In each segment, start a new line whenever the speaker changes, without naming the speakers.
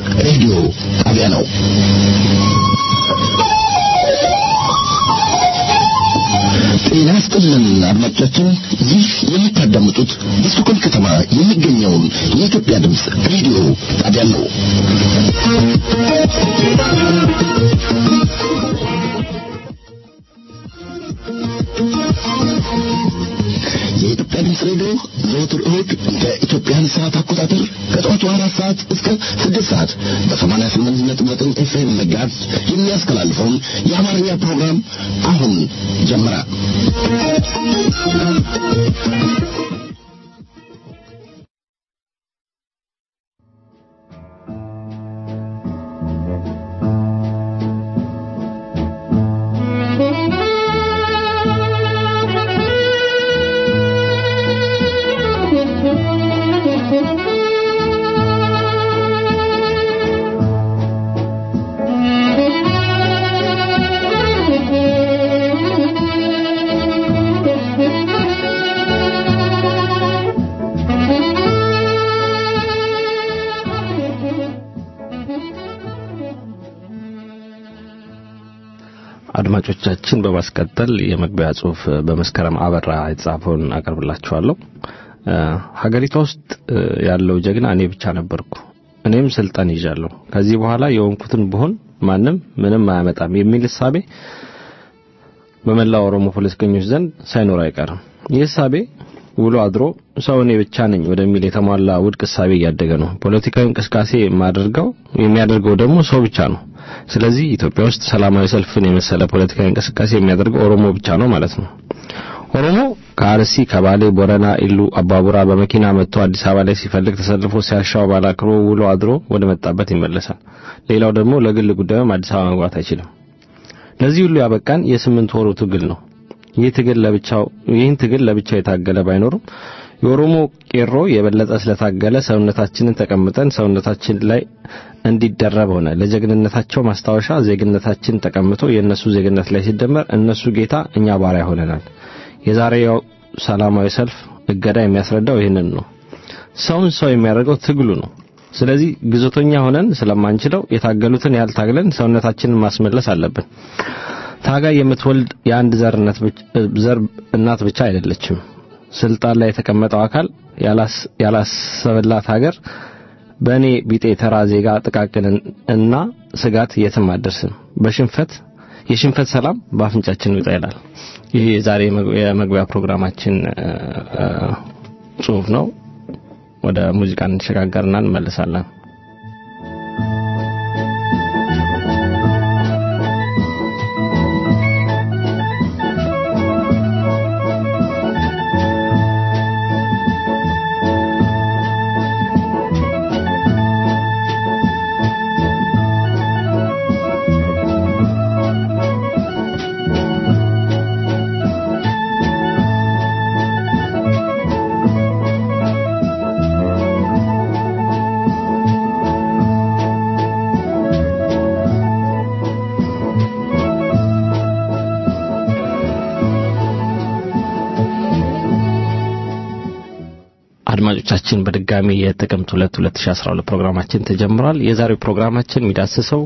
ሬዲዮ ጣቢያ ነው። ጤና ይስጥልን አድማጮቻችን፣ ይህ የምታዳምጡት በስቶኮልም ከተማ የሚገኘውን የኢትዮጵያ ድምፅ ሬዲዮ ጣቢያ ነው። የኢትዮጵያ ድምፅ ሬዲዮ ዘወትር እሁድ እንደ ኢትዮጵያን ሰዓት አቆጣጠር ከጠዋቱ አራት ሰዓት እስከ ስድስት ሰዓት በሰማንያ ስምንት ነጥብ ዘጠኝ ኤፍኤም መጋዝ የሚያስተላልፈውን የአማርኛ ፕሮግራም አሁን ጀመረ።
አድማጮቻችን በማስቀጠል የመግቢያ ጽሁፍ በመስከረም አበራ የተጻፈውን አቀርብላችኋለሁ። ሀገሪቷ ውስጥ ያለው ጀግና እኔ ብቻ ነበርኩ። እኔም ስልጣን ይዣለሁ። ከዚህ በኋላ የሆንኩትን ብሆን ማንም ምንም አያመጣም የሚል እሳቤ በመላው ኦሮሞ ፖለቲከኞች ዘንድ ሳይኖር አይቀርም። ይህ እሳቤ ውሎ አድሮ ሰው እኔ ብቻ ነኝ ወደሚል የተሟላ ውድቅ እሳቤ እያደገ ነው። ፖለቲካዊ እንቅስቃሴ የማደርገው የሚያደርገው ደግሞ ሰው ብቻ ነው። ስለዚህ ኢትዮጵያ ውስጥ ሰላማዊ ሰልፍን የመሰለ ፖለቲካዊ እንቅስቃሴ የሚያደርገው ኦሮሞ ብቻ ነው ማለት ነው። ኦሮሞ ከአርሲ፣ ከባሌ፣ ቦረና፣ ኢሉ፣ አባቡራ በመኪና መጥቶ አዲስ አበባ ላይ ሲፈልግ ተሰልፎ ሲያሻው ባላክሮ ውሎ አድሮ ወደ መጣበት ይመለሳል። ሌላው ደግሞ ለግል ጉዳዩም አዲስ አበባ መግባት አይችልም። ለዚህ ሁሉ ያበቃን የስምንት ወሩ ትግል ነው። ይህ ትግል ለብቻው ይህን ትግል ለብቻው የታገለ ባይኖርም የኦሮሞ ቄሮ የበለጠ ስለታገለ ሰውነታችንን ተቀምጠን ሰውነታችን ላይ እንዲደረብ ሆነ። ለጀግንነታቸው ማስታወሻ ዜግነታችን ተቀምጦ የእነሱ ዜግነት ላይ ሲደመር እነሱ ጌታ፣ እኛ ባሪያ ሆነናል። የዛሬው ሰላማዊ ሰልፍ እገዳ የሚያስረዳው ይህንን ነው። ሰውን ሰው የሚያደርገው ትግሉ ነው። ስለዚህ ግዞተኛ ሆነን ስለማንችለው የታገሉትን ያህል ታግለን ሰውነታችንን ማስመለስ አለብን። ታጋይ የምትወልድ የአንድ ዘር እናት ብቻ አይደለችም። ስልጣን ላይ የተቀመጠው አካል ያላሰበላት ሀገር በእኔ ቢጤ ተራ ዜጋ ጥቃቅን እና ስጋት የትም አደርስም። በሽንፈት የሽንፈት ሰላም በአፍንጫችን ይውጣ ይላል። ይህ የዛሬ የመግቢያ ፕሮግራማችን ጽሁፍ ነው። ወደ ሙዚቃ እንሸጋገርና እንመለሳለን። አድማጮቻችን በድጋሚ የጥቅምት 2 2012 ፕሮግራማችን ተጀምሯል። የዛሬው ፕሮግራማችን የሚዳስሰው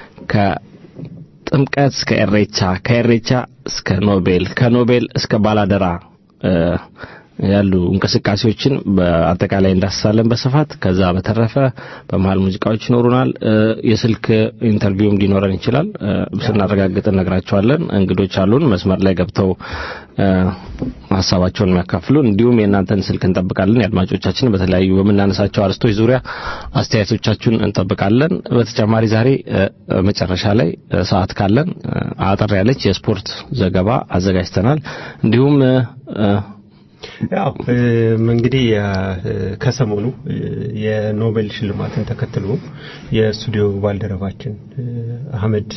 ከጥምቀት እስከ ኤሬቻ፣ ከኤሬቻ እስከ ኖቤል፣ ከኖቤል እስከ ባላደራ ያሉ እንቅስቃሴዎችን በአጠቃላይ እንዳስሳለን በስፋት። ከዛ በተረፈ በመሀል ሙዚቃዎች ይኖሩናል። የስልክ ኢንተርቪውም ሊኖረን ይችላል። ስናረጋግጥ እነግራቸዋለን። እንግዶች አሉን መስመር ላይ ገብተው ሀሳባቸውን የሚያካፍሉን፣ እንዲሁም የእናንተን ስልክ እንጠብቃለን። የአድማጮቻችን በተለያዩ በምናነሳቸው አርስቶች ዙሪያ አስተያየቶቻችሁን እንጠብቃለን። በተጨማሪ ዛሬ መጨረሻ ላይ ሰዓት ካለን አጠር ያለች የስፖርት ዘገባ አዘጋጅተናል። እንዲሁም
ያው እንግዲህ ከሰሞኑ የኖቤል ሽልማትን ተከትሎ የስቱዲዮ ባልደረባችን አህመድ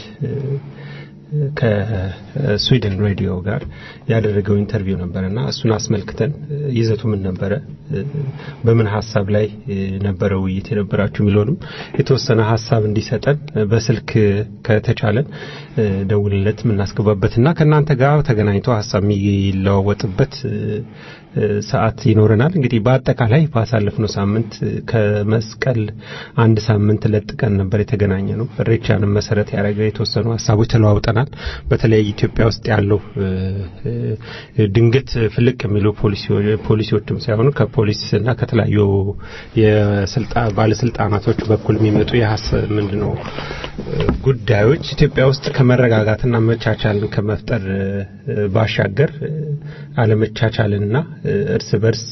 ከስዊድን ሬዲዮ ጋር ያደረገው ኢንተርቪው ነበረና እሱን አስመልክተን ይዘቱ ምን ነበረ፣ በምን ሀሳብ ላይ ነበረ ውይይት የነበራችሁ የሚለውንም የተወሰነ ሀሳብ እንዲሰጠን በስልክ ከተቻለን ደውልለት የምናስገባበትና ከእናንተ ጋር ተገናኝቶ ሀሳብ የሚለዋወጥበት ሰዓት ይኖረናል። እንግዲህ በአጠቃላይ ባሳለፍነው ሳምንት ከመስቀል አንድ ሳምንት ለጥቀን ነበር የተገናኘ ነው። እሬቻንም መሰረት ያደረገ የተወሰኑ ሀሳቦች ተለዋውጠናል። በተለይ ኢትዮጵያ ውስጥ ያለው ድንገት ፍልቅ የሚሉ ፖሊሲዎችም ሳይሆኑ ከፖሊስ እና ከተለያዩ ባለስልጣናቶች በኩል የሚመጡ የሀሳብ ምንድነው ጉዳዮች ኢትዮጵያ ውስጥ ከመረጋጋትና መቻቻልን ከመፍጠር ባሻገር አለመቻቻልና እርስ በርስ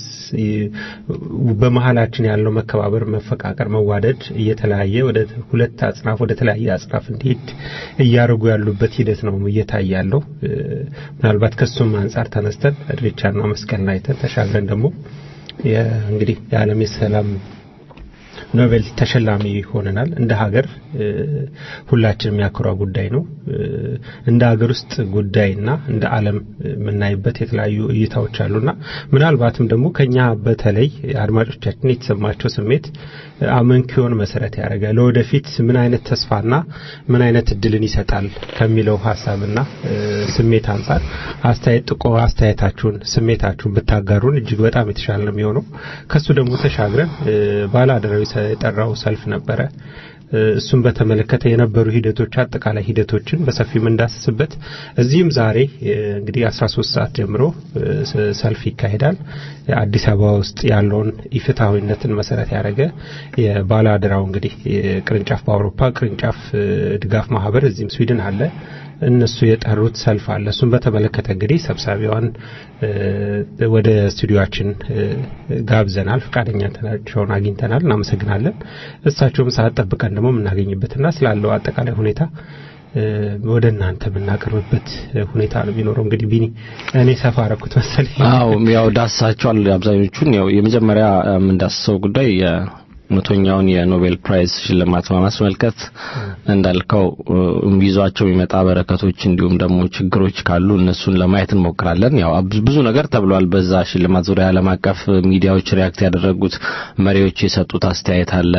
በመሀላችን ያለው መከባበር፣ መፈቃቀር፣ መዋደድ እየተለያየ ወደ ሁለት አጽናፍ ወደ ተለያየ አጽናፍ እንዲሄድ እያደረጉ ያሉበት ሂደት ነው እየታየ ያለው። ምናልባት ከሱም አንጻር ተነስተን እሬቻና መስቀልን አይተን ተሻግረን ደግሞ እንግዲህ የዓለም የሰላም ኖቤል ተሸላሚ ሆነናል። እንደ ሀገር ሁላችን የሚያኮራ ጉዳይ ነው። እንደ ሀገር ውስጥ ጉዳይና እንደ ዓለም የምናይበት የተለያዩ እይታዎች አሉና ምናልባትም ደግሞ ከኛ በተለይ አድማጮቻችን የተሰማቸው ስሜት አመንኪዮን መሰረት ያደረገ ለወደፊት ምን አይነት ተስፋና ምን አይነት እድልን ይሰጣል ከሚለው ሀሳብና ስሜት አንጻር አስተያየት ጥቆ አስተያየታችሁን ስሜታችሁን ብታጋሩን እጅግ በጣም የተሻለ ነው የሚሆነው። ከሱ ደግሞ ተሻግረን ባለአደራዊ የጠራው ሰልፍ ነበረ። እሱን በተመለከተ የነበሩ ሂደቶች አጠቃላይ ሂደቶችን በሰፊው የምንዳስስበት እዚህም ዛሬ እንግዲህ 13 ሰዓት ጀምሮ ሰልፍ ይካሄዳል። አዲስ አበባ ውስጥ ያለውን ኢፍትሐዊነትን መሰረት ያደረገ የባለአደራው እንግዲህ ቅርንጫፍ በአውሮፓ ቅርንጫፍ ድጋፍ ማህበር እዚህም ስዊድን አለ እነሱ የጠሩት ሰልፍ አለ። እሱን በተመለከተ እንግዲህ ሰብሳቢዋን ወደ ስቱዲዮችን ጋብዘናል። ፈቃደኛነታቸውን አግኝተናል። እናመሰግናለን። እሳቸውም ሰዓት ጠብቀን ደግሞ የምናገኝበትና ስላለው አጠቃላይ ሁኔታ ወደ እናንተ የምናቀርብበት ሁኔታ ነው የሚኖረው። እንግዲህ ቢኒ እኔ ሰፋ አረኩት መሰለኝ።
አዎ ያው ዳስሳቸዋል አብዛኞቹን። ያው የመጀመሪያ የምንዳስሰው ጉዳይ መቶኛውን የኖቤል ፕራይዝ ሽልማት በማስመልከት እንዳልከው ይዟቸው የሚመጣ በረከቶች እንዲሁም ደግሞ ችግሮች ካሉ እነሱን ለማየት እንሞክራለን። ያው ብዙ ነገር ተብሏል በዛ ሽልማት ዙሪያ ዓለም አቀፍ ሚዲያዎች ሪያክት ያደረጉት መሪዎች የሰጡት አስተያየት አለ።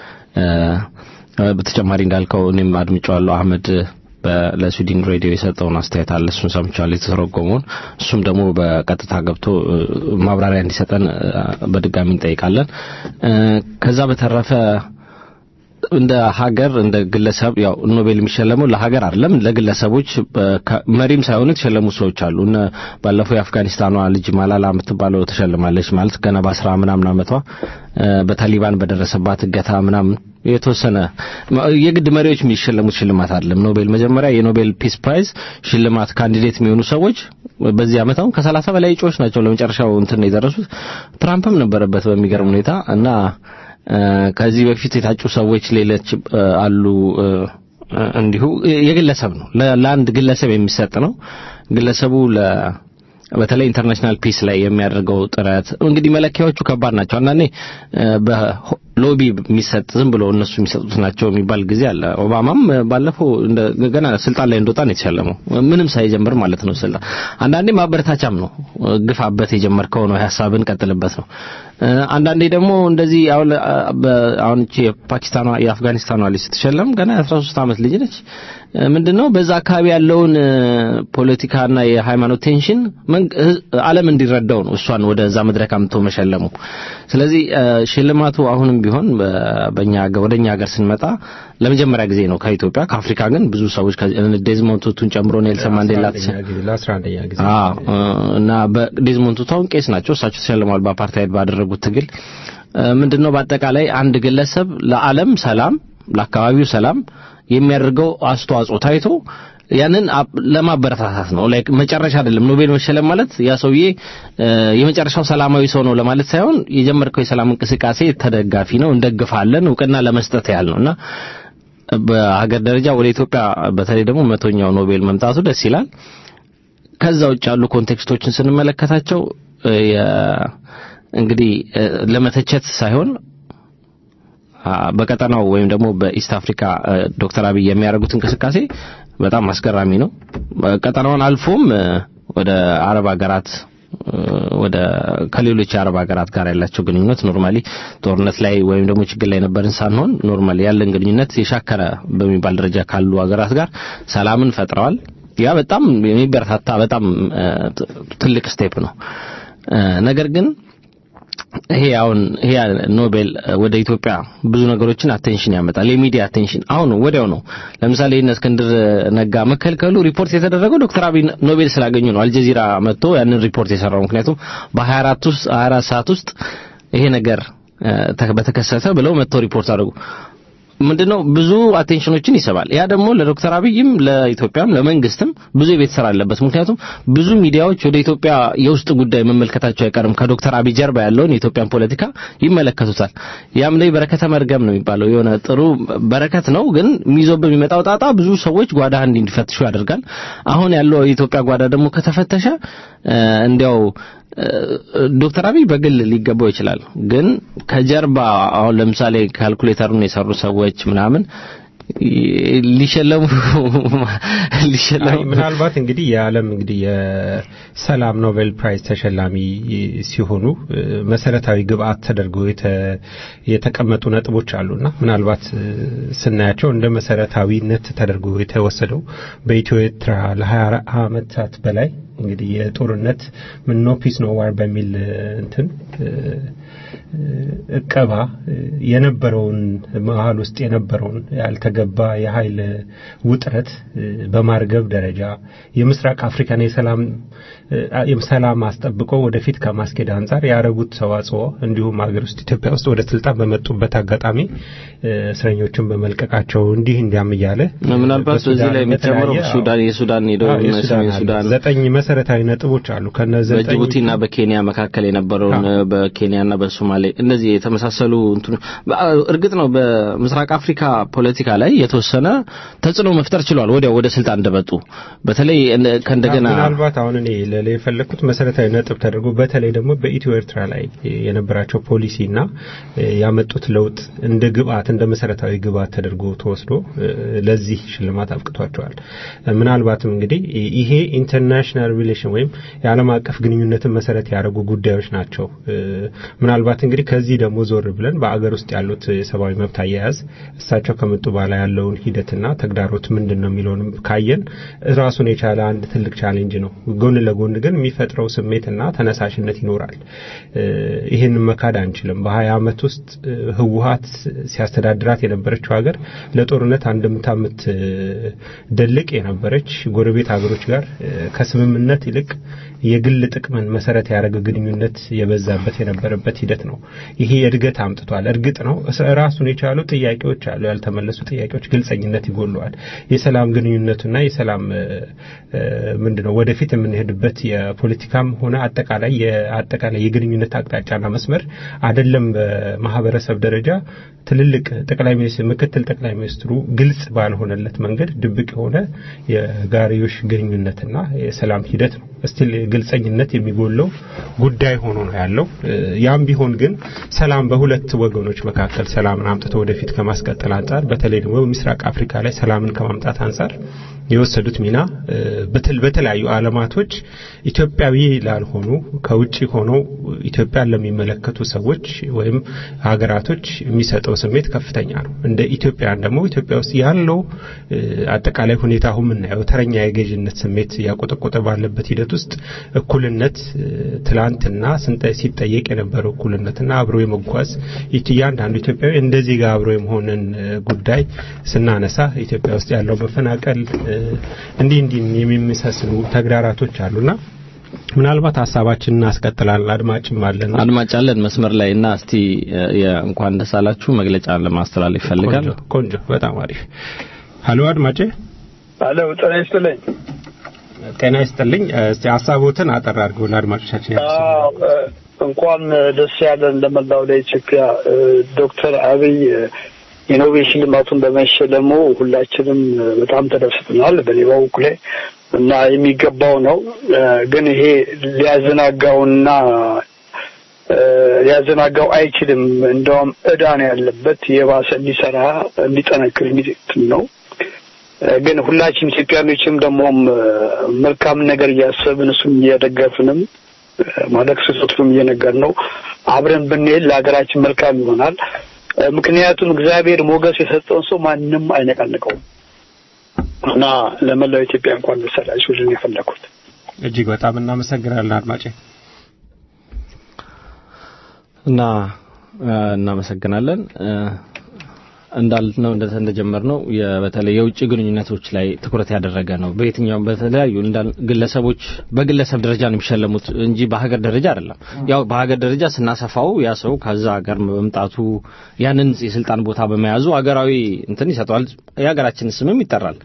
በተጨማሪ እንዳልከው እኔም አድምጫዋለሁ አህመድ ለስዊድን ሬዲዮ የሰጠውን አስተያየት አለ። እሱን ሰምቻለሁ የተተረጎመውን። እሱም ደግሞ በቀጥታ ገብቶ ማብራሪያ እንዲሰጠን በድጋሚ እንጠይቃለን። ከዛ በተረፈ እንደ ሀገር እንደ ግለሰብ ያው ኖቤል የሚሸለመው ለሀገር አይደለም ለግለሰቦች መሪም ሳይሆኑ የተሸለሙ ሰዎች አሉ። እነ ባለፈው የአፍጋኒስታኗ ልጅ ማላላ የምትባለው ተሸልማለች። ማለት ገና በአስራ ምናምን ዓመቷ በታሊባን በደረሰባት እገታ ምናምን የተወሰነ የግድ መሪዎች የሚሸለሙት ሽልማት አይደለም። ኖቤል መጀመሪያ የኖቤል ፒስ ፕራይዝ ሽልማት ካንዲዴት የሚሆኑ ሰዎች በዚህ ዓመት አሁን ከሰላሳ በላይ እጩዎች ናቸው ለመጨረሻው እንትን የደረሱት። ትራምፕም ነበረበት በሚገርም ሁኔታ እና ከዚህ በፊት የታጩ ሰዎች ሌሎች አሉ። እንዲሁ የግለሰብ ነው፣ ለአንድ ግለሰብ የሚሰጥ ነው። ግለሰቡ ለ በተለይ ኢንተርናሽናል ፒስ ላይ የሚያደርገው ጥረት እንግዲህ መለኪያዎቹ ከባድ ናቸው። አንዳንዴ በሎቢ የሚሰጥ ዝም ብሎ እነሱ የሚሰጡት ናቸው የሚባል ጊዜ አለ። ኦባማም ባለፈው ገና ስልጣን ላይ እንደወጣ ነው የተሸለመው፣ ምንም ሳይጀምር ማለት ነው ስልጣን። አንዳንዴ ማበረታቻም ነው፣ ግፋበት፣ የጀመርከው ነው፣ ሀሳብን ቀጥልበት ነው። አንዳንዴ ደግሞ እንደዚህ አሁን አሁን የፓኪስታኗ የአፍጋኒስታኗ ልጅ ስትሸለም ገና የ13 ዓመት ልጅ ነች። ምንድነው በዛ አካባቢ ያለውን ፖለቲካና የሃይማኖት ቴንሽን ዓለም እንዲረዳው ነው እሷን ወደዛ መድረክ አምጥቶ መሸለሙ። ስለዚህ ሽልማቱ አሁንም ቢሆን በእኛ ወደኛ ሀገር ስንመጣ ለመጀመሪያ ጊዜ ነው ከኢትዮጵያ። ከአፍሪካ ግን ብዙ ሰዎች ዴዝሞንድ ቱቱን ጨምሮ ኔልሰን ማንዴላ እና በዴዝሞንድ ቱቱ አሁን ቄስ ናቸው። እሳቸው ተሸልመዋል በአፓርታይድ ባደረጉት ትግል። ምንድነው በአጠቃላይ አንድ ግለሰብ ለዓለም ሰላም ለአካባቢው ሰላም የሚያደርገው አስተዋጽኦ ታይቶ ያንን ለማበረታታት ነው። ላይክ መጨረሻ አይደለም። ኖቤል መሸለም ማለት ያ ሰውዬ የመጨረሻው ሰላማዊ ሰው ነው ለማለት ሳይሆን የጀመርከው የሰላም እንቅስቃሴ ተደጋፊ ነው፣ እንደግፋለን፣ እውቅና ለመስጠት ያህል ነውና በሀገር ደረጃ ወደ ኢትዮጵያ በተለይ ደግሞ መቶኛው ኖቤል መምጣቱ ደስ ይላል። ከዛ ውጭ ያሉ ኮንቴክስቶችን ስንመለከታቸው እንግዲህ ለመተቸት ሳይሆን በቀጠናው ወይም ደግሞ በኢስት አፍሪካ ዶክተር አብይ የሚያደርጉት እንቅስቃሴ በጣም አስገራሚ ነው። ቀጠናውን አልፎም ወደ አረብ ሀገራት ወደ ከሌሎች የአረብ ሀገራት ጋር ያላቸው ግንኙነት ኖርማሊ ጦርነት ላይ ወይም ደግሞ ችግር ላይ ነበርን ሳንሆን ኖርማሊ ያለን ግንኙነት የሻከረ በሚባል ደረጃ ካሉ ሀገራት ጋር ሰላምን ፈጥረዋል። ያ በጣም የሚበረታታ በጣም ትልቅ ስቴፕ ነው። ነገር ግን ይሄ አሁን ይሄ ኖቤል ወደ ኢትዮጵያ ብዙ ነገሮችን አቴንሽን ያመጣል። የሚዲያ አቴንሽን አሁን ወዲያው ነው። ለምሳሌ እነ እስክንድር ነጋ መከልከሉ ሪፖርት የተደረገው ዶክተር አብይ ኖቤል ስላገኙ ነው። አልጀዚራ መጥቶ ያንን ሪፖርት የሰራው ምክንያቱም በ24 ውስጥ 24 ሰዓት ውስጥ ይሄ ነገር በተከሰተ ብለው መጥተው ሪፖርት አድርጉ ምንድነው ብዙ አቴንሽኖችን ይስባል። ያ ደግሞ ለዶክተር አብይም ለኢትዮጵያም ለመንግስትም ብዙ የቤት ስራ አለበት። ምክንያቱም ብዙ ሚዲያዎች ወደ ኢትዮጵያ የውስጥ ጉዳይ መመልከታቸው አይቀርም። ከዶክተር አብይ ጀርባ ያለውን የኢትዮጵያን ፖለቲካ ይመለከቱታል። ያም ላይ በረከተ መርገም ነው የሚባለው። የሆነ ጥሩ በረከት ነው፣ ግን ሚዞ በሚመጣው ጣጣ ብዙ ሰዎች ጓዳ እንዲፈትሹ ያደርጋል። አሁን ያለው የኢትዮጵያ ጓዳ ደግሞ ከተፈተሸ እንዲያው ዶክተር አብይ በግል ሊገባው ይችላል። ግን ከጀርባ አሁን ለምሳሌ ካልኩሌተሩን የሰሩ ሰዎች ምናምን ሊሸለሙ ሊሸለሙ
ምናልባት እንግዲህ የዓለም እንግዲህ የሰላም ኖቤል ፕራይዝ ተሸላሚ ሲሆኑ መሰረታዊ ግብአት ተደርገው የተቀመጡ ነጥቦች አሉና ምናልባት ስናያቸው እንደ መሰረታዊነት ተደርጎ የተወሰደው በኢትዮ ኤርትራ ለ20 ዓመታት በላይ እንግዲህ የጦርነት ምን ኖ ፒስ ኖ ዋር በሚል እንትን እቀባ የነበረውን መሀል ውስጥ የነበረውን ያልተገባ የኃይል ውጥረት በማርገብ ደረጃ የምስራቅ አፍሪካን የሰላም ሰላም አስጠብቆ ወደፊት ከማስኬድ አንጻር ያደረጉት ተዋጽኦ እንዲሁም ሀገር ውስጥ ኢትዮጵያ ውስጥ ወደ ስልጣን በመጡበት አጋጣሚ እስረኞችን በመልቀቃቸው እንዲህ እንዲያም እያለ
ምናልባት በዚህ ላይ የሚጨምረው ሱዳን የሱዳን የሰሜን ሱዳን
ዘጠኝ መሰረታዊ ነጥቦች አሉ። ከነዚህ
በጅቡቲና በኬንያ መካከል የነበረውን በኬንያና በሶማሌ እነዚህ የተመሳሰሉ እንትኑ እርግጥ ነው በምስራቅ አፍሪካ ፖለቲካ ላይ የተወሰነ ተጽዕኖ መፍጠር ችሏል። ወዲያው ወደ ስልጣን እንደመጡ በተለይ ከእንደገና
ምናልባት አሁን እኔ ለለ የፈለኩት መሰረታዊ ነጥብ ተደርጎ በተለይ ደግሞ በኢትዮ ኤርትራ ላይ የነበራቸው ፖሊሲና ያመጡት ለውጥ እንደ ግብአት እንደ መሰረታዊ ግብአት ተደርጎ ተወስዶ ለዚህ ሽልማት አብቅቷቸዋል። ምናልባትም እንግዲህ ይሄ ኢንተርናሽናል ሪሌሽን ወይም የዓለም አቀፍ ግንኙነትን መሰረት ያደረጉ ጉዳዮች ናቸው። ምናልባት እንግዲህ ከዚህ ደግሞ ዞር ብለን በአገር ውስጥ ያሉት የሰብአዊ መብት አያያዝ እሳቸው ከመጡ በኋላ ያለውን ሂደትና ተግዳሮት ምንድን ነው የሚለውንም ካየን ራሱን የቻለ አንድ ትልቅ ቻሌንጅ ነው። ጎን ለጎን ግን የሚፈጥረው ስሜትና ተነሳሽነት ይኖራል። ይህን መካድ አንችልም። በሀያ ዓመት ውስጥ ህወሀት ሲያስተዳድራት የነበረችው ሀገር ለጦርነት አንድምታ የምትደልቅ የነበረች ጎረቤት ሀገሮች ጋር ከስምምነት ይልቅ የግል ጥቅምን መሰረት ያደረገ ግንኙነት የበዛበት የነበረበት ሂደት ነው። ይሄ እድገት አምጥቷል። እርግጥ ነው ራሱን የቻሉ ጥያቄዎች አሉ፣ ያልተመለሱ ጥያቄዎች፣ ግልጸኝነት ይጎለዋል። የሰላም ግንኙነቱና የሰላም ምንድነው ወደፊት የምንሄድበት የፖለቲካም ሆነ አጠቃላይ የአጠቃላይ የግንኙነት አቅጣጫና መስመር አይደለም በማህበረሰብ ደረጃ ትልልቅ ጠቅላይ ሚኒስትር ምክትል ጠቅላይ ሚኒስትሩ ግልጽ ባልሆነለት መንገድ ድብቅ የሆነ የጋሪዮሽ ግንኙነትና የሰላም ሂደት ነው። ስቲል ግልጸኝነት የሚጎለው ጉዳይ ሆኖ ነው ያለው። ያም ቢሆን ግን ሰላም በሁለት ወገኖች መካከል ሰላምን አምጥቶ ወደፊት ከማስቀጠል አንጻር በተለይ ደግሞ በምስራቅ አፍሪካ ላይ ሰላምን ከማምጣት አንጻር የወሰዱት ሚና በተለያዩ ዓለማቶች ኢትዮጵያዊ ላልሆኑ ከውጭ ሆነው ኢትዮጵያን ለሚመለከቱ ሰዎች ወይም ሀገራቶች የሚሰጠው ስሜት ከፍተኛ ነው። እንደ ኢትዮጵያን ደግሞ ኢትዮጵያ ውስጥ ያለው አጠቃላይ ሁኔታ አሁን የምናየው ተረኛ የገዥነት ስሜት ያቆጠቆጠ ባለበት ሂደት ውስጥ እኩልነት ትላንትና ሲጠየቅ የነበረው እኩልነትና አብሮ የመጓዝ እያንዳንዱ ኢትዮጵያዊ እንደዚህ ጋር አብሮ የመሆንን ጉዳይ ስናነሳ ኢትዮጵያ ውስጥ ያለው መፈናቀል እንዲህ እንዲህ የሚመሳሰሉ ተግዳራቶች አሉና ምናልባት ሀሳባችንን እናስቀጥላለን። አድማጭም አለን
አድማጭ አለን መስመር ላይ እና እስቲ እንኳን ደስ አላችሁ መግለጫ ለማስተላለፍ ይፈልጋል።
ቆንጆ፣ በጣም አሪፍ። ሀሎ አድማጭ።
ሀሎ ጤና ይስጥልኝ።
ጤና ይስጥልኝ። እስቲ ሀሳቦትን አጠር አድርገው ለአድማጮቻችን
እንኳን ደስ ያለን ለመላው ለኢትዮጵያ ዶክተር አብይ የኖቤል ሽልማቱን በመሸለሙ ሁላችንም በጣም ተደስተናል። በኔ በበኩሌ እና የሚገባው ነው። ግን ይሄ ሊያዘናጋውና ሊያዘናጋው አይችልም። እንደውም እዳ ነው ያለበት የባሰ እንዲሰራ እንዲጠነክር የሚጥም ነው። ግን ሁላችን ኢትዮጵያኖችም ደግሞም መልካም ነገር እያሰብን እሱም እያደገፍንም ማለት ስህተቱንም እየነገር ነው አብረን ብንሄድ ለሀገራችን መልካም ይሆናል። ምክንያቱም እግዚአብሔር ሞገስ የሰጠውን ሰው ማንም አይነቃንቀውም እና ለመላው ኢትዮጵያ እንኳን ደስ አላችሁ ልል የፈለኩት
እጅግ በጣም እናመሰግናለን አድማጬ
እና እናመሰግናለን እንዳልነው እንደጀመርነው በተለይ የውጭ ግንኙነቶች ላይ ትኩረት ያደረገ ነው። በየትኛውም በተለያዩ ግለሰቦች በግለሰብ ደረጃ ነው የሚሸለሙት እንጂ በሀገር ደረጃ አይደለም። ያው በሀገር ደረጃ ስናሰፋው ያ ሰው ከዛ ሀገር በመምጣቱ ያንን የስልጣን ቦታ በመያዙ ሀገራዊ እንትን ይሰጠዋል፣ የሀገራችን ስምም ይጠራል።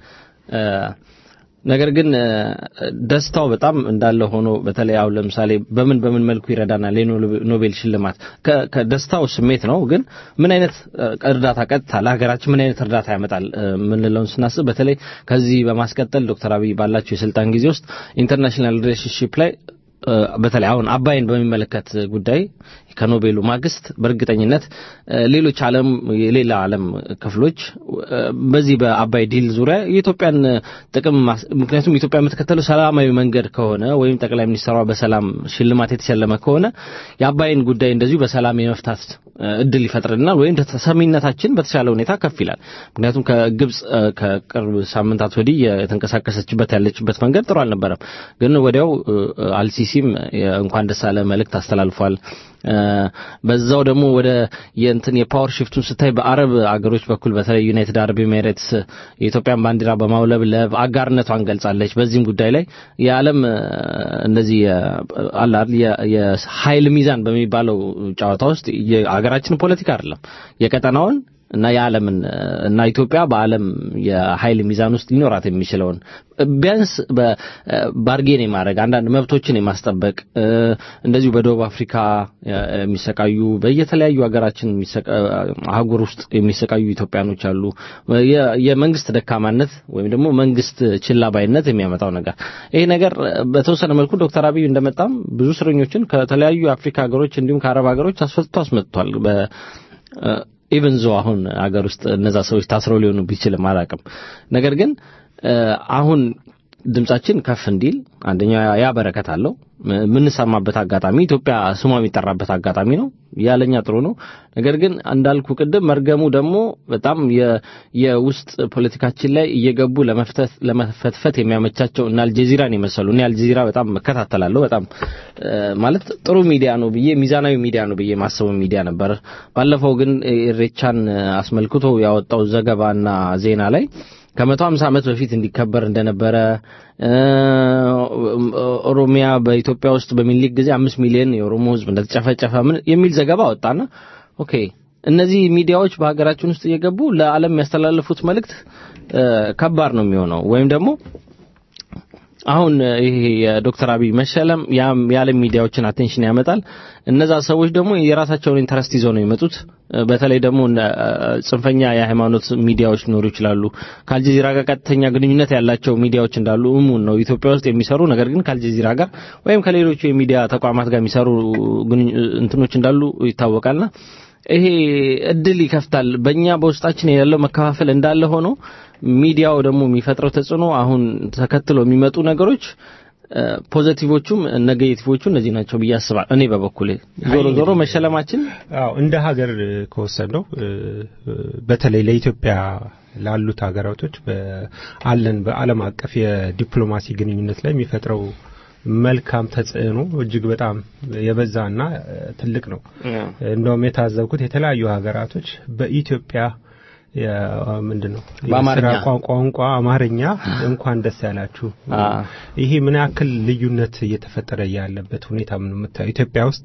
ነገር ግን ደስታው በጣም እንዳለ ሆኖ በተለይ አሁን ለምሳሌ በምን በምን መልኩ ይረዳናል የኖቤል ሽልማት ከደስታው ስሜት ነው። ግን ምን አይነት እርዳታ ቀጥታ ለሀገራችን ምን አይነት እርዳታ ያመጣል ምንለውን ስናስብ በተለይ ከዚህ በማስቀጠል ዶክተር አብይ ባላቸው የስልጣን ጊዜ ውስጥ ኢንተርናሽናል ሪሌሽንሺፕ ላይ በተለይ አሁን አባይን በሚመለከት ጉዳይ ከኖቤሉ ማግስት በእርግጠኝነት ሌሎች ዓለም የሌላ ዓለም ክፍሎች በዚህ በአባይ ዲል ዙሪያ የኢትዮጵያን ጥቅም ምክንያቱም ኢትዮጵያ የምትከተለው ሰላማዊ መንገድ ከሆነ ወይም ጠቅላይ ሚኒስትሯ በሰላም ሽልማት የተሸለመ ከሆነ የአባይን ጉዳይ እንደዚሁ በሰላም የመፍታት እድል ይፈጥርልናል ወይም ተሰሚነታችን በተሻለ ሁኔታ ከፍ ይላል። ምክንያቱም ከግብጽ ከቅርብ ሳምንታት ወዲህ የተንቀሳቀሰችበት ያለችበት መንገድ ጥሩ አልነበረም። ግን ወዲያው አልሲሲም እንኳን ደስ አለ መልእክት አስተላልፏል። በዛው ደግሞ ወደ የእንትን የፓወር ሽፍቱን ስታይ በአረብ አገሮች በኩል በተለይ ዩናይትድ አረብ ኤሚሬትስ የኢትዮጵያን ባንዲራ በማውለብለብ አጋርነቷን ገልጻለች። በዚህም ጉዳይ ላይ የዓለም እንደዚህ አላል የኃይል ሚዛን በሚባለው ጨዋታ ውስጥ የሀገራችን ፖለቲካ አይደለም የቀጠናውን እና የዓለምን እና ኢትዮጵያ በዓለም የኃይል ሚዛን ውስጥ ሊኖራት የሚችለውን ቢያንስ ባርጌን የማድረግ አንዳንድ መብቶችን የማስጠበቅ እንደዚሁ በደቡብ አፍሪካ የሚሰቃዩ በየተለያዩ ሀገራችን አህጉር ውስጥ የሚሰቃዩ ኢትዮጵያኖች አሉ። የመንግስት ደካማነት ወይም ደግሞ መንግስት ችላ ባይነት የሚያመጣው ነገር ይሄ ነገር በተወሰነ መልኩ ዶክተር አብይ እንደመጣም ብዙ እስረኞችን ከተለያዩ የአፍሪካ ሀገሮች እንዲሁም ከአረብ ሀገሮች አስፈትቶ አስመጥቷል። ኢቨን ዞ አሁን አገር ውስጥ እነዛ ሰዎች ታስረው ሊሆኑ ቢችልም አላውቅም። ነገር ግን አሁን ድምጻችን ከፍ እንዲል አንደኛ ያ በረከት አለው። የምንሰማበት አጋጣሚ ኢትዮጵያ ስሟ የሚጠራበት አጋጣሚ ነው። ያለኛ ጥሩ ነው። ነገር ግን እንዳልኩ ቅድም መርገሙ ደግሞ በጣም የውስጥ ፖለቲካችን ላይ እየገቡ ለመፍተት ለመፈትፈት የሚያመቻቸው እና አልጀዚራን የመሰሉ እኔ አልጀዚራ በጣም እከታተላለሁ። በጣም ማለት ጥሩ ሚዲያ ነው ብዬ ሚዛናዊ ሚዲያ ነው ብዬ ማሰቡ ሚዲያ ነበር። ባለፈው ግን ኢሬቻን አስመልክቶ ያወጣው ዘገባና ዜና ላይ ከመቶ ሀምሳ ዓመት በፊት እንዲከበር እንደነበረ ኦሮሚያ በኢትዮጵያ ውስጥ በሚኒሊክ ጊዜ አምስት ሚሊዮን የኦሮሞ ሕዝብ እንደተጨፈጨፈ ምን የሚል ዘገባ ወጣና ኦኬ እነዚህ ሚዲያዎች በሀገራችን ውስጥ እየገቡ ለዓለም የሚያስተላልፉት መልእክት ከባድ ነው የሚሆነው ወይም ደግሞ አሁን ይሄ የዶክተር አብይ መሸለም የዓለም ሚዲያዎችን አቴንሽን ያመጣል። እነዛ ሰዎች ደግሞ የራሳቸውን ኢንተረስት ይዘው ነው የመጡት። በተለይ ደግሞ ጽንፈኛ የሃይማኖት ሚዲያዎች ሊኖሩ ይችላሉ። ከአልጀዚራ ጋር ቀጥተኛ ግንኙነት ያላቸው ሚዲያዎች እንዳሉ እሙን ነው። ኢትዮጵያ ውስጥ የሚሰሩ ነገር ግን ከአልጀዚራ ጋር ወይም ከሌሎቹ የሚዲያ ተቋማት ጋር የሚሰሩ እንትኖች እንዳሉ ይታወቃልና ይሄ እድል ይከፍታል። በእኛ በውስጣችን ያለው መከፋፈል እንዳለ ሆኖ ሚዲያው ደግሞ የሚፈጥረው ተጽዕኖ አሁን ተከትሎ የሚመጡ ነገሮች ፖዘቲቮቹም ኔጌቲቮቹ እነዚህ ናቸው ብዬ አስባለሁ። እኔ በበኩሌ ዞሮ ዞሮ መሸለማችን
አዎ እንደ ሀገር ከወሰነው በተለይ ለኢትዮጵያ ላሉት ሀገራቶች አለን በዓለም አቀፍ የዲፕሎማሲ ግንኙነት ላይ የሚፈጥረው መልካም ተጽዕኖ እጅግ በጣም የበዛና ትልቅ ነው። እንደውም የታዘብኩት የተለያዩ ሀገራቶች በኢትዮጵያ ምንድን ነው
በአማርኛ
ቋንቋ አማርኛ እንኳን ደስ ያላችሁ። ይሄ ምን ያክል ልዩነት እየተፈጠረ ያለበት ሁኔታ ምን የምታየው ኢትዮጵያ ውስጥ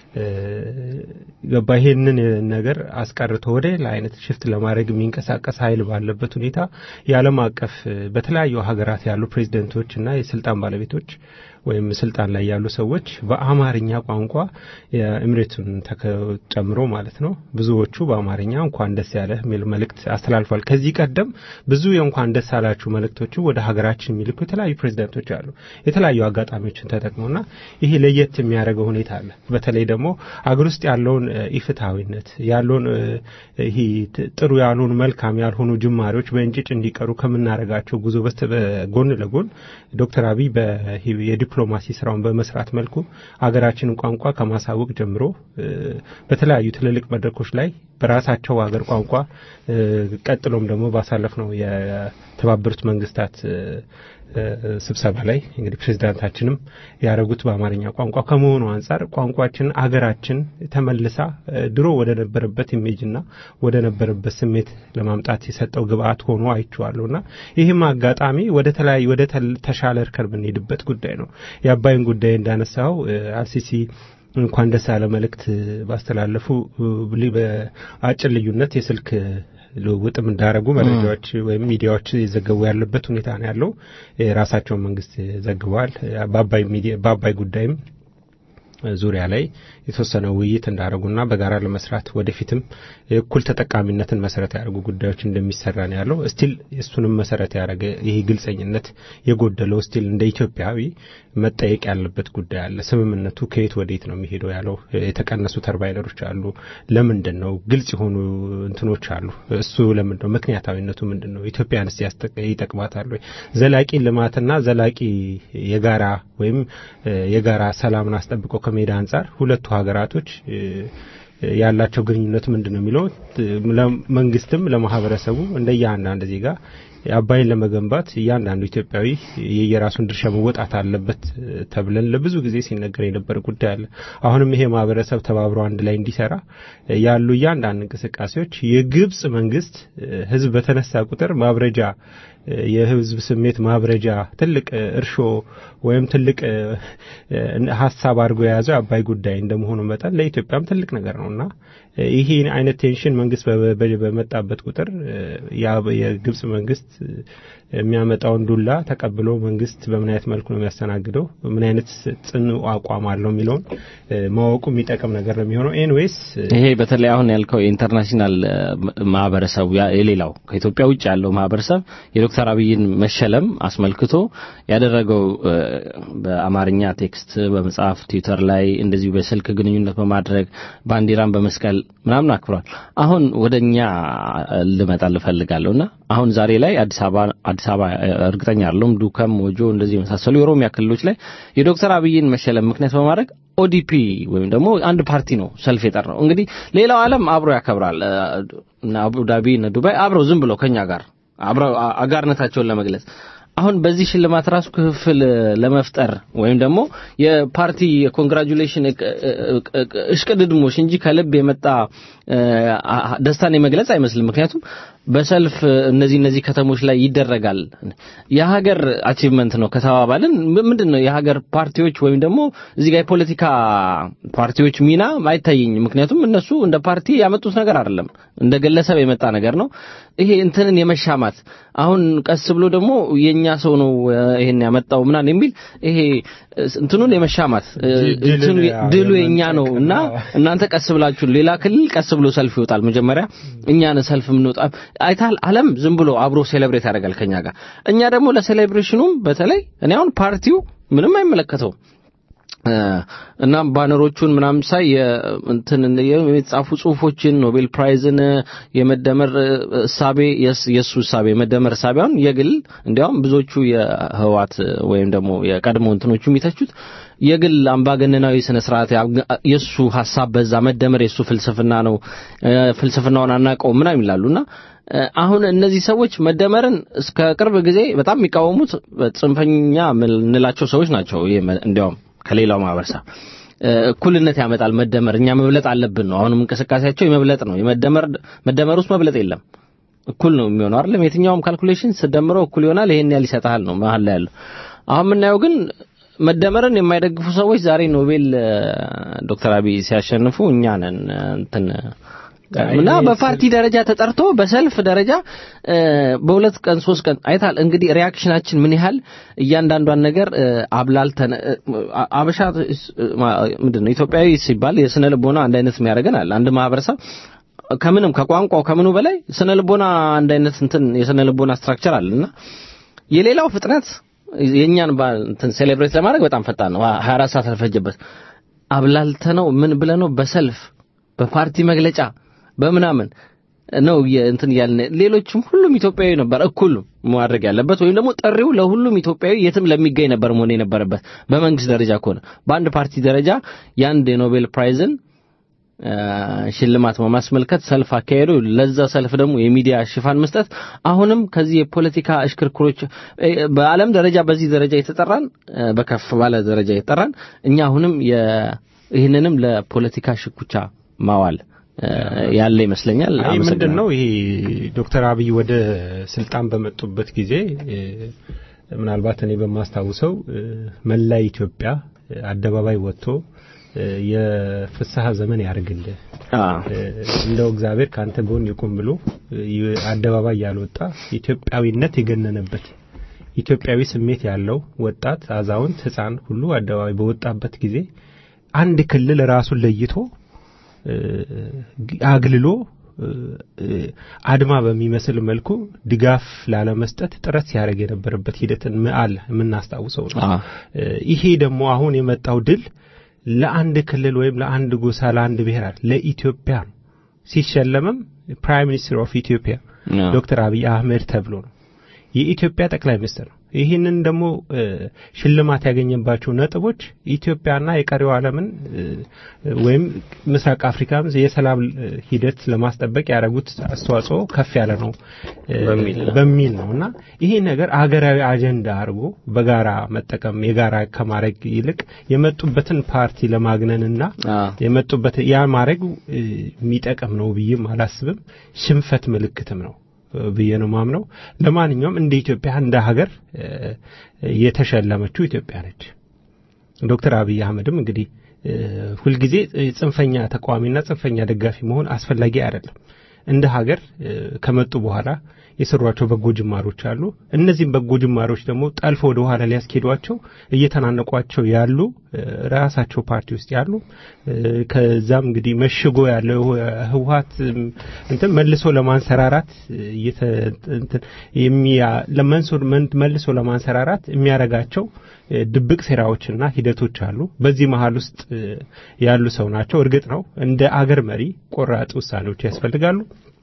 ገባ ይሄንን ነገር አስቀርቶ ወደ ሌላ አይነት ሽፍት ለማድረግ የሚንቀሳቀስ ኃይል ባለበት ሁኔታ የዓለም አቀፍ በተለያዩ ሀገራት ያሉ ፕሬዚደንቶች እና የስልጣን ባለቤቶች ወይም ስልጣን ላይ ያሉ ሰዎች በአማርኛ ቋንቋ የእምሬቱን ጨምሮ ማለት ነው ብዙዎቹ በአማርኛ እንኳን ደስ ያለ የሚል መልእክት አስተላልፏል። ከዚህ ቀደም ብዙ የእንኳን ደስ ያላችሁ መልእክቶቹ ወደ ሀገራችን የሚልኩ የተለያዩ ፕሬዚደንቶች አሉ። የተለያዩ አጋጣሚዎችን ተጠቅመውና ይሄ ለየት የሚያደርገው ሁኔታ አለ። በተለይ ደግሞ አገር ውስጥ ያለውን ኢፍትሐዊነት ያለውን ይሄ ጥሩ ያልሆኑ መልካም ያልሆኑ ጅማሬዎች በእንጭጭ እንዲቀሩ ከምናደርጋቸው ጉዞ በስተ ጎን ለጎን ዶክተር አብይ የዲፕሎማሲ ስራውን በመስራት መልኩ ሀገራችንን ቋንቋ ከማሳወቅ ጀምሮ በተለያዩ ትልልቅ መድረኮች ላይ በራሳቸው ሀገር ቋንቋ ቀጥሎም ደግሞ ባሳለፍነው የተባበሩት መንግስታት ስብሰባ ላይ እንግዲህ ፕሬዚዳንታችንም ያደረጉት በአማርኛ ቋንቋ ከመሆኑ አንጻር ቋንቋችን አገራችን ተመልሳ ድሮ ወደ ነበረበት ኢሜጅና ወደ ነበረበት ስሜት ለማምጣት የሰጠው ግብአት ሆኖ አይቼዋለሁና ይህም አጋጣሚ ወደ ተለያዩ ወደ ተሻለ እርከን የምንሄድበት ጉዳይ ነው። የአባይን ጉዳይ እንዳነሳው አልሲሲ እንኳን ደስ ያለ መልእክት ባስተላለፉ በአጭር ልዩነት የስልክ ልውውጥም እንዳረጉ መረጃዎች ወይም ሚዲያዎች የዘገቡ ያለበት ሁኔታ ነው ያለው። የራሳቸውን መንግስት ዘግበዋል። በአባይ ጉዳይም ዙሪያ ላይ የተወሰነ ውይይት እንዳደረጉና በጋራ ለመስራት ወደፊትም እኩል ተጠቃሚነትን መሰረት ያደርጉ ጉዳዮች እንደሚሰራ ነው ያለው። ስቲል እሱንም መሰረት ያደረገ ይሄ ግልጸኝነት የጎደለው ስቲል እንደ ኢትዮጵያዊ መጠየቅ ያለበት ጉዳይ አለ። ስምምነቱ ከየት ወዴት ነው የሚሄደው ያለው የተቀነሱ ተርባይነሮች አሉ። ለምንድን ነው ግልጽ የሆኑ እንትኖች አሉ። እሱ ለምንድን ነው ምክንያታዊነቱ ምንድን ነው? ኢትዮጵያንስ ይጠቅማታል ወይ? ዘላቂ ልማትና ዘላቂ የጋራ ወይም የጋራ ሰላምን አስጠብቆ ከሜዳ አንጻር ሁለቱ ሀገራቶች ያላቸው ግንኙነት ምንድን ነው የሚለው መንግስትም ለማህበረሰቡ እንደ እያንዳንድ ዜጋ አባይን ለመገንባት እያንዳንዱ ኢትዮጵያዊ የየራሱን ድርሻ መወጣት አለበት ተብለን ለብዙ ጊዜ ሲነገር የነበረ ጉዳይ አለ። አሁንም ይሄ ማህበረሰብ ተባብሮ አንድ ላይ እንዲሰራ ያሉ እያንዳንድ እንቅስቃሴዎች የግብጽ መንግስት ህዝብ በተነሳ ቁጥር ማብረጃ የህዝብ ስሜት ማብረጃ ትልቅ እርሾ ወይም ትልቅ ሀሳብ አድርጎ የያዘው አባይ ጉዳይ እንደመሆኑ መጠን ለኢትዮጵያም ትልቅ ነገር ነውና ይህ አይነት ቴንሽን መንግስት በመጣበት ቁጥር የግብጽ መንግስት የሚያመጣውን ዱላ ተቀብሎ መንግስት በምን አይነት መልኩ ነው የሚያስተናግደው፣ ምን አይነት ጽኑ አቋም አለው የሚለውን ማወቁ የሚጠቅም ነገር ነው የሚሆነው። ኤንዌይስ
ይሄ በተለይ አሁን ያልከው የኢንተርናሽናል ማህበረሰቡ የሌላው ከኢትዮጵያ ውጭ ያለው ማህበረሰብ የዶክተር አብይን መሸለም አስመልክቶ ያደረገው በአማርኛ ቴክስት በመጽሐፍ ትዊተር ላይ እንደዚሁ በስልክ ግንኙነት በማድረግ ባንዲራን በመስቀል ምናምን አክብሯል። አሁን ወደኛ ልመጣ ልፈልጋለሁና አሁን ዛሬ ላይ አዲስ አበባ አዲስ አበባ እርግጠኛ አይደለሁም ዱከም፣ ሞጆ እንደዚህ የመሳሰሉ የኦሮሚያ ክልሎች ላይ የዶክተር አብይን መሸለም ምክንያት በማድረግ ኦዲፒ ወይም ደግሞ አንድ ፓርቲ ነው ሰልፍ የጠራው። እንግዲህ ሌላው ዓለም አብሮ ያከብራል። እነ አቡዳቢ እነ ዱባይ አብረው ዝም ብለው ከኛ ጋር አብረው አጋርነታቸውን ለመግለጽ አሁን በዚህ ሽልማት ራሱ ክፍል ለመፍጠር ወይም ደግሞ የፓርቲ የኮንግራጁሌሽን እሽቅድድሞሽ እንጂ ከልብ የመጣ ደስታን የመግለጽ አይመስልም። ምክንያቱም በሰልፍ እነዚህ እነዚህ ከተሞች ላይ ይደረጋል። የሀገር አቺቭመንት ነው ከተባባልን ምንድን ነው የሀገር ፓርቲዎች ወይም ደግሞ እዚህ ጋር የፖለቲካ ፓርቲዎች ሚና አይታየኝም። ምክንያቱም እነሱ እንደ ፓርቲ ያመጡት ነገር አይደለም፣ እንደ ግለሰብ የመጣ ነገር ነው። ይሄ እንትንን የመሻማት አሁን ቀስ ብሎ ደግሞ የኛ ሰው ነው ይሄን ያመጣው ምናምን የሚል ይሄ እንትኑን የመሻማት ድሉ የኛ ነው እና እናንተ ቀስ ብላችሁ ሌላ ክልል ቀስ ብሎ ሰልፍ ይወጣል። መጀመሪያ እኛን ሰልፍ የምንወጣ አይታል። ዓለም ዝም ብሎ አብሮ ሴሌብሬት ያደርጋል ከኛ ጋር። እኛ ደግሞ ለሴሌብሬሽኑም በተለይ እኔ አሁን ፓርቲው ምንም አይመለከተውም እና ባነሮቹን ምናምን ሳይ እንትን የተጻፉ ጽሁፎችን ኖቤል ፕራይዝን የመደመር እሳቤ የእሱ እሳቤ የመደመር እሳቤ አሁን የግል እንዲያውም ብዙዎቹ የህዋት ወይም ደግሞ የቀድሞ እንትኖቹ የሚተቹት የግል አምባገነናዊ ስነ ስርዓት የእሱ ሀሳብ በዛ መደመር የእሱ ፍልስፍና ነው፣ ፍልስፍናውን አናውቀውም ምናምን ይላሉና አሁን እነዚህ ሰዎች መደመርን እስከ ቅርብ ጊዜ በጣም የሚቃወሙት ጽንፈኛ የምንላቸው ሰዎች ናቸው። እንዲያውም ከሌላው ማህበረሰብ እኩልነት ያመጣል መደመር፣ እኛ መብለጥ አለብን ነው። አሁንም እንቅስቃሴያቸው የመብለጥ ነው። የመደመር መደመር ውስጥ መብለጥ የለም። እኩል ነው የሚሆነው አይደለም። የትኛውም ካልኩሌሽን ስደምረው እኩል ይሆናል። ይሄን ያህል ይሰጣል ነው መሀል ላይ ያለው። አሁን የምናየው ግን መደመርን የማይደግፉ ሰዎች ዛሬ ኖቤል ዶክተር አብይ ሲያሸንፉ እኛ ነን እንትን እና በፓርቲ ደረጃ ተጠርቶ በሰልፍ ደረጃ በሁለት ቀን ሶስት ቀን አይታል። እንግዲህ ሪያክሽናችን ምን ያህል እያንዳንዷን ነገር አብላልተን አበሻ ምንድን ነው ኢትዮጵያዊ ሲባል የስነ ልቦና አንድ አይነት የሚያደርገን አለ። አንድ ማህበረሰብ ከምንም ከቋንቋው ከምኑ በላይ ስነ ልቦና አንድ አይነት እንትን የስነ ልቦና ስትራክቸር አለና የሌላው ፍጥነት የእኛን እንትን ሴሌብሬት ለማድረግ በጣም ፈጣን ነው። 24 ሰዓት አልፈጀበት። አብላልተነው ምን ብለነው በሰልፍ በፓርቲ መግለጫ በምናምን ነው የ- እንትን እያልን ሌሎችም ሁሉም ኢትዮጵያዊ ነበር እኩል ማድረግ ያለበት ወይም ደግሞ ጥሪው ለሁሉም ኢትዮጵያዊ የትም ለሚገኝ ነበር መሆን የነበረበት በመንግስት ደረጃ ከሆነ በአንድ ፓርቲ ደረጃ የአንድ የኖቤል ፕራይዝን አ፣ ሽልማት በማስመልከት ሰልፍ አካሄዱ ለዛ ሰልፍ ደግሞ የሚዲያ ሽፋን መስጠት አሁንም ከዚህ የፖለቲካ እሽክርክሮች እ፣ በዓለም ደረጃ በዚህ ደረጃ የተጠራን እ፣ በከፍ ባለ ደረጃ የተጠራን እኛ አሁንም የ- ይህንንም ለፖለቲካ ሽኩቻ ማዋል እ፣ ያለ ይመስለኛል።
አይ ምንድን
አመሰግናለሁ።
ነው ይሄ ዶክተር አብይ ወደ ስልጣን በመጡበት ጊዜ እ፣ ምናልባት እኔ በማስታውሰው እ፣ መላ ኢትዮጵያ እ፣ አደባባይ ወጥቶ እ፣ የፍስሐ ዘመን ያርግልህ
አ፣
እ፣ እንደው እግዚአብሔር ከአንተ ጎን ይቁም ብሎ እ፣ ይ- አደባባይ ያልወጣ ኢትዮጵያዊነት የገነነበት ኢትዮጵያዊ ስሜት ያለው ወጣት፣ አዛውንት፣ ሕፃን ሁሉ አደባባይ በወጣበት ጊዜ አንድ ክልል ራሱን ለይቶ እ፣ አግልሎ እ፣ እ፣ አድማ በሚመስል መልኩ ድጋፍ ላለመስጠት ጥረት ሲያደርግ የነበረበት ሂደትን አለ የምናስታውሰው ነው።
አ፣
እ፣ ይሄ ደግሞ አሁን የመጣው ድል ለአንድ ክልል ወይም ለአንድ ጎሳ ለአንድ ብሔር አይደል፣ ለኢትዮጵያ ነው። ሲሸለምም ፕራይም ሚኒስትር ኦፍ ኢትዮጵያ
አ፣
ዶክተር አብይ አህመድ ተብሎ ነው። የኢትዮጵያ ጠቅላይ ሚኒስትር ነው። ይህንን ደግሞ እ፣ ሽልማት ያገኘባቸው ነጥቦች ኢትዮጵያና የቀሪው ዓለምን እ፣ ወይም ምስራቅ አፍሪካም የሰላም እ፣ ሂደት ለማስጠበቅ ያደረጉት አስተዋጽኦ ከፍ ያለ ነው እ፣
በሚል ነው።
በሚል ነው እና ይሄ ነገር አገራዊ አጀንዳ አድርጎ በጋራ መጠቀም የጋራ ከማድረግ ይልቅ የመጡበትን ፓርቲ ለማግነንና
አ፣
የመጡበት ያ ማድረግ እ፣ የሚጠቅም ነው ብዬም አላስብም። ሽንፈት ምልክትም ነው እ፣ ብዬ ነው ማምነው። ለማንኛውም እንደ ኢትዮጵያ እንደ ሀገር እ፣ የተሸለመችው ኢትዮጵያ ነች። ዶክተር አብይ አህመድም እንግዲህ እ፣ ሁልጊዜ እ፣ ጽንፈኛ ተቃዋሚና ጽንፈኛ ደጋፊ መሆን አስፈላጊ አይደለም። እንደ ሀገር እ፣ ከመጡ በኋላ የሰሯቸው በጎ ጅማሮች አሉ። እነዚህም በጎ ጅማሮች ደግሞ ጠልፎ ወደ ኋላ ሊያስኬዷቸው እየተናነቋቸው ያሉ እ፣ ራሳቸው ፓርቲ ውስጥ ያሉ እ፣ ከዛም እንግዲህ መሽጎ ያለው ህወሀት እም፣ እንትን መልሶ ለማንሰራራት እ፣ እየተ- እንትን የሚያ ለመንሶ መን- መልሶ ለማንሰራራት የሚያረጋቸው እ፣ ድብቅ ሴራዎችና ሂደቶች አሉ። በዚህ መሀል ውስጥ እ፣ ያሉ ሰው ናቸው። እርግጥ ነው እንደ አገር መሪ ቆራጥ ውሳኔዎች ያስፈልጋሉ።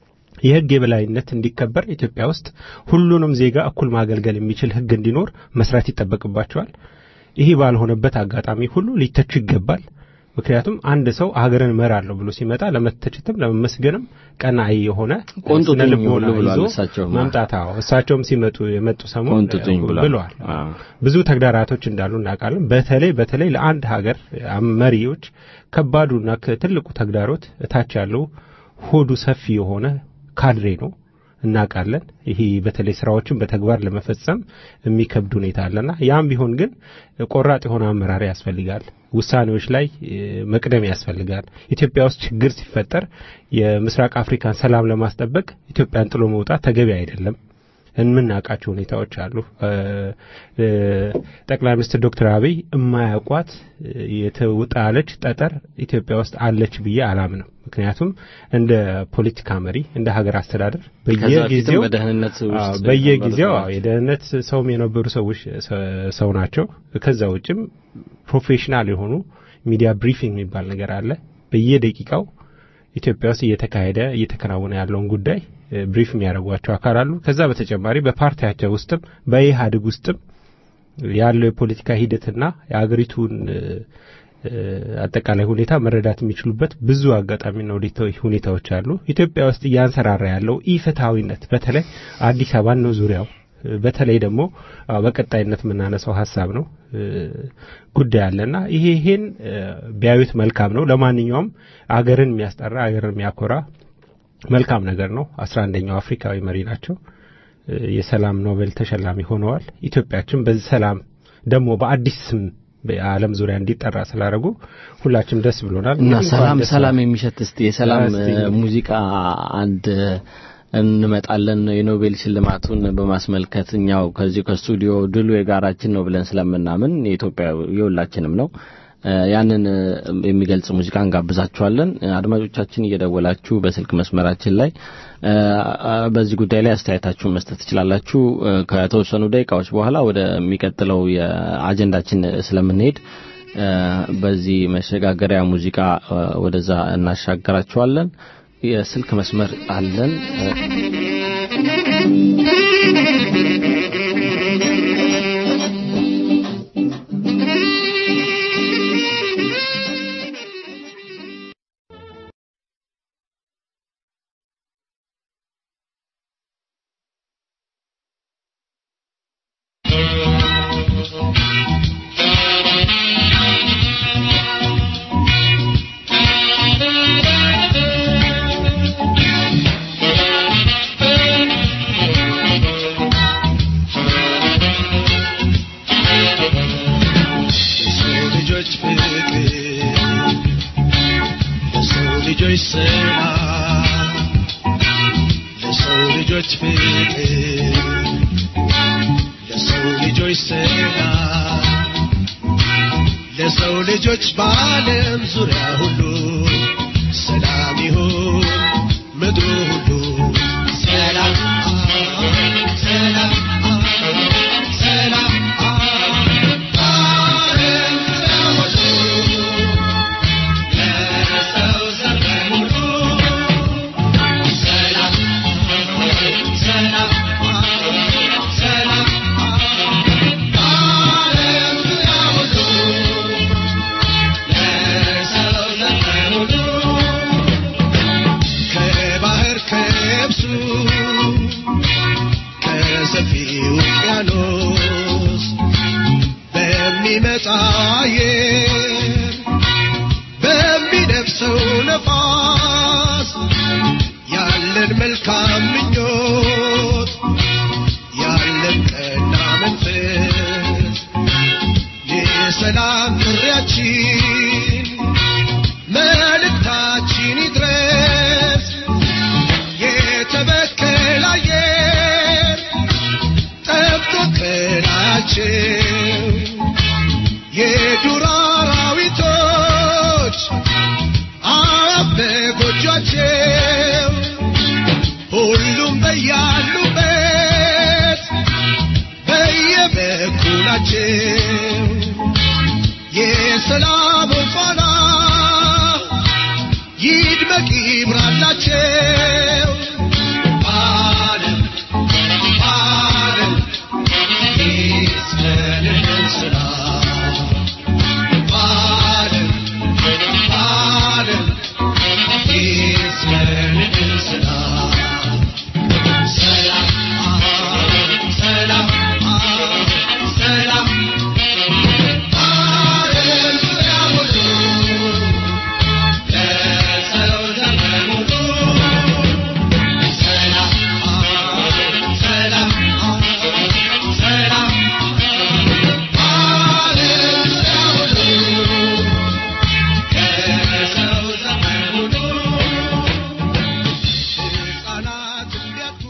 የህግ የበላይነት እንዲከበር ኢትዮጵያ ውስጥ ሁሉንም ዜጋ እኩል ማገልገል የሚችል ህግ እንዲኖር መስራት ይጠበቅባቸዋል። ይህ ባልሆነበት አጋጣሚ ሁሉ ሊተቹ ይገባል። ምክንያቱም አንድ ሰው ሀገርን እመራለሁ ብሎ ሲመጣ ለመተቸትም ለመመስገንም ቀናኢ የሆነ
ቆንጥጡኝ
ስነ ልቦና
ሁሉ ብሏል
ይዞ
እሳቸውም።
መምጣት አዎ፣ እሳቸውም ሲመጡ የመጡ ሰሞን
ቆንጥጡኝ ብሏል።
ብለዋል።
አ፣
ብዙ ተግዳራቶች እንዳሉ እናውቃለን። በተለይ በተለይ ለአንድ ሀገር መሪዎች ከባዱና ትልቁ ተግዳሮት እታች ያለው ሆዱ ሰፊ የሆነ ካድሬ ነው እናውቃለን። ይሄ በተለይ ስራዎችን በተግባር ለመፈጸም የሚከብድ ሁኔታ አለና ያም ቢሆን ግን ቆራጥ የሆነ አመራር ያስፈልጋል። ውሳኔዎች ላይ እ፣ መቅደም ያስፈልጋል። ኢትዮጵያ ውስጥ ችግር ሲፈጠር የምስራቅ አፍሪካን ሰላም ለማስጠበቅ ኢትዮጵያን ጥሎ መውጣት ተገቢ አይደለም። የምናውቃቸው ሁኔታዎች አሉ። እ፣ እ፣ ጠቅላይ ሚኒስትር ዶክተር አብይ የማያውቋት እ፣ የተውጣለች ጠጠር ኢትዮጵያ ውስጥ አለች ብዬ አላምንም። ምክንያቱም እንደ ፖለቲካ መሪ እንደ ሀገር አስተዳደር
ከዛ በፊትም
በየጊዜው
በደህንነት
አዎ፣
ውስጥ
በየጊዜው
የነበሩት
አዎ፣ የደህንነት ሰውም የነበሩ ሰዎች ሰ- ሰው ናቸው። ከዛ ውጭም ፕሮፌሽናል የሆኑ ሚዲያ ብሪፊንግ የሚባል ነገር አለ። በየደቂቃው ኢትዮጵያ ውስጥ እየተካሄደ እየተከናወነ ያለውን ጉዳይ እ፣ ብሪፍ የሚያደርጓቸው አካል አሉ። ከዛ በተጨማሪ በፓርቲያቸው ውስጥም በኢህአዴግ ውስጥም ያለው የፖለቲካ ሂደትና የአገሪቱን እ፣ እ፣ አጠቃላይ ሁኔታ መረዳት የሚችሉበት ብዙ አጋጣሚና ሁኔታ- ሁኔታዎች አሉ። ኢትዮጵያ ውስጥ እያንሰራራ ያለው ኢፍትሐዊነት በተለይ አዲስ አበባን ነው ዙሪያው እ፣ በተለይ ደግሞ አዎ፣ በቀጣይነት የምናነሳው ሀሳብ ነው እ፣ ጉዳይ አለና ይሄ ይሄን እ፣ ቢያዩት መልካም ነው። ለማንኛውም አገርን የሚያስጠራ አገርን የሚያኮራ መልካም ነገር ነው። አስራ አንደኛው አፍሪካዊ መሪ ናቸው። እ፣ የሰላም ኖቤል ተሸላሚ ሆነዋል። ኢትዮጵያችን በዚህ ሰላም ደግሞ በአዲስ ስም በዓለም ዙሪያ እንዲጠራ ስላደረጉ ሁላችንም ደስ ብሎናል።
እና
እንኳን
ሰላም
ደስ
ሰላም
አለ።
የሚሸት እስቲ የሰላም
እስቲ
እ፣ ሙዚቃ አንድ እንመጣለን። የኖቤል ሽልማቱን በማስመልከት እኛው ከዚህ ከስቱዲዮ ድሉ የጋራችን ነው ብለን ስለምናምን የኢትዮጵያ የሁላችንም ነው። እ፣ ያንን እ፣ የሚገልጽ ሙዚቃ እንጋብዛችኋለን። እ፣ አድማጮቻችን እየደወላችሁ በስልክ መስመራችን ላይ እ፣ አ፣ በዚህ ጉዳይ ላይ አስተያየታችሁን መስጠት ትችላላችሁ። እ፣ ከተወሰኑ ደቂቃዎች በኋላ ወደሚቀጥለው የአጀንዳችን ስለምንሄድ እ፣ በዚህ መሸጋገሪያ ሙዚቃ እ፣ ወደዛ እናሻገራችኋለን። የስልክ መስመር አለን።
ለሰው ልጆች ፍቅር ለሰው ልጆች ሰላም ለሰው ልጆች ፍቅር ለሰው ልጆች ሰላም ለሰው ልጆች በዓለም ዙሪያ ሁሉ ሰላም ይሁን ምድሩ ሁሉ ሰላም ሰላም ሰላም ዓለም ዙሪያ ሁሉ ለሰው ዘር በሙሉ ሰላም ሰላም ሰላም ዓለም ዙሪያ ሁሉ ለሰው ዘር በሙሉ ከባህር ከብሱ ከሰፊው ውቅያኖስ በሚመጣ አየር በሚነፍሰው ነፋስ ያለን መልካም ምኞት ያለን ቀና መንፈስ የሰላም ጥሪያችን መልእክታችን ይድረስ የተበከለ አየር ጠብቶ ከላያቸው የዱር አራዊቶች አዕዋፍ በጎጇቸው ሁሉም በያሉበት በየበኩላቸው የሰላም ፋና ይድመቅ ይብራላቸው ዓለም ዓለም ይስፈንልን ሰላም ዓለም ዓለም ይስፈንልን ሰላም ሰላም ሰላም ሰላም ዓለም ዙሪያ ሁሉ ለሰው ዘር በሙሉ ሰላም ሰላም ሰላም ዓለም ዙሪያ ሁሉ ለሰው ዘር በሙሉ ሕፃናት እንዲያድጉ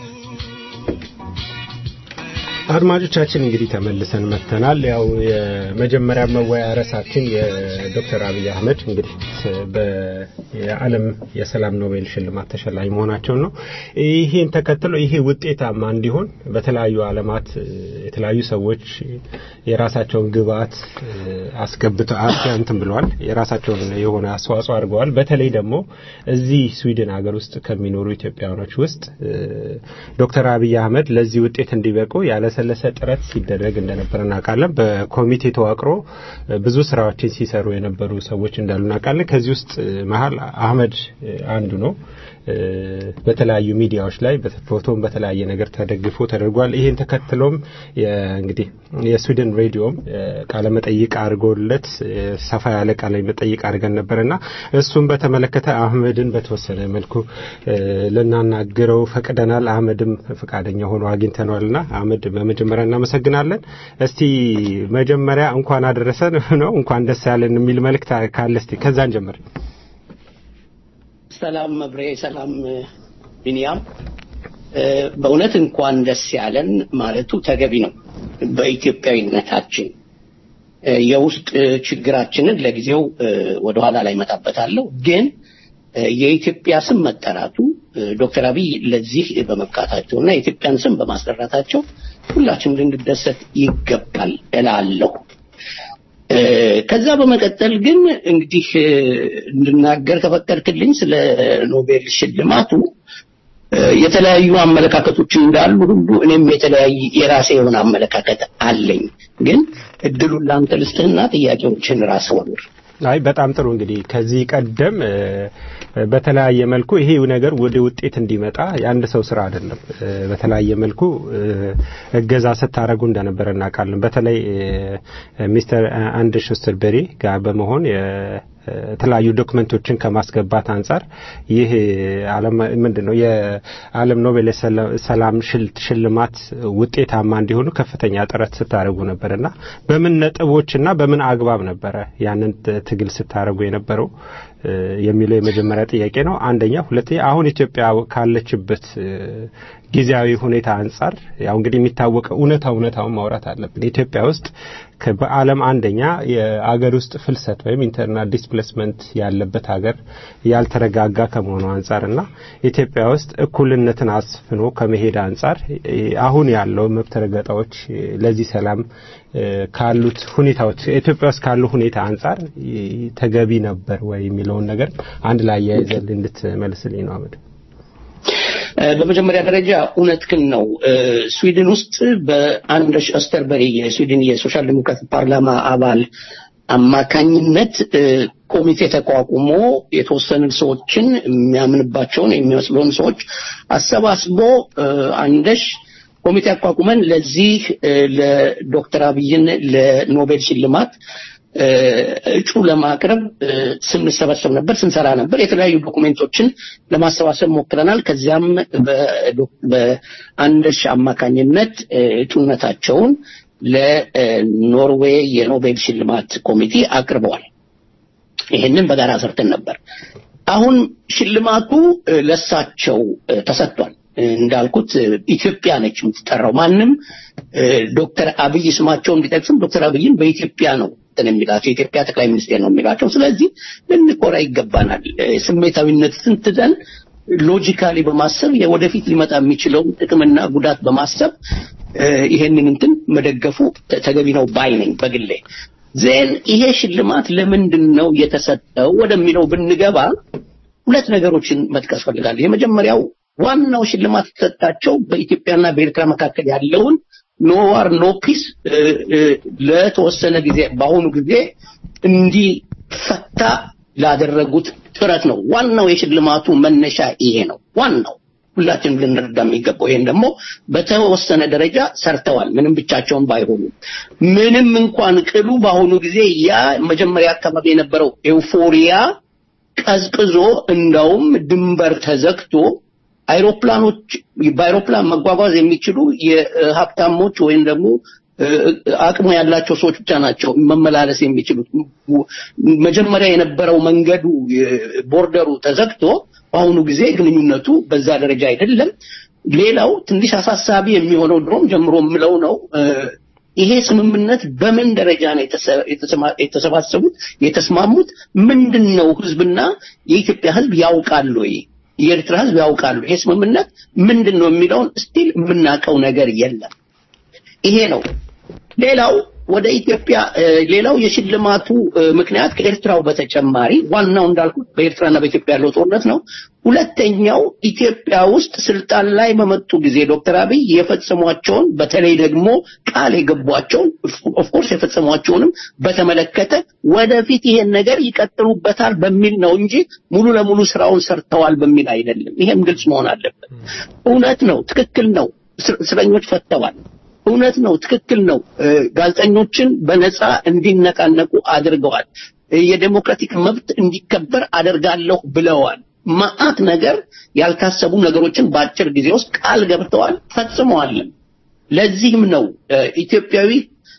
አድማጮቻችን እንግዲህ ተመልሰን መጥተናል። ያው የመጀመሪያ መወያ ርዕሳችን የዶክተር አብይ አህመድ እንግዲህ በየዓለም የሰላም ኖቤል ሽልማት ተሸላሚ መሆናቸውን ነው። ይሄን ተከትሎ ይሄ ውጤታማ እንዲሆን በተለያዩ ዓለማት የተለያዩ ሰዎች የራሳቸውን ግብዓት አስገብተው እንትን ብለዋል። የራሳቸውን የሆነ አስተዋጽኦ አድርገዋል። በተለይ ደግሞ እዚህ ስዊድን ሀገር ውስጥ ከሚኖሩ ኢትዮጵያውያኖች ውስጥ ዶክተር አብይ አህመድ ለዚህ ውጤት እንዲበቁ ያለሰለሰ ጥረት ሲደረግ እንደነበረ እናውቃለን። በኮሚቴ ተዋቅሮ ብዙ ስራዎችን ሲሰሩ የነበሩ ሰዎች እንዳሉ እናውቃለን። ከዚህ ውስጥ መሀል አህመድ አንዱ ነው። በተለያዩ ሚዲያዎች ላይ በፎቶም በተለያየ ነገር ተደግፎ ተደርጓል። ይህን ተከትሎም እንግዲህ የስዊድን ሬዲዮም ቃለ መጠይቅ አድርጎለት ሰፋ ያለ ቃለ መጠይቅ አድርገን ነበርና እሱም በተመለከተ አህመድን በተወሰነ መልኩ ልናናግረው ፈቅደናል። አህመድም ፈቃደኛ ሆኖ አግኝተነዋልና አህመድ በመጀመሪያ እናመሰግናለን። እስቲ መጀመሪያ እንኳን አደረሰን ነው እንኳን ደስ ያለን የሚል መልእክት ካለ እስቲ ከዛን ጀምር።
ሰላም መብሬ፣ ሰላም ቢንያም። በእውነት እንኳን ደስ ያለን ማለቱ ተገቢ ነው። በኢትዮጵያዊነታችን የውስጥ ችግራችንን ለጊዜው ወደኋላ ላይ መጣበታለሁ፣ ግን የኢትዮጵያ ስም መጠራቱ ዶክተር አብይ ለዚህ በመብቃታቸው እና የኢትዮጵያን ስም በማስጠራታቸው ሁላችንም ልንደሰት ይገባል እላለሁ። እ፣ ከዛ በመቀጠል ግን እንግዲህ እ፣ እንድናገር ከፈቀድክልኝ ስለ ኖቤል ሽልማቱ እ፣ የተለያዩ አመለካከቶች እንዳሉ ሁሉ እኔም የተለያየ የራሴ የሆነ አመለካከት አለኝ። ግን እድሉን ለአንተ ልስጥህና ጥያቄዎችን ራስ ወርውር።
አይ በጣም ጥሩ እንግዲህ ከዚህ ቀደም እ፣ በተለያየ መልኩ ይሄ ነገር ወደ ውጤት እንዲመጣ የአንድ ሰው ስራ አይደለም። እ፣ በተለያየ መልኩ እ፣ እገዛ ስታደርጉ እንደነበረ እናውቃለን። በተለይ እ፣ ሚስተር አንድ ሹስተርበሪ ጋር በመሆን የ- የተለያዩ ዶክመንቶችን ከማስገባት አንጻር ይህ ዓለም ምንድን ነው የዓለም ኖቤል የሰላ- ሰላም ሽል- ሽልማት ውጤታማ እንዲሆኑ ከፍተኛ ጥረት ስታደርጉ ነበርና በምን ነጥቦችና በምን አግባብ ነበረ ያንን ት- ትግል ስታደርጉ የነበረው እ፣ የሚለው የመጀመሪያ ጥያቄ ነው። አንደኛ፣ ሁለተኛ አሁን ኢትዮጵያ ካለችበት እ፣ ጊዜያዊ ሁኔታ አንጻር ያው እንግዲህ የሚታወቀው እውነታ እውነታውን ማውራት አለብን። ኢትዮጵያ ውስጥ ከ- በዓለም አንደኛ የአገር ውስጥ ፍልሰት ወይም ኢንተርናል ዲስፕሌስመንት ያለበት ሀገር ያልተረጋጋ ከመሆኑ አንጻር እና ኢትዮጵያ ውስጥ እኩልነትን አስፍኖ ከመሄድ አንጻር እ፣ አሁን ያለው መብት ረገጣዎች እ፣ ለዚህ ሰላም እ፣ ካሉት ሁኔታዎች ኢትዮጵያ ውስጥ ካሉ ሁኔታ አንጻር እ፣ ተገቢ ነበር ወይ የሚለውን ነገር አንድ ላይ አያይዘን እንድትመልስልኝ ነው አመድ።
እ፣ በመጀመሪያ ደረጃ እውነትህን ነው። እ፣ ስዊድን ውስጥ በአንደርስ ኦስተርበሪ የስዊድን የሶሻል ዲሞክራት ፓርላማ አባል አማካኝነት እ፣ ኮሚቴ ተቋቁሞ የተወሰኑ ሰዎችን የሚያምንባቸውን የሚመስሉን ሰዎች አሰባስቦ እ፣ አንደሽ ኮሚቴ አቋቁመን ለዚህ እ፣ ለዶክተር አብይን ለኖቤል ሽልማት እ፣ እጩ ለማቅረብ እ፣ ስንሰበሰብ ነበር፣ ስንሰራ ነበር። የተለያዩ ዶኩሜንቶችን ለማሰባሰብ ሞክረናል። ከዚያም በዶ- በአንደሽ አማካኝነት እ፣ እጩነታቸውን ለኖርዌይ የኖቤል ሽልማት ኮሚቴ አቅርበዋል። ይህንን በጋራ ሰርተን ነበር። አሁን ሽልማቱ እ፣ ለሳቸው እ፣ ተሰጥቷል። እ፣ እንዳልኩት እ፣ ኢትዮጵያ ነች የምትጠራው። ማንም እ፣ ዶክተር አብይ ስማቸውን ቢጠቅስም ዶክተር አብይን በኢትዮጵያ ነው እንትን የሚላቸው የኢትዮጵያ ጠቅላይ ሚኒስቴር ነው የሚላቸው። ስለዚህ ልንኮራ ይገባናል። እ፣ ስሜታዊነትን ትተን ሎጂካሊ በማሰብ የወደፊት ሊመጣ የሚችለውን ጥቅምና ጉዳት በማሰብ እ፣ ይሄንን እንትን መደገፉ ተ- ተገቢ ነው ባይ ነኝ በግሌ። ዜን ይሄ ሽልማት ለምንድን ነው የተሰጠው ወደሚለው ብንገባ ሁለት ነገሮችን መጥቀስ ፈልጋለሁ። የመጀመሪያው ዋናው ሽልማት የተሰጣቸው በኢትዮጵያና በኤርትራ መካከል ያለውን ኖ ዋር ኖ ፒስ ለተወሰነ ጊዜ በአሁኑ ጊዜ እንዲፈታ ላደረጉት ጥረት ነው። ዋናው የሽልማቱ መነሻ ይሄ ነው። ዋናው ሁላችንም ልንረዳ የሚገባው ይሄን ደግሞ በተወሰነ ደረጃ ሰርተዋል። ምንም ብቻቸውን ባይሆኑ ምንም እንኳን ቅሉ በአሁኑ ጊዜ ያ መጀመሪያ አካባቢ የነበረው ኤውፎሪያ ቀዝቅዞ እንዳውም ድንበር ተዘግቶ አይሮፕላኖች በአይሮፕላን መጓጓዝ የሚችሉ የሀብታሞች ወይም ደግሞ እ፣ አቅሙ ያላቸው ሰዎች ብቻ ናቸው መመላለስ የሚችሉት። መጀመሪያ የነበረው መንገዱ የ- ቦርደሩ ተዘግቶ በአሁኑ ጊዜ ግንኙነቱ በዛ ደረጃ አይደለም። ሌላው ትንሽ አሳሳቢ የሚሆነው ድሮም ጀምሮ የምለው ነው እ፣ ይሄ ስምምነት በምን ደረጃ ነው የተሰ- የተሰማ- የተሰባሰቡት የተስማሙት? ምንድን ነው ህዝብና የኢትዮጵያ ህዝብ ያውቃሉ ወይ? የኤርትራ ህዝብ ያውቃሉ ይሄ ስምምነት ምንድን ነው የሚለውን ስቲል የምናውቀው ነገር የለም። ይሄ ነው። ሌላው ወደ ኢትዮጵያ እ፣ ሌላው የሽልማቱ እ፣ ምክንያት ከኤርትራው በተጨማሪ ዋናው እንዳልኩት በኤርትራና በኢትዮጵያ ያለው ጦርነት ነው። ሁለተኛው ኢትዮጵያ ውስጥ ስልጣን ላይ በመጡ ጊዜ ዶክተር አብይ የፈጸሟቸውን በተለይ ደግሞ ቃል የገቧቸውን ኦፍኮርስ የፈጸሟቸውንም በተመለከተ ወደፊት ይሄን ነገር ይቀጥሉበታል በሚል ነው እንጂ ሙሉ ለሙሉ ስራውን ሰርተዋል በሚል አይደለም። ይሄም ግልጽ መሆን አለበት። እውነት ነው፣ ትክክል ነው። እስር- እስረኞች ፈተዋል። እውነት ነው፣ ትክክል ነው። እ፣ ጋዜጠኞችን በነፃ እንዲነቃነቁ አድርገዋል። እ፣ የዴሞክራቲክ መብት እንዲከበር አደርጋለሁ ብለዋል። መዓት ነገር ያልታሰቡ ነገሮችን በአጭር ጊዜ ውስጥ ቃል ገብተዋል፣ ፈጽመዋልም። ለዚህም ነው እ፣ ኢትዮጵያዊ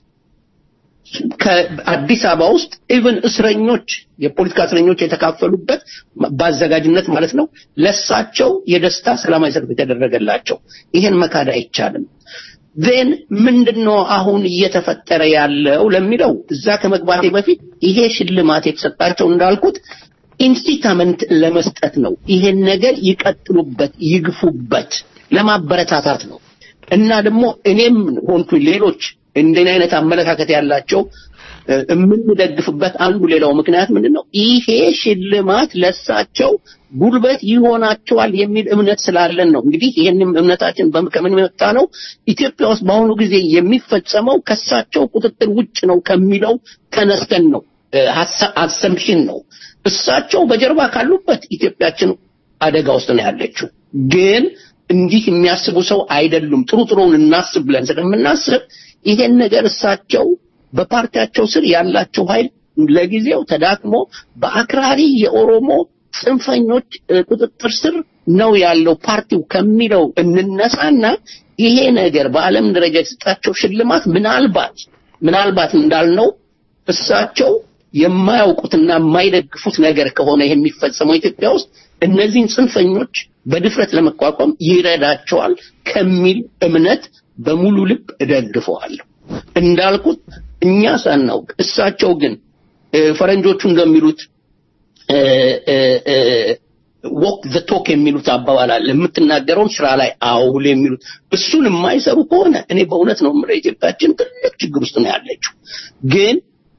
ከአዲስ አበባ ውስጥ ኢቭን እስረኞች የፖለቲካ እስረኞች የተካፈሉበት በአዘጋጅነት ማለት ነው ለሳቸው የደስታ ሰላማዊ ሰልፍ የተደረገላቸው ይሄን መካድ አይቻልም። ዜን ምንድነው አሁን እየተፈጠረ ያለው ለሚለው እዛ ከመግባቴ በፊት ይሄ ሽልማት የተሰጣቸው እንዳልኩት ኢንስቲታመንት ለመስጠት ነው። ይሄን ነገር ይቀጥሉበት፣ ይግፉበት ለማበረታታት ነው እና ደግሞ እኔም ሆንኩ ሌሎች እንደኔ አይነት አመለካከት ያላቸው እ፣ የምንደግፍበት አንዱ ሌላው ምክንያት ምንድን ነው? ይሄ ሽልማት ለሳቸው ጉልበት ይሆናቸዋል የሚል እምነት ስላለን ነው። እንግዲህ ይህንም እምነታችን በም- ከምን የመጣ ነው? ኢትዮጵያ ውስጥ በአሁኑ ጊዜ የሚፈጸመው ከሳቸው ቁጥጥር ውጭ ነው ከሚለው ተነስተን ነው። አሰምሽን ነው። እሳቸው በጀርባ ካሉበት ኢትዮጵያችን አደጋ ውስጥ ነው ያለችው። ግን እንዲህ የሚያስቡ ሰው አይደሉም። ጥሩ ጥሩውን እናስብ ብለን ስለምናስብ ይሄን ነገር እሳቸው በፓርቲያቸው ስር ያላቸው ኃይል ለጊዜው ተዳክሞ በአክራሪ የኦሮሞ ጽንፈኞች እ፣ ቁጥጥር ስር ነው ያለው ፓርቲው ከሚለው እንነሳና ይሄ ነገር በዓለም ደረጃ የተሰጣቸው ሽልማት ምናልባት ምናልባት እንዳልነው እሳቸው የማያውቁትና የማይደግፉት ነገር ከሆነ የሚፈጸመው ኢትዮጵያ ውስጥ እነዚህን ጽንፈኞች በድፍረት ለመቋቋም ይረዳቸዋል ከሚል እምነት በሙሉ ልብ እደግፈዋለሁ። እንዳልኩት እኛ ሳናውቅ እሳቸው ግን እ፣ ፈረንጆቹ እንደሚሉት ዎክ ዘ ቶክ የሚሉት አባባል አለ። የምትናገረውን ስራ ላይ አውል የሚሉት እሱን የማይሰሩ ከሆነ እኔ በእውነት ነው የምለው ኢትዮጵያችን ትልቅ ችግር ውስጥ ነው ያለችው። ግን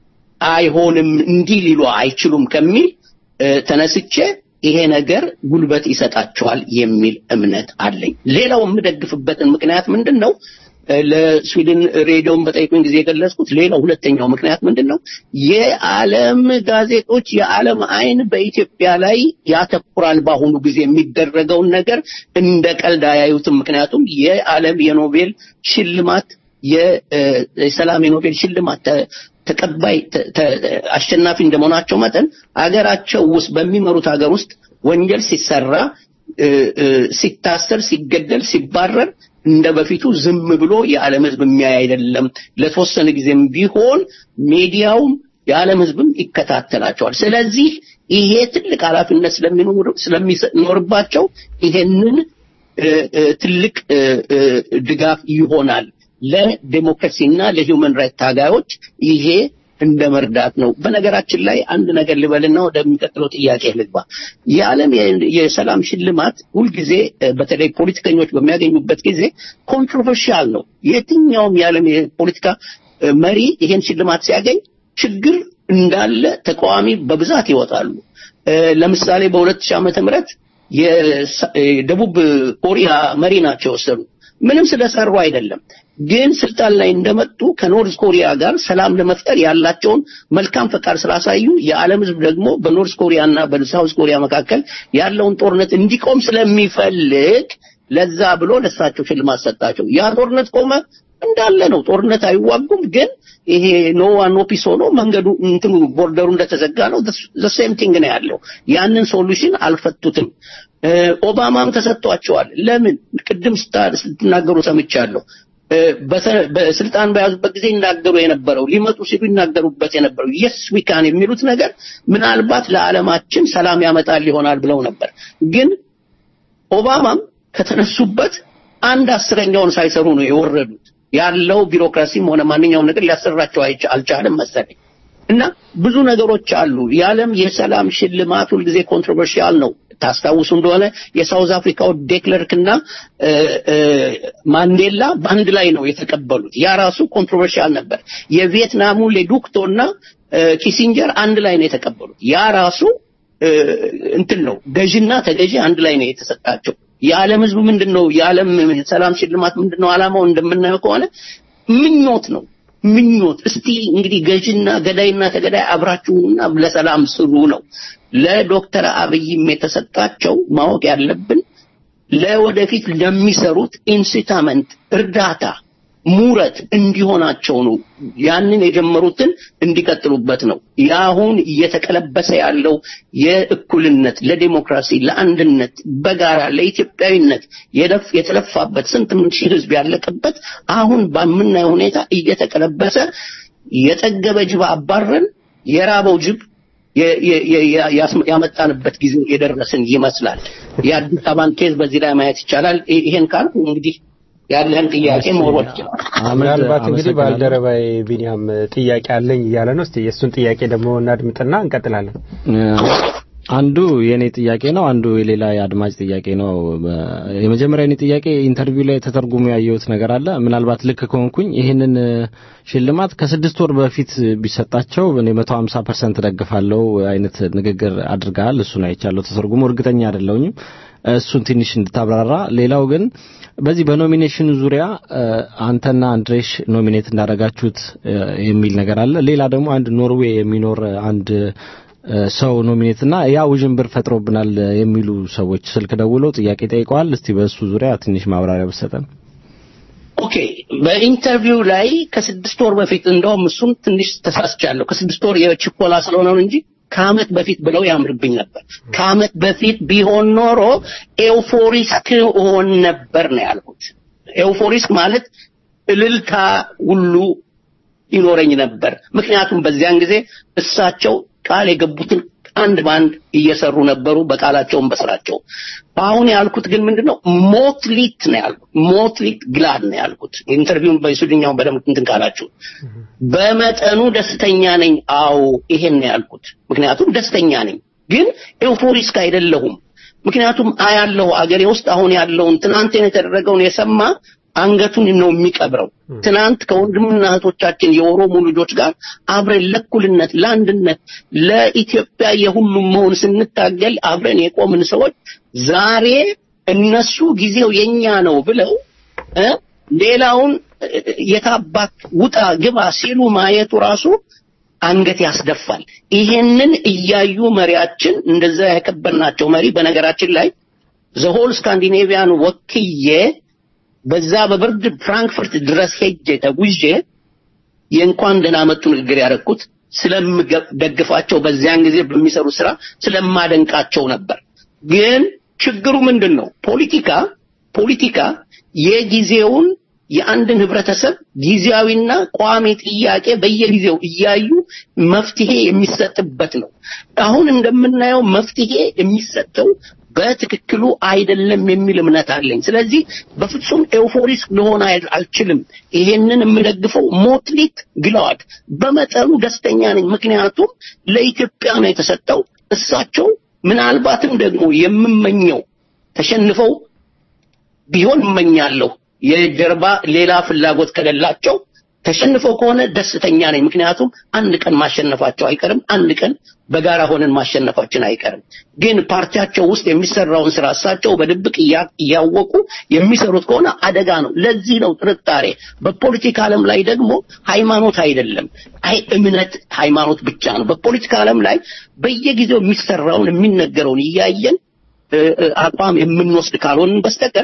አይሆንም እንዲህ ሊሉ አይችሉም ከሚል እ፣ ተነስቼ ይሄ ነገር ጉልበት ይሰጣቸዋል የሚል እምነት አለኝ። ሌላው የምደግፍበትን ምክንያት ምንድን ነው? እ፣ ለስዊድን ሬዲዮን በጠይቁኝ ጊዜ የገለጽኩት ሌላው ሁለተኛው ምክንያት ምንድን ነው? የዓለም ጋዜጦች የዓለም አይን በኢትዮጵያ ላይ ያተኩራል። በአሁኑ ጊዜ የሚደረገውን ነገር እንደ ቀልድ አያዩትም። ምክንያቱም የዓለም የኖቤል ሽልማት የ- እ፣ የሰላም የኖቤል ሽልማት ተ- ተቀባይ ተ- ተ- አሸናፊ እንደመሆናቸው መጠን አገራቸው ውስጥ በሚመሩት ሀገር ውስጥ ወንጀል ሲሰራ እ፣ እ፣ ሲታሰር፣ ሲገደል፣ ሲባረር እንደ በፊቱ ዝም ብሎ የዓለም ሕዝብ የሚያይ አይደለም። ለተወሰነ ጊዜም ቢሆን ሚዲያውም የዓለም ሕዝብም ይከታተላቸዋል። ስለዚህ ይሄ ትልቅ ኃላፊነት ስለሚኖር ስለሚኖርባቸው ይሄንን እ፣ እ፣ ትልቅ እ፣ እ፣ ድጋፍ ይሆናል ለዴሞክራሲና ለሂውመን ራይት ታጋዮች ይሄ እንደ መርዳት ነው። በነገራችን ላይ አንድ ነገር ልበልና ወደሚቀጥለው ጥያቄ ልግባ። የዓለም የ- የሰላም ሽልማት ሁልጊዜ እ፣ በተለይ ፖለቲከኞች በሚያገኙበት ጊዜ ኮንትሮቨርሺያል ነው። የትኛውም የዓለም የፖለቲካ እ፣ መሪ ይሄን ሽልማት ሲያገኝ ችግር እንዳለ ተቃዋሚ በብዛት ይወጣሉ። እ፣ ለምሳሌ በሁለት ሺህ ዓመተ ምህረት የሰ- የደቡብ ኮሪያ መሪ ናቸው የወሰዱት። ምንም ስለሰሩ አይደለም፣ ግን ስልጣን ላይ እንደመጡ ከኖርዝ ኮሪያ ጋር ሰላም ለመፍጠር ያላቸውን መልካም ፈቃድ ስላሳዩ የዓለም ሕዝብ ደግሞ በኖርዝ ኮሪያ እና በሳውዝ ኮሪያ መካከል ያለውን ጦርነት እንዲቆም ስለሚፈልግ ለዛ ብሎ ለሳቸው ሽልማት ሰጣቸው። ያ ጦርነት ቆመ እንዳለ ነው። ጦርነት አይዋጉም፣ ግን ይሄ ኖ ዋን ኖ ፒስ ሆኖ መንገዱ እንትኑ ቦርደሩ እንደተዘጋ ነው። ዘ ሴም ቲንግ ነው ያለው። ያንን ሶሉሽን አልፈቱትም። እ፣ ኦባማም ተሰጥቷቸዋል። ለምን ቅድም ስታ- ስትናገሩ ሰምቻለሁ። እ፣ በሰ- በስልጣን በያዙበት ጊዜ ይናገሩ የነበረው ሊመጡ ሲሉ ይናገሩበት የነበረው የስ ዊካን የሚሉት ነገር ምናልባት ለዓለማችን ሰላም ያመጣል ይሆናል ብለው ነበር ግን ኦባማም ከተነሱበት አንድ አስረኛውን ሳይሰሩ ነው የወረዱት። ያለው ቢሮክራሲም ሆነ ማንኛውም ነገር ሊያሰራቸው አይቻ- አልቻለም መሰለኝ። እና ብዙ ነገሮች አሉ። የዓለም የሰላም ሽልማት ሁልጊዜ ኮንትሮቨርሺያል ነው። ታስታውሱ እንደሆነ የሳውዝ አፍሪካው ዴክለርክ እና እ፣ እ፣ ማንዴላ በአንድ ላይ ነው የተቀበሉት። ያ ራሱ ኮንትሮቨርሺያል ነበር። የቪየትናሙ ሌዱክቶ እና እ፣ ኪሲንጀር አንድ ላይ ነው የተቀበሉት። ያ ራሱ እ፣ እንትን ነው ገዥና ተገዢ አንድ ላይ ነው የተሰጣቸው። የዓለም ሕዝብ ምንድን ነው የዓለም ሰላም ሽልማት ምንድን ነው ዓላማው እንደምናየው ከሆነ ምኞት ነው ምኞት። እስቲ እንግዲህ ገዥና ገዳይና ተገዳይ አብራችሁና ለሰላም ስሩ ነው። ለዶክተር አብይም የተሰጣቸው ማወቅ ያለብን ለወደፊት ለሚሰሩት ኢንሲታመንት እርዳታ ሙረት እንዲሆናቸው ነው። ያንን የጀመሩትን እንዲቀጥሉበት ነው። የአሁን እየተቀለበሰ ያለው የእኩልነት፣ ለዲሞክራሲ፣ ለአንድነት፣ በጋራ ለኢትዮጵያዊነት የለፍ የተለፋበት ስንት ምን ሺህ ህዝብ ያለቀበት አሁን በምናየው ሁኔታ እየተቀለበሰ የጠገበ ጅብ አባረን የራበው ጅብ የ- የ- የ- ያስ- ያመጣንበት ጊዜ የደረስን ይመስላል። የአዲስ አበባን ኬዝ በዚህ ላይ ማየት ይቻላል። ይ- ይሄን ካልኩ እንግዲህ ያለን ጥያቄ መወርወር ይችላል።
ምናልባት እንግዲህ
አመሰግናለሁ።
ባልደረባዬ ቢኒያም ጥያቄ አለኝ እያለ ነው። እስቲ የእሱን ጥያቄ ደግሞ እናድምጥና እንቀጥላለን።
አንዱ የኔ ጥያቄ ነው፣ አንዱ የሌላ የአድማጭ ጥያቄ ነው። በ- የመጀመሪያ የኔ ጥያቄ ኢንተርቪው ላይ ተተርጉሞ ያየሁት ነገር አለ። ምናልባት ልክ ከሆንኩኝ ይህንን እ፣ ሽልማት ከስድስት ወር በፊት ቢሰጣቸው እኔ መቶ ሀምሳ ፐርሰንት ደግፋለሁ አይነት ንግግር አድርገሃል። እሱን አይቻለሁ ተተርጉሞ፣ እርግጠኛ አይደለሁኝም። እሱን ትንሽ እንድታብራራ። ሌላው ግን በዚህ በኖሚኔሽኑ ዙሪያ እ፣ አንተና አንድሬሽ ኖሚኔት እንዳደረጋችሁት እ፣ የሚል ነገር አለ። ሌላ ደግሞ አንድ ኖርዌይ የሚኖር አንድ እ፣ ሰው ኖሚኔት እና ያ ውዥንብር ፈጥሮብናል የሚሉ ሰዎች ስልክ ደውለው ጥያቄ ጠይቀዋል። እስቲ በእሱ ዙሪያ ትንሽ ማብራሪያ ብትሰጠን።
ኦኬ በኢንተርቪው ላይ ከስድስት ወር በፊት እንደውም እሱን ትንሽ ተሳስቻለሁ። ከስድስት ወር የችኮላ ስለሆነ ነው እንጂ ከአመት በፊት ብለው ያምርብኝ ነበር። ከአመት በፊት ቢሆን ኖሮ ኤውፎሪስክ እሆን ነበር ነው ያልኩት። ኤውፎሪስክ ማለት እልልታ ሁሉ ይኖረኝ ነበር። ምክንያቱም በዚያን ጊዜ እሳቸው ቃል የገቡትን አንድ ባንድ እየሰሩ ነበሩ፣ በቃላቸውም በስራቸው። አሁን ያልኩት ግን ምንድነው ሞትሊት ነው ያልኩት። ሞትሊት ግላድ ነው ያልኩት። ኢንተርቪውን በስዊድኛውን በደንብ እንትን ካላችሁ በመጠኑ ደስተኛ ነኝ። አዎ ይሄን ነው ያልኩት። ምክንያቱም ደስተኛ ነኝ፣ ግን ኤውፎሪስክ አይደለሁም። ምክንያቱም አያለሁ አገሬ ውስጥ አሁን ያለውን ትናንት የተደረገውን የሰማ አንገቱን ነው የሚቀብረው። ትናንት ከወንድምና እህቶቻችን የኦሮሞ ልጆች ጋር አብረን ለእኩልነት፣ ለአንድነት፣ ለኢትዮጵያ የሁሉም መሆን ስንታገል አብረን የቆምን ሰዎች ዛሬ እነሱ ጊዜው የኛ ነው ብለው እ ሌላውን እ፣ የታባት ውጣ ግባ ሲሉ ማየቱ ራሱ አንገት ያስደፋል። ይሄንን እያዩ መሪያችን እንደዛ ያከበርናቸው መሪ በነገራችን ላይ ዘሆል ስካንዲኔቪያን ወክዬ በዛ በብርድ ፍራንክፈርት ድረስ ሄጄ ተጉዤ የእንኳን ደህና መጡ ንግግር ያደረኩት ስለምደግፋቸው በዚያን ጊዜ በሚሰሩ ስራ ስለማደንቃቸው ነበር። ግን ችግሩ ምንድን ነው? ፖለቲካ ፖለቲካ የጊዜውን የአንድን ህብረተሰብ ጊዜያዊና ቋሚ ጥያቄ በየጊዜው እያዩ መፍትሄ የሚሰጥበት ነው። አሁን እንደምናየው መፍትሄ የሚሰጠው በትክክሉ አይደለም የሚል እምነት አለኝ። ስለዚህ በፍጹም ኤውፎሪስክ ልሆን አይ- አልችልም። ይሄንን የምደግፈው ሞትሊት ግለዋድ በመጠኑ ደስተኛ ነኝ። ምክንያቱም ለኢትዮጵያ ነው የተሰጠው። እሳቸው ምናልባትም ደግሞ የምመኘው ተሸንፈው ቢሆን እመኛለሁ የጀርባ ሌላ ፍላጎት ከሌላቸው ተሸንፈው ከሆነ ደስተኛ ነኝ። ምክንያቱም አንድ ቀን ማሸነፋቸው አይቀርም። አንድ ቀን በጋራ ሆነን ማሸነፋችን አይቀርም። ግን ፓርቲያቸው ውስጥ የሚሰራውን ስራ እሳቸው በድብቅ እያ- እያወቁ የሚሰሩት ከሆነ አደጋ ነው። ለዚህ ነው ጥርጣሬ። በፖለቲካ ዓለም ላይ ደግሞ ሃይማኖት አይደለም፣ አይ እምነት ሃይማኖት ብቻ ነው። በፖለቲካ ዓለም ላይ በየጊዜው የሚሰራውን የሚነገረውን እያየን እ፣ እ፣ አቋም የምንወስድ ካልሆንን በስተቀር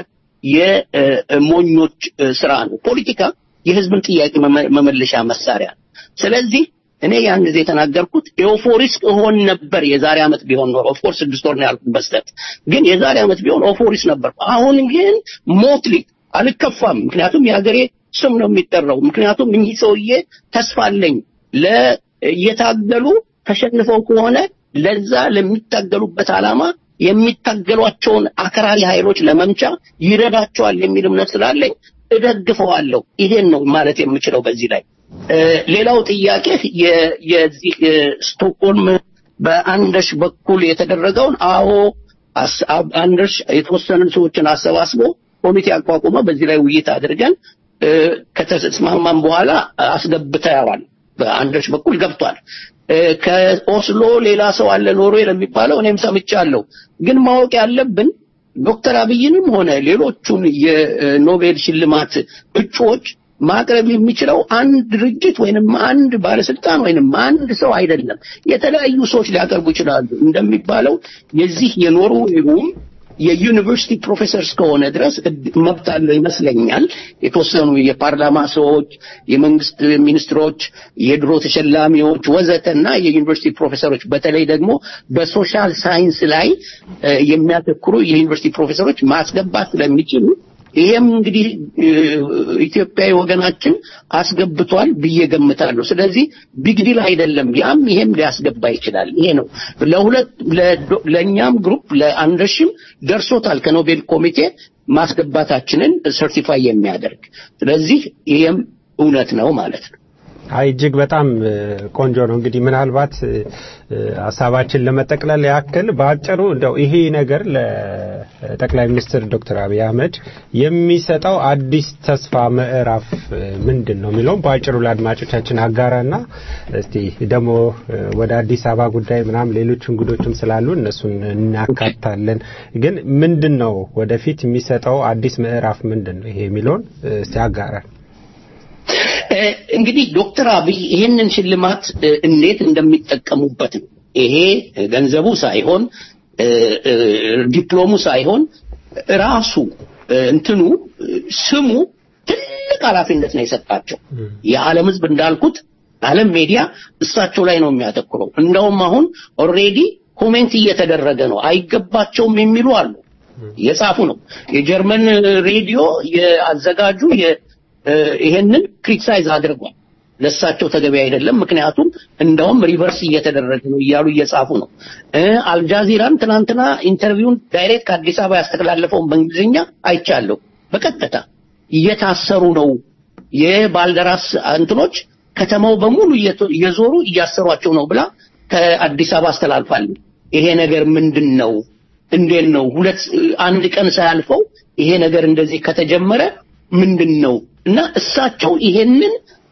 የሞኞች እ፣ ስራ ነው። ፖለቲካ የህዝብን ጥያቄ መመ- መመለሻ መሳሪያ ነው። ስለዚህ እኔ ያን ጊዜ የተናገርኩት ኤውፎሪስክ እሆን ነበር የዛሬ ዓመት ቢሆን ኖሮ ኦፍኮርስ ስድስት ወር ነው ያልኩት በስተት ግን የዛሬ ዓመት ቢሆን ኦፎሪስ ነበር። አሁን ግን ሞትሊ አልከፋም። ምክንያቱም የሀገሬ ስም ነው የሚጠራው። ምክንያቱም እኚህ ሰውዬ ተስፋ አለኝ ለ እየታገሉ ተሸንፈው ከሆነ ለዛ ለሚታገሉበት ዓላማ የሚታገሏቸውን አክራሪ ኃይሎች ለመምቻ ይረዳቸዋል የሚል እምነት ስላለኝ እደግፈዋለሁ። ይሄን ነው ማለት የምችለው በዚህ ላይ። እ፣ ሌላው ጥያቄ የ- የዚህ እ፣ ስቶክሆልም በአንደርሽ በኩል የተደረገውን አዎ አስ- አብ- አንደርሽ የተወሰኑ ሰዎችን አሰባስቦ ኮሚቴ አቋቁመ በዚህ ላይ ውይይት አድርገን እ፣ ከተስማማን በኋላ አስገብተዋል። በአንደርሽ በኩል ገብቷል። እ፣ ከኦስሎ ሌላ ሰው አለ ኖርዌይ ለሚባለው እኔም ሰምቻለሁ። ግን ማወቅ ያለብን ዶክተር አብይንም ሆነ ሌሎቹን የኖቤል ሽልማት እጩዎች ማቅረብ የሚችለው አንድ ድርጅት ወይንም አንድ ባለስልጣን ወይንም አንድ ሰው አይደለም። የተለያዩ ሰዎች ሊያቀርቡ ይችላሉ። እንደሚባለው የዚህ የኖርዌይም የዩኒቨርሲቲ ፕሮፌሰር እስከሆነ ድረስ እድ- መብት አለው ይመስለኛል። የተወሰኑ የፓርላማ ሰዎች፣ የመንግስት ሚኒስትሮች፣ የድሮ ተሸላሚዎች ወዘተና የዩኒቨርሲቲ ፕሮፌሰሮች በተለይ ደግሞ በሶሻል ሳይንስ ላይ እ፣ የሚያተኩሩ የዩኒቨርሲቲ ፕሮፌሰሮች ማስገባት ስለሚችሉ ይሄም እንግዲህ እ፣ ኢትዮጵያዊ ወገናችን አስገብቷል ብዬ ገምታለሁ። ስለዚህ ቢግ ዲል አይደለም። ያም ይሄም ሊያስገባ ይችላል። ይሄ ነው ለሁለት ለዶ- ለእኛም ግሩፕ ለአንደርሽም ደርሶታል ከኖቤል ኮሚቴ ማስገባታችንን ሰርቲፋይ የሚያደርግ ስለዚህ ይሄም እውነት ነው ማለት ነው።
አይ እጅግ በጣም እ፣ ቆንጆ ነው። እንግዲህ ምናልባት እ፣ እ፣ ሀሳባችን ለመጠቅለል ያክል በአጭሩ እንደው ይሄ ነገር ለጠቅላይ ሚኒስትር ዶክተር አብይ አህመድ የሚሰጠው አዲስ ተስፋ ምዕራፍ እ፣ ምንድን ነው የሚለውም በአጭሩ ለአድማጮቻችን አጋራና እስቲ ደግሞ እ፣ ወደ አዲስ አበባ ጉዳይ ምናምን ሌሎች እንግዶችም ስላሉ እነሱን እናካታለን። ግን ምንድን ነው ወደፊት የሚሰጠው አዲስ ምዕራፍ ምንድን ነው ይሄ የሚለውን እ፣ እስቲ አጋራን።
እ፣ እንግዲህ ዶክተር አብይ ይህንን ሽልማት እ፣ እንዴት እንደሚጠቀሙበት ነው። ይሄ ገንዘቡ ሳይሆን እ፣ እ፣ ዲፕሎሙ ሳይሆን ራሱ እ፣ እንትኑ እ፣ ስሙ ትልቅ ኃላፊነት ነው የሰጣቸው። የዓለም ሕዝብ እንዳልኩት ዓለም ሜዲያ እሳቸው ላይ ነው የሚያተኩረው። እንደውም አሁን ኦልሬዲ ኮሜንት እየተደረገ ነው። አይገባቸውም የሚሉ አሉ። እየጻፉ ነው። የጀርመን ሬዲዮ የአዘጋጁ የ- እ፣ ይሄንን ክሪቲሳይዝ አድርጓል። ለሳቸው ተገቢ አይደለም፣ ምክንያቱም እንደውም ሪቨርስ እየተደረገ ነው እያሉ እየጻፉ ነው። እ፣ አልጃዚራም ትናንትና ኢንተርቪውን ዳይሬክት ከአዲስ አበባ ያስተላለፈውን በእንግሊዝኛ አይቻለሁ። በቀጥታ እየታሰሩ ነው የባልደራስ እንትኖች ከተማው በሙሉ እየቶ- እየዞሩ እያሰሯቸው ነው ብላ ከአዲስ አበባ አስተላልፋለሁ። ይሄ ነገር ምንድን ነው? እንዴት ነው? ሁለት አንድ ቀን ሳያልፈው ይሄ ነገር እንደዚህ ከተጀመረ ምንድን ነው? እና እሳቸው ይሄንን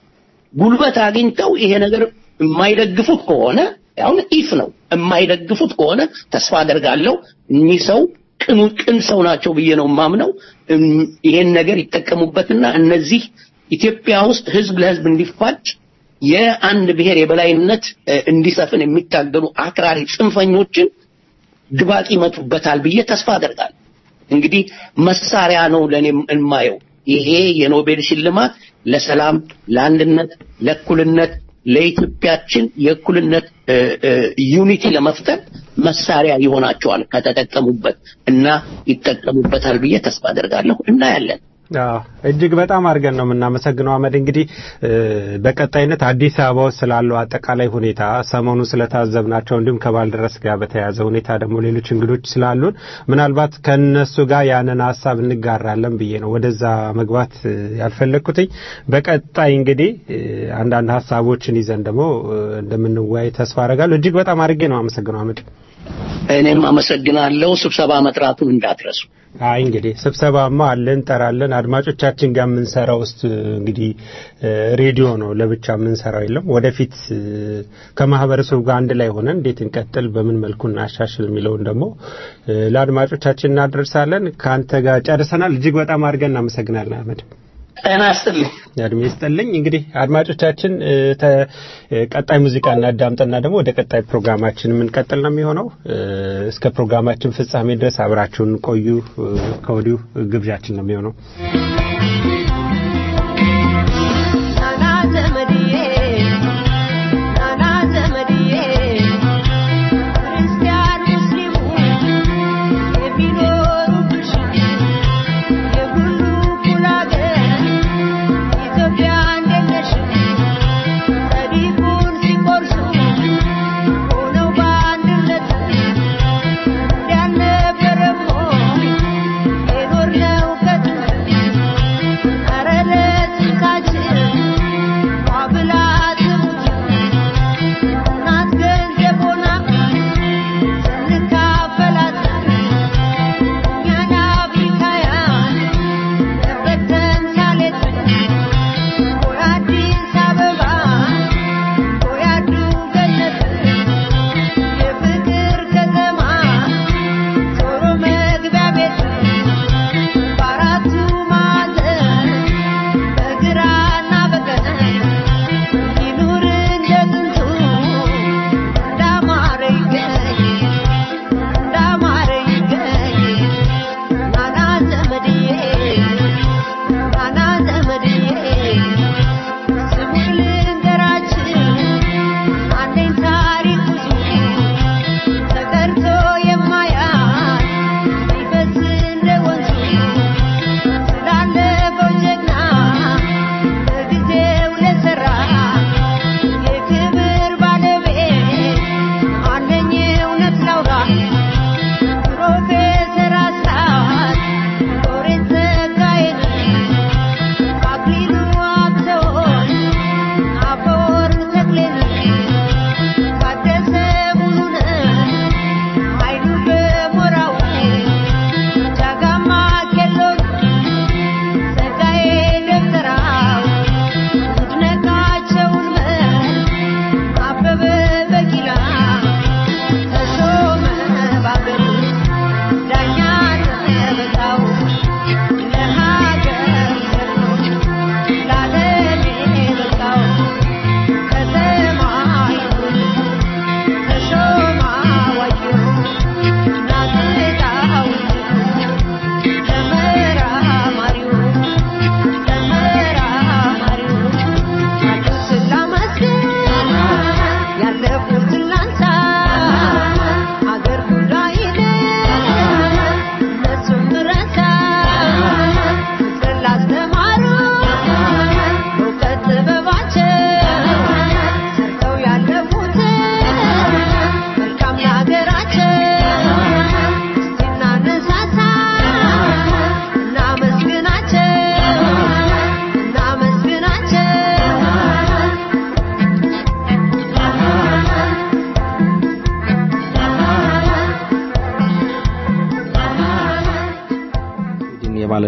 ጉልበት አግኝተው ይሄ ነገር የማይደግፉት ከሆነ አሁን ኢፍ ነው የማይደግፉት ከሆነ ተስፋ አደርጋለሁ እኚህ ሰው ቅኑ ቅን ሰው ናቸው ብዬ ነው የማምነው። እም፣ ይሄን ነገር ይጠቀሙበትና እነዚህ ኢትዮጵያ ውስጥ ህዝብ ለህዝብ እንዲፋጭ የአንድ ብሔር የበላይነት እ፣ እንዲሰፍን የሚታገሉ አክራሪ ጽንፈኞችን ድባቅ ይመቱበታል ብዬ ተስፋ አደርጋለሁ። እንግዲህ መሳሪያ ነው ለኔ የማየው ይሄ የኖቤል ሽልማት ለሰላም፣ ለአንድነት፣ ለእኩልነት ለኢትዮጵያችን የእኩልነት እ፣ እ፣ ዩኒቲ ለመፍጠር መሳሪያ ይሆናቸዋል ከተጠቀሙበት እና ይጠቀሙበታል ብዬ ተስፋ አደርጋለሁ። እናያለን።
አዎ እጅግ በጣም አድርገን ነው የምናመሰግነው አህመድ። እንግዲህ እ፣ በቀጣይነት አዲስ አበባ ውስጥ ስላለው አጠቃላይ ሁኔታ ሰሞኑን ስለታዘብናቸው እንዲሁም ከባልደረስ ጋር በተያያዘ ሁኔታ ደግሞ ሌሎች እንግዶች ስላሉን ምናልባት ከነሱ ጋር ያንን ሀሳብ እንጋራለን ብዬ ነው ወደዛ መግባት እ፣ ያልፈለግኩትኝ። በቀጣይ እንግዲህ እ፣ አንዳንድ ሀሳቦችን ይዘን ደግሞ እ፣ እንደምንወያይ ተስፋ አደርጋለሁ። እጅግ በጣም አድርጌ ነው አመሰግነው አህመድ።
እኔም አመሰግናለሁ። ስብሰባ መጥራቱን እንዳትረሱ።
አይ እንግዲህ ስብሰባማ አለ እንጠራለን። አድማጮቻችን ጋር የምንሰራው ውስጥ እንግዲህ እ፣ ሬዲዮ ነው ለብቻ የምንሰራው የለም። ወደፊት እ፣ ከማህበረሰቡ ጋር አንድ ላይ ሆነን እንዴት እንቀጥል፣ በምን መልኩ እናሻሽል የሚለውን ደግሞ እ፣ ለአድማጮቻችን እናደርሳለን። ከአንተ ጋር ጨርሰናል። እጅግ በጣም አድርገን እናመሰግናለን አህመድ።
ጤና ይስጥልኝ።
እድሜ ይስጥልኝ። እንግዲህ አድማጮቻችን እ፣ ተ- እ፣ ቀጣይ ሙዚቃ እናዳምጥና ደግሞ ወደ ቀጣይ ፕሮግራማችን የምንቀጥል ነው የሚሆነው። እ፣ እስከ ፕሮግራማችን ፍጻሜ ድረስ አብራችሁን ቆዩ እ፣ ከወዲሁ ግብዣችን ነው የሚሆነው።
ናና ዘመድዬ ናና ዘመድዬ ክርስቲያን ሙስሊሙ የሚኖሩብሽ የሁሉ እኩል አገር ኢትዮጵያ እንዴት ነሽ? ጸዲቁን ሲቆርሱ ሆነው በአንድነት እንዲያልነበረም ሆይ የኖርነው ከጥንት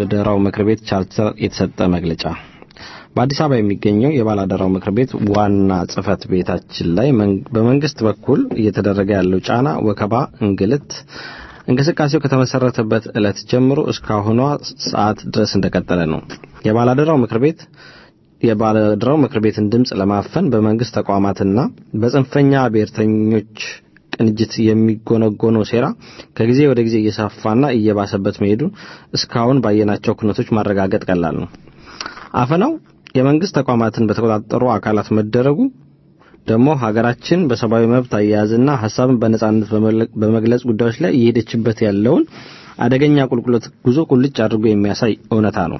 ባለአደራው ምክር ቤት ቻርተር የተሰጠ መግለጫ በአዲስ አበባ የሚገኘው የባለአደራው ምክር ቤት ዋና ጽህፈት ቤታችን ላይ መን- በመንግስት በኩል እየተደረገ ያለው ጫና፣ ወከባ፣ እንግልት እንቅስቃሴው ከተመሰረተበት ዕለት ጀምሮ እስካሁኗ ሰዓት ድረስ እንደቀጠለ ነው። የባለአደራው ምክር ቤት የባለአደራው ምክር ቤትን ድምፅ ለማፈን በመንግስት ተቋማትና በጽንፈኛ ብሔርተኞች ቅንጅት የሚጎነጎነው ሴራ ከጊዜ ወደ ጊዜ እየሰፋና እየባሰበት መሄዱን እስካሁን ባየናቸው ኩነቶች ማረጋገጥ ቀላል ነው። አፈናው የመንግስት ተቋማትን በተቆጣጠሩ አካላት መደረጉ ደግሞ ሀገራችን በሰብአዊ መብት አያያዝና ሀሳብን በነጻነት በመለ- በመግለጽ ጉዳዮች ላይ እየሄደችበት ያለውን አደገኛ ቁልቁለት ጉዞ ቁልጭ አድርጎ የሚያሳይ እውነታ ነው።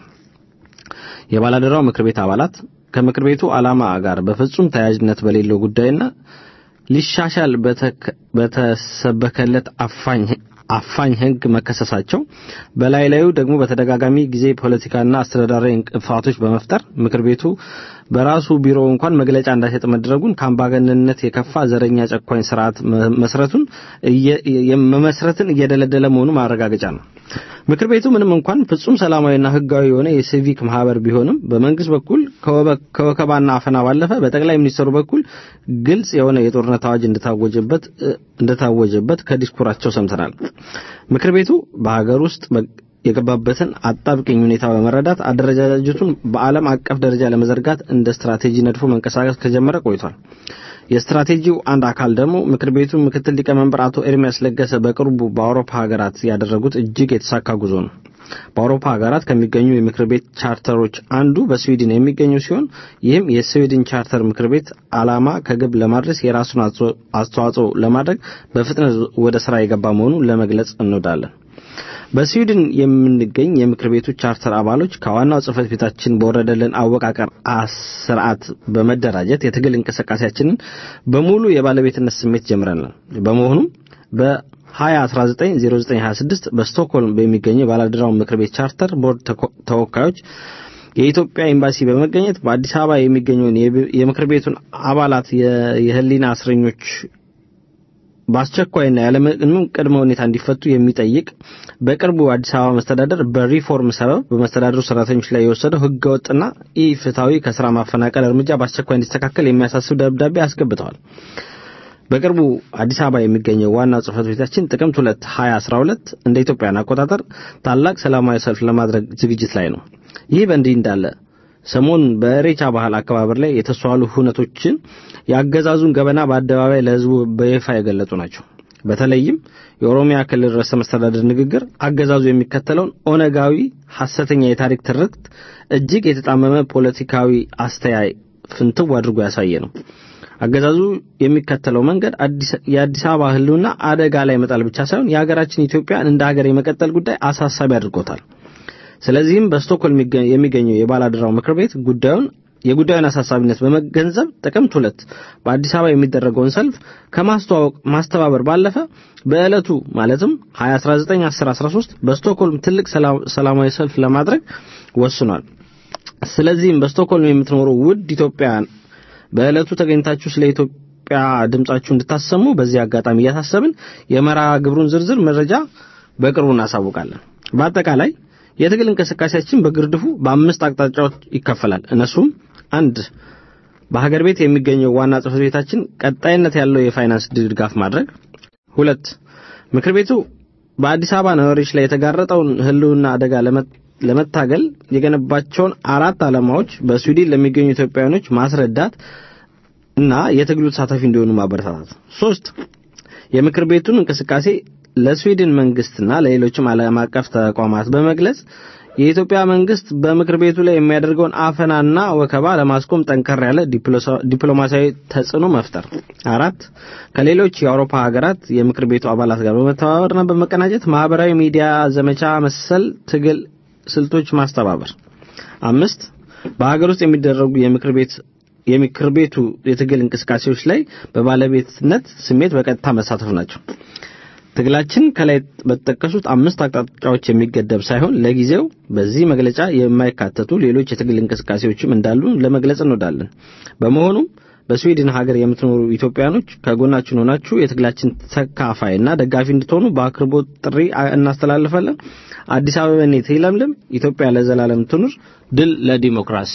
የባላደራው ምክር ቤት አባላት ከምክር ቤቱ ዓላማ ጋር በፍጹም ተያያዥነት በሌለው ጉዳይና ሊሻሻል በተከ- በተሰበከለት አፋኝ አፋኝ ሕግ መከሰሳቸው በላይ ላዩ ደግሞ በተደጋጋሚ ጊዜ ፖለቲካና አስተዳዳራዊ እንቅፋቶች በመፍጠር ምክር ቤቱ በራሱ ቢሮ እንኳን መግለጫ እንዳይሰጥ መደረጉን ከአምባገነንነት የከፋ ዘረኛ ጨቋኝ ስርዓት መ- መስረቱን እየ- የ- መመስረትን እየደለደለ መሆኑ ማረጋገጫ ነው። ምክር ቤቱ ምንም እንኳን ፍጹም ሰላማዊና ህጋዊ የሆነ የሲቪክ ማህበር ቢሆንም በመንግስት በኩል ከወበ- ከወከባና አፈና ባለፈ በጠቅላይ ሚኒስትሩ በኩል ግልጽ የሆነ የጦርነት አዋጅ እንደታወጀበት እ፣ እንደታወጀበት ከዲስኩራቸው ሰምተናል። ምክር ቤቱ በሀገር ውስጥ በ- የገባበትን አጣብቂኝ ሁኔታ በመረዳት አደረጃጀቱን በዓለም አቀፍ ደረጃ ለመዘርጋት እንደ ስትራቴጂ ነድፎ መንቀሳቀስ ከጀመረ ቆይቷል። የስትራቴጂው አንድ አካል ደግሞ ምክር ቤቱ ምክትል ሊቀመንበር አቶ ኤርሚያስ ለገሰ በቅርቡ በአውሮፓ ሀገራት ያደረጉት እጅግ የተሳካ ጉዞ ነው። በአውሮፓ ሀገራት ከሚገኙ የምክር ቤት ቻርተሮች አንዱ በስዊድን የሚገኘው ሲሆን ይህም የስዊድን ቻርተር ምክር ቤት ዓላማ ከግብ ለማድረስ የራሱን አስተዋ- አስተዋጽኦ ለማድረግ በፍጥነት ወደ ስራ የገባ መሆኑን ለመግለጽ እንወዳለን። በስዊድን የምንገኝ የምክር ቤቱ ቻርተር አባሎች ከዋናው ጽህፈት ቤታችን በወረደልን አወቃቀር ስርዓት በመደራጀት የትግል እንቅስቃሴያችንን በሙሉ የባለቤትነት ስሜት ጀምረናል። በመሆኑም በ2019-0926 በስቶክሆልም በሚገኘው የባለድራው ምክር ቤት ቻርተር ቦርድ ተኮ- ተወካዮች የኢትዮጵያ ኤምባሲ በመገኘት በአዲስ አበባ የሚገኘውን የብ- የምክር ቤቱን አባላት የ- የህሊና እስረኞች በአስቸኳይና ያለምንም ቅድመ ሁኔታ እንዲፈቱ የሚጠይቅ በቅርቡ አዲስ አበባ መስተዳደር በሪፎርም ሰበብ በመስተዳደሩ ሰራተኞች ላይ የወሰደው ህገወጥና ኢፍትሐዊ ከስራ ማፈናቀል እርምጃ በአስቸኳይ እንዲስተካከል የሚያሳስብ ደብዳቤ አስገብተዋል። በቅርቡ አዲስ አበባ የሚገኘው ዋና ጽህፈት ቤታችን ጥቅምት 2 2012 እንደ ኢትዮጵያን አቆጣጠር ታላቅ ሰላማዊ ሰልፍ ለማድረግ ዝግጅት ላይ ነው። ይህ በእንዲህ እንዳለ ሰሞኑን በኢሬቻ ባህል አከባበር ላይ የተስተዋሉ ሁነቶችን የአገዛዙን ገበና በአደባባይ ለህዝቡ በይፋ የገለጹ ናቸው። በተለይም የኦሮሚያ ክልል ርዕሰ መስተዳድር ንግግር አገዛዙ የሚከተለውን ኦነጋዊ ሐሰተኛ የታሪክ ትርክት እጅግ የተጣመመ ፖለቲካዊ አስተያይ ፍንትው አድርጎ ያሳየ ነው። አገዛዙ የሚከተለው መንገድ አዲስ- የአዲስ አበባ ህልውና አደጋ ላይ መጣል ብቻ ሳይሆን የሀገራችን ኢትዮጵያን እንደ ሀገር የመቀጠል ጉዳይ አሳሳቢ አድርጎታል። ስለዚህም በስቶክሆልም የሚገ- የሚገኘው የባላደራው ምክር ቤት ጉዳዩን የጉዳዩን አሳሳቢነት በመገንዘብ ጥቅምት ሁለት በአዲስ አበባ የሚደረገውን ሰልፍ ከማስተዋወቅ ማስተባበር ባለፈ በዕለቱ ማለትም 2019-10-13 በስቶክሆልም ትልቅ ሰላ- ሰላማዊ ሰልፍ ለማድረግ ወስኗል። ስለዚህም በስቶክሆልም የምትኖሩ ውድ ኢትዮጵያውያን በዕለቱ ተገኝታችሁ ስለ ኢትዮጵያ ድምጻችሁ እንድታሰሙ በዚህ አጋጣሚ እያሳሰብን የመርሃ ግብሩን ዝርዝር መረጃ በቅርቡ እናሳውቃለን። በአጠቃላይ የትግል እንቅስቃሴያችን በግርድፉ በአምስት አቅጣጫዎች ይከፈላል። እነሱም አንድ በሀገር ቤት የሚገኘው ዋና ጽሕፈት ቤታችን ቀጣይነት ያለው የፋይናንስ ድጋፍ ማድረግ፣ ሁለት ምክር ቤቱ በአዲስ አበባ ነዋሪዎች ላይ የተጋረጠውን ሕልውና አደጋ ለመ- ለመታገል የገነባቸውን አራት ዓላማዎች በስዊድን ለሚገኙ ኢትዮጵያውያኖች ማስረዳት እና የትግሉ ተሳታፊ እንዲሆኑ ማበረታታት፣ ሶስት የምክር ቤቱን እንቅስቃሴ ለስዊድን መንግስትና ለሌሎችም ዓለም አቀፍ ተቋማት በመግለጽ የኢትዮጵያ መንግስት በምክር ቤቱ ላይ የሚያደርገውን አፈናና ወከባ ለማስቆም ጠንከር ያለ ዲፕሎሳ- ዲፕሎማሲያዊ ተጽዕኖ መፍጠር፣ አራት ከሌሎች የአውሮፓ ሀገራት የምክር ቤቱ አባላት ጋር በመተባበርና በመቀናጀት ማህበራዊ ሚዲያ ዘመቻ መሰል ትግል ስልቶች ማስተባበር፣ አምስት በሀገር ውስጥ የሚደረጉ የምክር ቤት የምክር ቤቱ የትግል እንቅስቃሴዎች ላይ በባለቤትነት ስሜት በቀጥታ መሳተፍ ናቸው። ትግላችን ከላይ በተጠቀሱት አምስት አቅጣጫዎች የሚገደብ ሳይሆን ለጊዜው በዚህ መግለጫ የማይካተቱ ሌሎች የትግል እንቅስቃሴዎችም እንዳሉ ለመግለጽ እንወዳለን። በመሆኑም በስዊድን ሀገር የምትኖሩ ኢትዮጵያኖች ከጎናችን ሆናችሁ የትግላችን ተካፋይና ደጋፊ እንድትሆኑ በአክብሮት ጥሪ እናስተላልፋለን። አዲስ አበባኔት ይለምልም፣ ኢትዮጵያ ለዘላለም ትኑር፣ ድል ለዲሞክራሲ።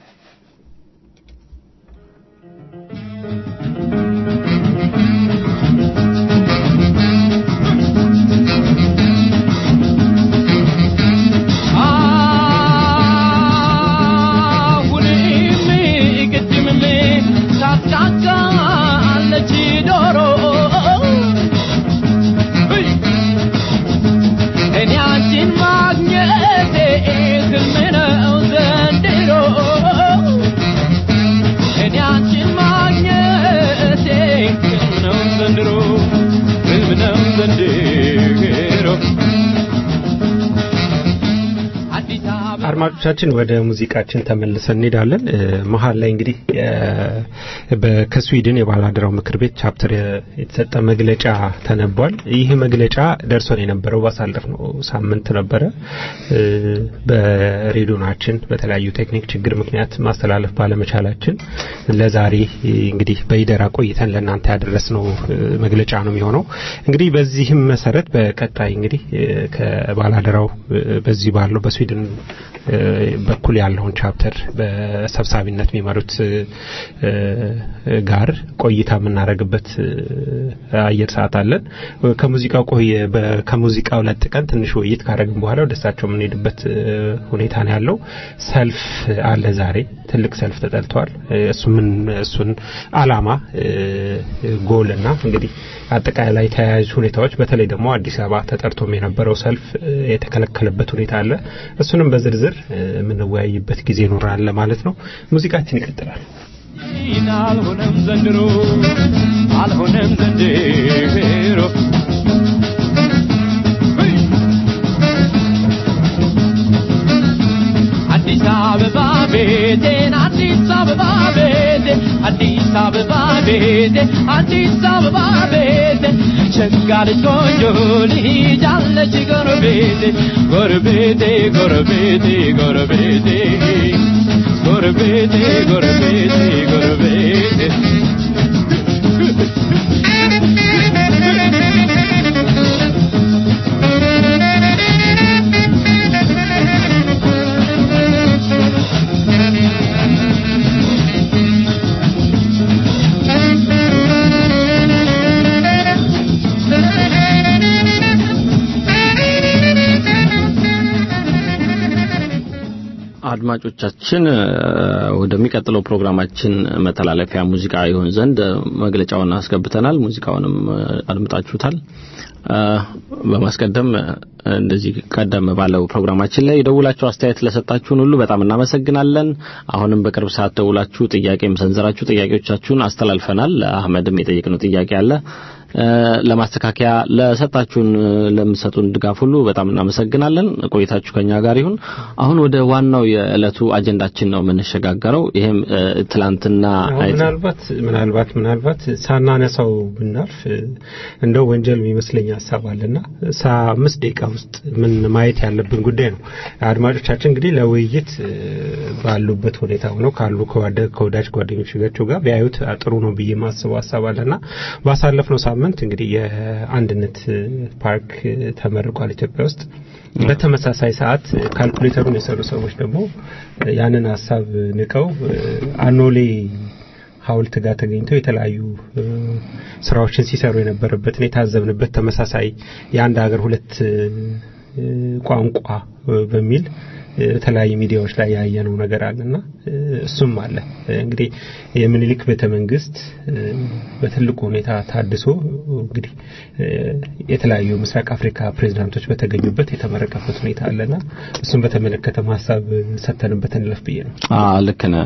አሁንም ቅድምም ታስቃቃለች ዶሮ እኔ አንቺን ማግኘቴ ህልም ነው ዘንድሮ እኔ አንቺን ማግኘቴ ህልም ነው ዘንድሮ ህልም ነው ዘንድሮ አዲስ አበባ
አድማጮቻችን ወደ ሙዚቃችን ተመልሰን እንሄዳለን። እ፣ መሀል ላይ እንግዲህ የ- በ- ከስዊድን የባላደራው ምክር ቤት ቻፕተር የ- የተሰጠ መግለጫ ተነቧል። ይህ መግለጫ ደርሶን የነበረው ባሳለፍነው ሳምንት ነበረ። እ፣ በሬዲዮናችን በተለያዩ ቴክኒክ ችግር ምክንያት ማስተላለፍ ባለመቻላችን ለዛሬ እ፣ እንግዲህ በይደራ ቆይተን ለእናንተ ያደረስነው እ፣ መግለጫ ነው የሚሆነው። እንግዲህ በዚህም መሰረት በቀጣይ እንግዲህ እ፣ ከባላደራው እ፣ በዚህ ባለው በስዊድን እ፣ በኩል ያለውን ቻፕተር በሰብሳቢነት የሚመሩት እ፣ እ፣ ጋር ቆይታ የምናደርግበት እ፣ አየር ሰዓት አለን። ከሙዚቃው ቆይ በ- ከሙዚቃው ለጥቀን ትንሽ ውይይት ካደረግን በኋላ ወደ እሳቸው የምንሄድበት እ፣ ሁኔታ ነው ያለው። ሰልፍ አለ ዛሬ ትልቅ ሰልፍ ተጠልተዋል። እ፣ እሱ ምን እሱን አላማ እ፣ ጎል እና እንግዲህ አጠቃላይ ተያያዥ ሁኔታዎች በተለይ ደግሞ አዲስ አበባ ተጠርቶም የነበረው ሰልፍ እ፣ የተከለከለበት ሁኔታ አለ። እሱንም በዝርዝር እ፣ የምንወያይበት ጊዜ ይኖራል ማለት ነው። ሙዚቃችን ይቀጥላል።
አልሆነም ዘንድሮ አልሆነም ዘንድሮ አዲስ አበባ ቤቴን አዲስ አበባ ቤቴ አዲስ አበባ ቤቴ አዲስ አበባ ቤቴ ሸጋ ልጅ ቆንጆ ልጅ አለች ጎረቤቴ ጎረቤቴ ጎረቤቴ ጎረቤቴ ጎረቤቴ ጎረቤቴ ጎረቤቴ
አድማጮቻችን እ፣ ወደሚቀጥለው ፕሮግራማችን መተላለፊያ ሙዚቃ ይሆን ዘንድ እ፣ መግለጫውን አስገብተናል። ሙዚቃውንም እ፣ አድምጣችሁታል። እ፣ በማስቀደም እ፣ እንደዚህ ቀደም ባለው ፕሮግራማችን ላይ ደውላችሁ አስተያየት ለሰጣችሁን ሁሉ በጣም እናመሰግናለን። አሁንም በቅርብ ሰዓት ደውላችሁ ጥያቄም ሰንዝራችሁ ጥያቄዎቻችሁን አስተላልፈናል። ለአህመድም የጠየቅነው ጥያቄ አለ። እ፣ ለማስተካከያ ለሰጣችሁን እ፣ ለምሰጡን ድጋፍ ሁሉ በጣም እናመሰግናለን። ቆይታችሁ ከኛ ጋር ይሁን። አሁን ወደ ዋናው የዕለቱ አጀንዳችን ነው የምንሸጋገረው። ይሄም እ፣ ትላንትና
አሁን
አይተ-
ምናልባት ምናልባት ምናልባት ሳናነሳው ብናልፍ እ፣ እንደው ወንጀል የሚመስለኝ ሀሳብ አለና ሳ አምስት ደቂቃ ውስጥ ምን ማየት ያለብን ጉዳይ ነው። አድማጮቻችን እንግዲህ ለውይይት እ፣ ባሉበት ሁኔታ ሆነው ካሉ ከወደ- ከወዳጅ ጓደኞቻቸው ጋር ቢያዩት ጥሩ ነው ብዬ ማስበው ሀሳብ አለና ባሳለፍነው ሳምንት እንግዲህ የአንድነት እ፣ ፓርክ እ፣ ተመርቋል ኢትዮጵያ ውስጥ። በተመሳሳይ ሰዓት እ፣ ካልኩሌተሩን የሰሩ ሰዎች ደግሞ እ፣ ያንን ሀሳብ ንቀው እ፣ አኖሌ ሐውልት ጋር ተገኝተው የተለያዩ እ፣ ስራዎችን ሲሰሩ የነበረበትን የታዘብንበት ተመሳሳይ የአንድ ሀገር ሁለት እ፣ እ፣ ቋንቋ እ፣ በሚል እ፣ የተለያዩ ሚዲያዎች ላይ ያየነው ነገር አለና እ፣ እሱም አለ እ፣ እንግዲህ የምኒልክ ቤተ መንግስት እ፣ በትልቁ ሁኔታ ታድሶ እንግዲህ እ፣ የተለያዩ ምስራቅ አፍሪካ ፕሬዚዳንቶች በተገኙበት የተመረቀበት ሁኔታ አለና እሱም በተመለከተ ሀሳብ ሰተንበት እንለፍ ብዬ ነው።
አዎ ልክ ነህ።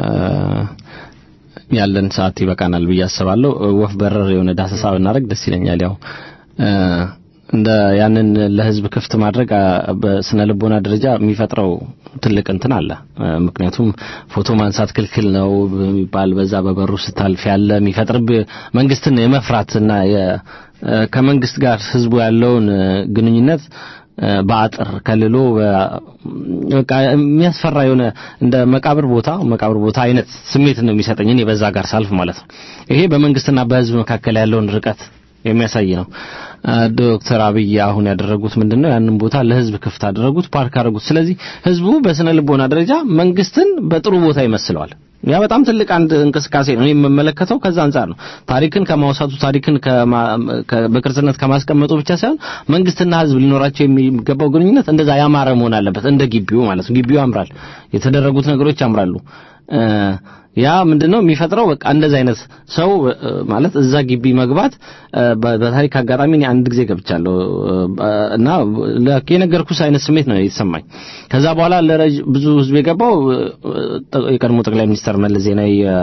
ያለን ሰዓት ይበቃናል ብዬ አስባለሁ። ወፍ በረር የሆነ ዳሰሳ ብናደርግ ደስ ይለኛል። ያው እ፣ እንደ ያንን ለህዝብ ክፍት ማድረግ አ፣ በስነ ልቦና ደረጃ የሚፈጥረው ትልቅ እንትን አለ። እ፣ ምክንያቱም ፎቶ ማንሳት ክልክል ነው በሚባል በዛ በበሩ ስታልፍ ያለ የሚፈጥርብ መንግስትን የመፍራትና የ- እ፣ ከመንግስት ጋር ህዝቡ ያለውን እ፣ ግንኙነት እ፣ በአጥር ከልሎ በ- በቃ የሚያስፈራ የሆነ እንደ መቃብር ቦታ መቃብር ቦታ አይነት ስሜት ነው የሚሰጠኝ እኔ በዛ ጋር ሳልፍ ማለት ነው። ይሄ በመንግስትና በህዝብ መካከል ያለውን ርቀት የሚያሳይ ነው። አ፣ ዶክተር አብይ አሁን ያደረጉት ምንድነው? ያንን ቦታ ለህዝብ ክፍት አደረጉት፣ ፓርክ አደረጉት። ስለዚህ ህዝቡ በስነ ልቦና ደረጃ መንግስትን በጥሩ ቦታ ይመስለዋል። ያ በጣም ትልቅ አንድ እንቅስቃሴ ነው። እኔ የምመለከተው ከዛ አንጻር ነው። ታሪክን ከማውሳቱ ታሪክን ከማ- ከ- በቅርስነት ከማስቀመጡ ብቻ ሳይሆን መንግስትና ህዝብ ሊኖራቸው የሚገባው ግንኙነት እንደዛ ያማረ መሆን አለበት። እንደ ግቢው ማለት ነው። ግቢው ያምራል፣ የተደረጉት ነገሮች ያምራሉ። እ፣ ያ ምንድነው የሚፈጥረው? በቃ እንደዚህ አይነት ሰው እ፣ ማለት እዛ ግቢ መግባት እ፣ በ- በታሪክ አጋጣሚ እኔ አንድ ጊዜ ገብቻለሁ እ፣ እና ለክ የነገርኩሽ አይነት ስሜት ነው የተሰማኝ። ከዛ በኋላ ለረጅ ብዙ ህዝብ የገባው እ፣ ጥ- የቀድሞ ጠቅላይ ሚኒስትር መለስ ዜናዊ እ፣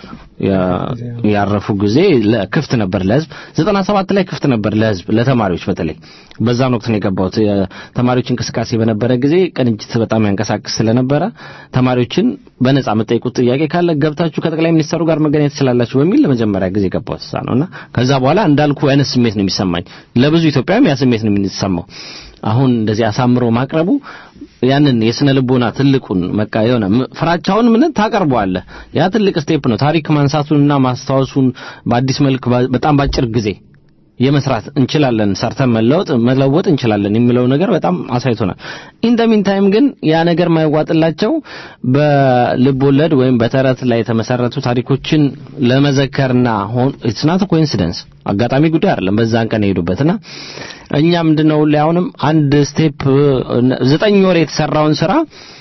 ያ- ያረፉ ጊዜ ለ- ክፍት ነበር ለህዝብ። 97 ላይ ክፍት ነበር ለህዝብ ለተማሪዎች በተለይ በዛን ወቅት ነው የገባሁት። የተማሪዎች እንቅስቃሴ በነበረ ጊዜ ቅንጅት በጣም ያንቀሳቅስ ስለነበረ ተማሪዎችን በነጻ የምጠይቁት ጥያቄ ካለ ገብታችሁ ከጠቅላይ ሚኒስትሩ ጋር መገናኘት ትችላላችሁ በሚል ለመጀመሪያ ጊዜ የገባሁት እዛ ነውና ከዛ በኋላ እንዳልኩ አይነት ስሜት ነው የሚሰማኝ። ለብዙ ኢትዮጵያውያም ያ ስሜት ነው የሚሰማው። አሁን እንደዚህ አሳምሮ ማቅረቡ ያንን የስነ ልቦና ትልቁን መቃ የሆነ ም- ፍራቻውን ምን ታቀርበዋለህ። ያ ትልቅ ስቴፕ ነው። ታሪክ ማንሳቱንና ማስታወሱን በአዲስ መልክ ባ- በጣም ባጭር ጊዜ የመስራት እንችላለን፣ ሰርተን መለወጥ መለወጥ እንችላለን የሚለው ነገር በጣም አሳይቶናል። ኢን ደ ሚን ታይም ግን ያ ነገር ማይዋጥላቸው በልብ ወለድ ወይም በተረት ላይ የተመሰረቱ ታሪኮችን ለመዘከርና ሆን ኢትስ ናት ኮኢንሲደንስ አጋጣሚ ጉዳይ አይደለም። በዛን ቀን የሄዱበትና እኛ ምንድነው ሁሌ አሁንም አንድ ስቴፕ ዘጠኝ ወር የተሰራውን ስራ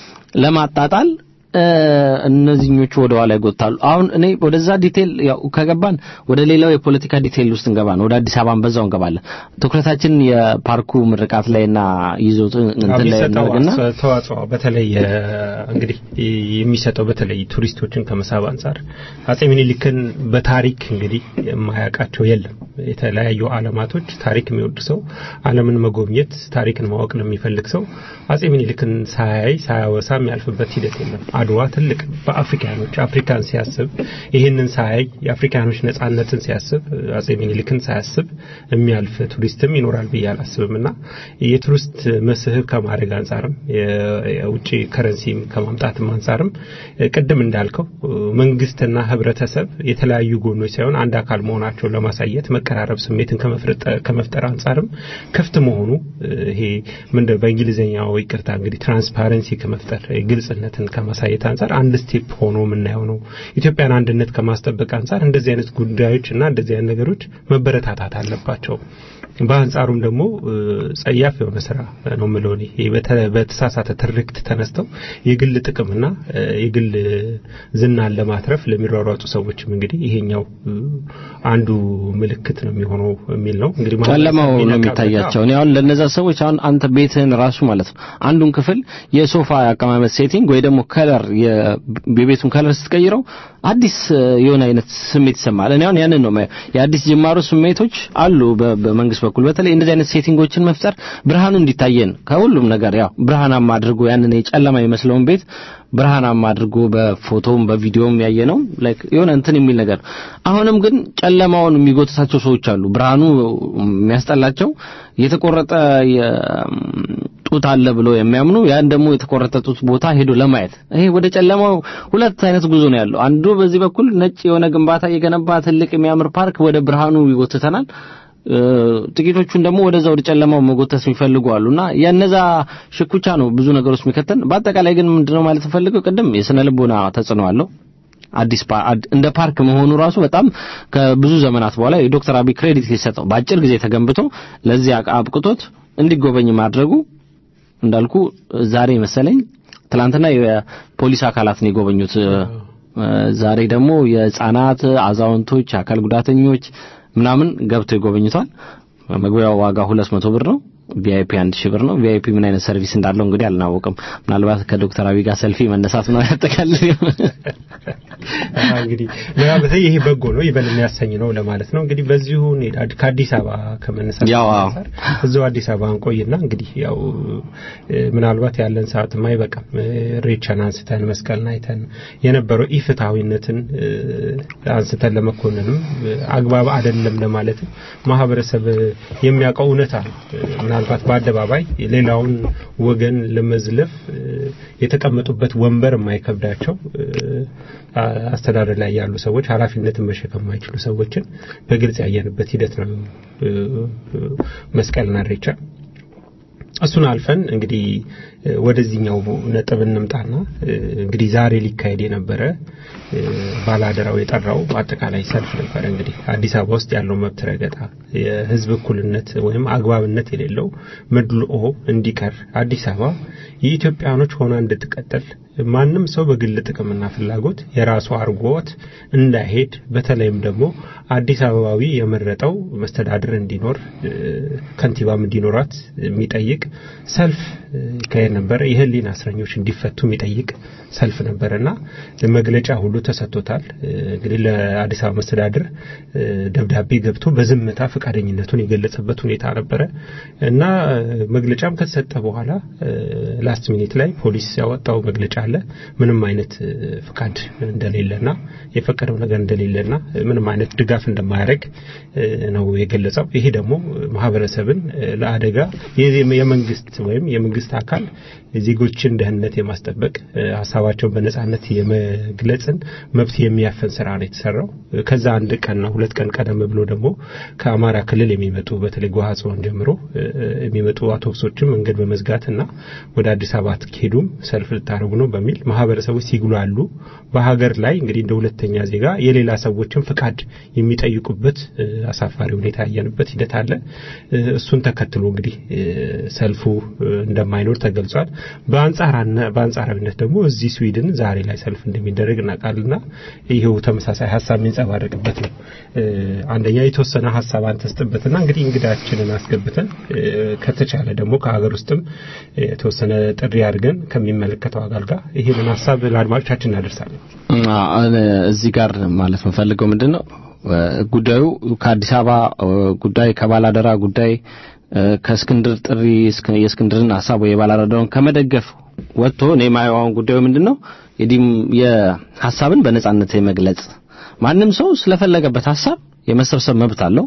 ለማጣጣል እ፣ እነዚህኞቹ ወደ ኋላ ይጎታሉ። አሁን እኔ ወደዛ ዲቴል ያው ከገባን ወደ ሌላው የፖለቲካ ዲቴል ውስጥ እንገባን፣ ወደ አዲስ አበባን በዛው እንገባለን። ትኩረታችን የፓርኩ ምርቃት ላይና ይዞት እንትን ላይ
የሚሰጠው
እናድርግና
አስተዋ- ተዋጽኦ በተለይ እ፣ እንግዲህ የሚሰጠው በተለይ ቱሪስቶችን ከመሳብ አንጻር አጼ ምኒልክን በታሪክ እንግዲህ የማያውቃቸው የለም። የተለያዩ ዓለማቶች ታሪክ የሚወድ ሰው ዓለምን መጎብኘት ታሪክን ማወቅ ለሚፈልግ ሰው አጼ ምኒልክን ሳያይ ሳያወሳ የሚያልፍበት ሂደት የለም። አድዋ ትልቅ በአፍሪካኖች አፍሪካን ሲያስብ ይህንን ሳያይ የአፍሪካኖች ነጻነትን ሲያስብ አጼ ምኒልክን ሳያስብ የሚያልፍ ቱሪስትም ይኖራል ብዬ አላስብም እና የቱሪስት መስህብ ከማድረግ አንጻርም የ- የውጭ ከረንሲም ከማምጣትም አንጻርም እ፣ ቅድም እንዳልከው እ፣ መንግስትና ህብረተሰብ የተለያዩ ጎኖች ሳይሆን አንድ አካል መሆናቸውን ለማሳየት መቀራረብ ስሜትን ከመፍረጥ- ከመፍጠር አንጻርም ክፍት መሆኑ እ፣ ይሄ ምንድን በእንግሊዝኛው ይቅርታ እንግዲህ ትራንስፓረንሲ ከመፍጠር ግልጽነትን ከማሳየት አንጻር አንድ ስቴፕ ሆኖ የምናየው ነው። ኢትዮጵያን አንድነት ከማስጠበቅ አንጻር እንደዚህ አይነት ጉዳዮች እና እንደዚህ አይነት ነገሮች መበረታታት አለባቸው። በአንጻሩም ደግሞ እ፣ ጸያፍ የሆነ ስራ ነው የምለው እኔ። ይሄ በተ- በተሳሳተ ትርክት ተነስተው የግል ጥቅምና እ፣ የግል ዝናን ለማትረፍ ለሚሯሯጡ ሰዎችም እንግዲህ ይሄኛው እ፣ አንዱ ምልክት ነው የሚሆነው የሚል ነው እንግዲህ
ጨለማው ነው
የሚነቃበት-
የሚታያቸው። እኔ አሁን ለነዛ ሰዎች አሁን አንተ ቤትህን ራሱ ማለት ነው አንዱን ክፍል የሶፋ አቀማመጥ ሴቲንግ ወይ ደግሞ ከለር የቤቱን ከለር ስትቀይረው አዲስ እ፣ የሆነ አይነት ስሜት ይሰማል። እኔ አሁን ያንን ነው የማየው። የአዲስ ጅማሮ ስሜቶች አሉ በ- በመንግስት በኩል በተለይ እንደዚህ አይነት ሴቲንጎችን መፍጠር ብርሃኑ እንዲታየን ከሁሉም ነገር ያው ብርሃናማ አድርጎ ያንን የጨለማ የመስለውን ቤት ብርሃናማ አድርጎ በፎቶም በቪዲዮም ያየ ነው ላይክ የሆነ እንትን የሚል ነገር አሁንም ግን ጨለማውን የሚጎትታቸው ሰዎች አሉ ብርሃኑ የሚያስጠላቸው የተቆረጠ ጡት አለ ብሎ የሚያምኑ ያን ደግሞ የተቆረጠ ጡት ቦታ ሄዶ ለማየት ይሄ ወደ ጨለማው ሁለት አይነት ጉዞ ነው ያለው አንዱ በዚህ በኩል ነጭ የሆነ ግንባታ የገነባ ትልቅ የሚያምር ፓርክ ወደ ብርሃኑ ይጎትተናል እ፣ ጥቂቶቹን ደግሞ ወደዛ ወደ ጨለማው መጎተት የሚፈልጉ አሉና የነዛ ሽኩቻ ነው ብዙ ነገሮች የሚከተን በአጠቃላይ ግን ምንድነው ማለት ፈልገው ቅድም የስነ ልቦና ተጽዕኖ አለው አዲስ ፓ- አድ- እንደ ፓርክ መሆኑ ራሱ በጣም ከብዙ ዘመናት በኋላ የዶክተር አብይ ክሬዲት ሊሰጠው በአጭር ጊዜ ተገንብቶ ለዚህ አቅ- አብቅቶት እንዲጎበኝ ማድረጉ እንዳልኩ ዛሬ መሰለኝ ትላንትና የፖሊስ አካላት ነው የጎበኙት እ፣ ዛሬ ደግሞ የህፃናት አዛውንቶች አካል ጉዳተኞች ምናምን ገብተው ይጎበኙታል መግቢያው ዋጋ 200 ብር ነው ቪአይፒ አንድ ሺህ ብር ነው ቪአይፒ ምን አይነት ሰርቪስ እንዳለው እንግዲህ አልናወቅም ምናልባት ከዶክተር አብይ ጋር ሰልፊ መነሳት ነው ያጠቃልል
እንግዲህ ምናልባት ይሄ በጎ ነው ይበል የሚያሰኝ ነው ለማለት ነው። እንግዲህ በዚሁ እንሂድ። አድ- ከአዲስ አበባ ከመነሳት
ያው አዎ።
አንጻር እዛው አዲስ አበባ እንቆይና እንግዲህ ያው እ፣ ምናልባት ያለን ሰዓትም አይበቃም። እ፣ ሬቻን አንስተን መስቀልን አይተን የነበረው ኢፍትሐዊነትን እ፣ አንስተን ለመኮንንም እ፣ አግባብ አይደለም ለማለትም ማህበረሰብ የሚያውቀው እውነታ ነው። እ፣ ምናልባት በአደባባይ ሌላውን ወገን ለመዝለፍ እ፣ የተቀመጡበት ወንበር የማይከብዳቸው እ፣ አስተዳደር ላይ ያሉ ሰዎች ኃላፊነትን መሸከም የማይችሉ ሰዎችን በግልጽ ያየንበት ሂደት ነው እ፣ እ፣ መስቀልና ኢሬቻ። እሱን አልፈን እንግዲህ እ፣ ወደዚህኛው ነጥብ እንምጣና እ፣ እንግዲህ ዛሬ ሊካሄድ የነበረ እ፣ ባላደራው የጠራው አጠቃላይ ሰልፍ ነበረ። እንግዲህ አዲስ አበባ ውስጥ ያለው መብት ረገጣ፣ የህዝብ እኩልነት ወይም አግባብነት የሌለው መድልኦ እንዲቀር አዲስ አበባ የኢትዮጵያኖች ሆና እንድትቀጥል ማንም ሰው በግል ጥቅምና ፍላጎት የራሱ አርጎት እንዳይሄድ በተለይም ደግሞ አዲስ አበባዊ የመረጠው መስተዳድር እንዲኖር እ፣ ከንቲባም እንዲኖራት የሚጠይቅ ሰልፍ እ፣ ይካሄድ ነበረ። የህሊና እስረኞች እንዲፈቱ የሚጠይቅ ሰልፍ ነበረና መግለጫ ሁሉ ተሰጥቶታል። እ፣ እንግዲህ ለአዲስ አበባ መስተዳድር እ፣ ደብዳቤ ገብቶ በዝምታ ፈቃደኝነቱን የገለጸበት ሁኔታ ነበረ እና እ፣ መግለጫም ከተሰጠ በኋላ ላስት ሚኒት ላይ ፖሊስ ያወጣው መግለጫ አለ። ምንም አይነት እ፣ ፍቃድ እንደሌለና የፈቀደው ነገር እንደሌለና እ፣ ምንም አይነት ድጋፍ እንደማያደርግ እ፣ ነው የገለጸው። ይሄ ደግሞ ማህበረሰብን እ፣ ለአደጋ የ- የመንግስት ወይም የመንግስት አካል የዜጎችን ደህንነት የማስጠበቅ እ፣ ሀሳባቸውን በነጻነት የመግለጽን መብት የሚያፈን ስራ ነው የተሰራው። እ፣ ከዛ አንድ ቀንና ሁለት ቀን ቀደም ብሎ ደግሞ ከአማራ ክልል የሚመጡ በተለይ ጓሃጽዮን ጀምሮ እ፣ የሚመጡ አውቶቡሶችን መንገድ በመዝጋት እና ወደ አዲስ አበባ አትሄዱም ሰልፍ ልታደርጉ ነው በሚል ማህበረሰቦች ሲጉላሉ በሀገር ላይ እንግዲህ እንደ ሁለተኛ ዜጋ የሌላ ሰዎችን ፍቃድ የሚጠይቁበት እ፣ አሳፋሪ ሁኔታ ያየንበት ሂደት አለ። እ፣ እሱን ተከትሎ እንግዲህ እ፣ ሰልፉ እ፣ እንደማይኖር ተገልጿል። በአንጻራነ- በአንጻራዊነት ደግሞ እዚህ ስዊድን ዛሬ ላይ ሰልፍ እንደሚደረግ እናውቃልና ይሄው ተመሳሳይ ሀሳብ የሚንጸባረቅበት ነው። እ፣ አንደኛ የተወሰነ ሀሳብ አንተ ስጥበትና እንግዲህ እንግዳችንን አስገብተን እ፣ ከተቻለ ደግሞ ከሀገር ውስጥም የተወሰነ ጥሪ አድርገን ከሚመለከተው አካል ጋር ይህንን ሀሳብ ለአድማጮቻችን እናደርሳለን።
አ- እዚህ ጋር ማለት የምፈልገው ምንድን ነው እ፣ ጉዳዩ ከአዲስ አበባ እ፣ ጉዳይ ከባላደራ ጉዳይ እ፣ ከእስክንድር ጥሪ እስክ- የእስክንድርን ሀሳብ ወይ የባላደራውን ከመደገፍ ወጥቶ እኔ የማየው አሁን ጉዳዩ ምንድን ነው የዲም የሀሳብን በነጻነት የመግለጽ ማንም ሰው ስለፈለገበት ሀሳብ የመሰብሰብ መብት አለው።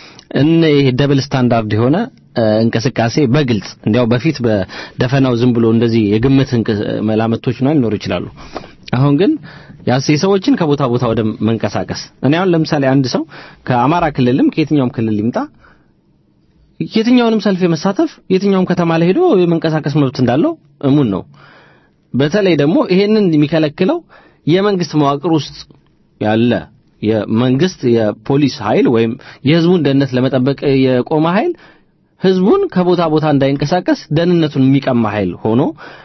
እነ ይሄ ደብል ስታንዳርድ የሆነ እ፣ እንቅስቃሴ በግልጽ እንዲያው በፊት በደፈናው ዝም ብሎ እንደዚህ የግምት እንቅ- መላምቶች ነው ሊኖሩ ይችላሉ። አሁን ግን ያስ የሰዎችን ከቦታ ቦታ ወደ መንቀሳቀስ እኔ አሁን ለምሳሌ አንድ ሰው ከአማራ ክልልም ከየትኛውም ክልል ይምጣ የትኛውንም ሰልፍ የመሳተፍ የትኛውም ከተማ ላይ ሄዶ የመንቀሳቀስ መብት እንዳለው እሙን ነው። በተለይ ደግሞ ይሄንን የሚከለክለው የመንግስት መዋቅር ውስጥ ያለ የመንግስት የፖሊስ ኃይል ወይም የህዝቡን ደህንነት ለመጠበቅ የቆመ ኃይል ህዝቡን ከቦታ ቦታ እንዳይንቀሳቀስ ደህንነቱን የሚቀማ ኃይል ሆኖ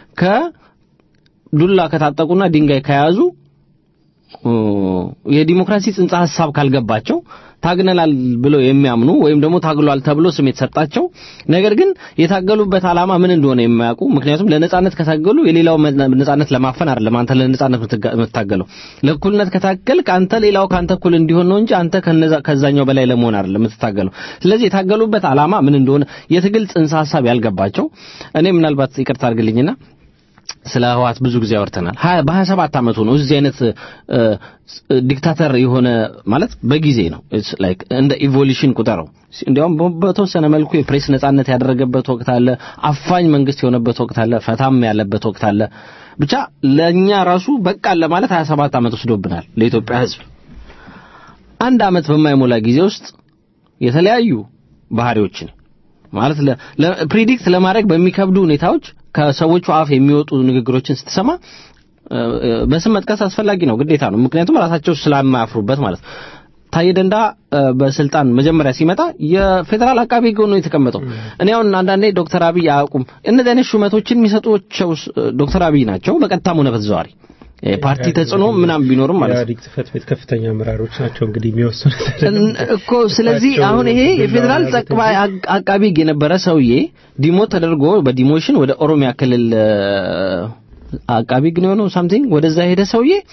ከዱላ ከታጠቁና ድንጋይ ከያዙ እ፣ የዲሞክራሲ ጽንሰ ሐሳብ ካልገባቸው ታግነናል ብለው የሚያምኑ ወይም ደግሞ ታግሏል ተብሎ ስም የተሰጣቸው ነገር ግን የታገሉበት ዓላማ ምን እንደሆነ የማያውቁ ምክንያቱም ለነጻነት ከታገሉ የሌላው መ- ነጻነት ለማፈን አይደለም አንተ ለነጻነት የምትጋ- የምትታገለው ለእኩልነት ከታገልክ አንተ ሌላው ካንተ እኩል እንዲሆን ነው እንጂ አንተ ከነዛ ከዛኛው በላይ ለመሆን አይደለም የምትታገለው ስለዚህ የታገሉበት ዓላማ ምን እንደሆነ የትግል ጽንሰ ሐሳብ ያልገባቸው እኔ ምናልባት ይቅርታ አድርግልኝና ስለ ህዋት ብዙ ጊዜ አወርተናል። ሀያ- በሀያ ሰባት አመቱ ነው እዚህ አይነት እ፣ እ፣ ዲክታተር የሆነ ማለት በጊዜ ነው It's like እንደ ኢቮሉሽን ቁጠረው። እንዲያውም በ- በተወሰነ መልኩ የፕሬስ ነጻነት ያደረገበት ወቅት አለ፣ አፋኝ መንግስት የሆነበት ወቅት አለ፣ ፈታም ያለበት ወቅት አለ። ብቻ ለእኛ ራሱ በቃን ለማለት 27 ዓመት ወስዶብናል ለኢትዮጵያ ህዝብ። አንድ አመት በማይሞላ ጊዜ ውስጥ የተለያዩ ባህሪዎችን ማለት ለ- ለ- ፕሪዲክት ለማድረግ በሚከብዱ ሁኔታዎች ከሰዎቹ አፍ የሚወጡ ንግግሮችን ስትሰማ እ፣ እ፣ በስም መጥቀስ አስፈላጊ ነው፣ ግዴታ ነው። ምክንያቱም ራሳቸው ስለማያፍሩበት ማለት ነው። ታዬ ደንዳ እ፣ በስልጣን መጀመሪያ ሲመጣ የፌዴራል አቃቢ ህግ ሆኖ የተቀመጠው እኔ አሁን አንዳንዴ ዶክተር አብይ አያውቁም እነዚህ አይነት ሹመቶችን የሚሰጧቸው ስ- ዶክተር አብይ ናቸው፣ በቀጥታም ሆነ በተዘዋዋሪ የፓርቲ ተጽዕኖ ምናምን ቢኖርም ማለት ነው።
የኢህአዴግ ጽህፈት ቤት ከፍተኛ አመራሮች ናቸው እንግዲህ የሚወስኑት
እን- እኮ ስለዚህ
እሳቸው
አሁን ይሄ
ዱላ
የፌዴራል
ያሉት
ጠቅላይ አቅ- አቃቢ ህግ የነበረ ሰውዬ ዲሞት ተደርጎ በዲሞሽን ወደ ኦሮሚያ ክልል እ፣ አቃቢ ህግ ነው የሆነው ሳምቲንግ ወደዛ ሄደ ሰውዬ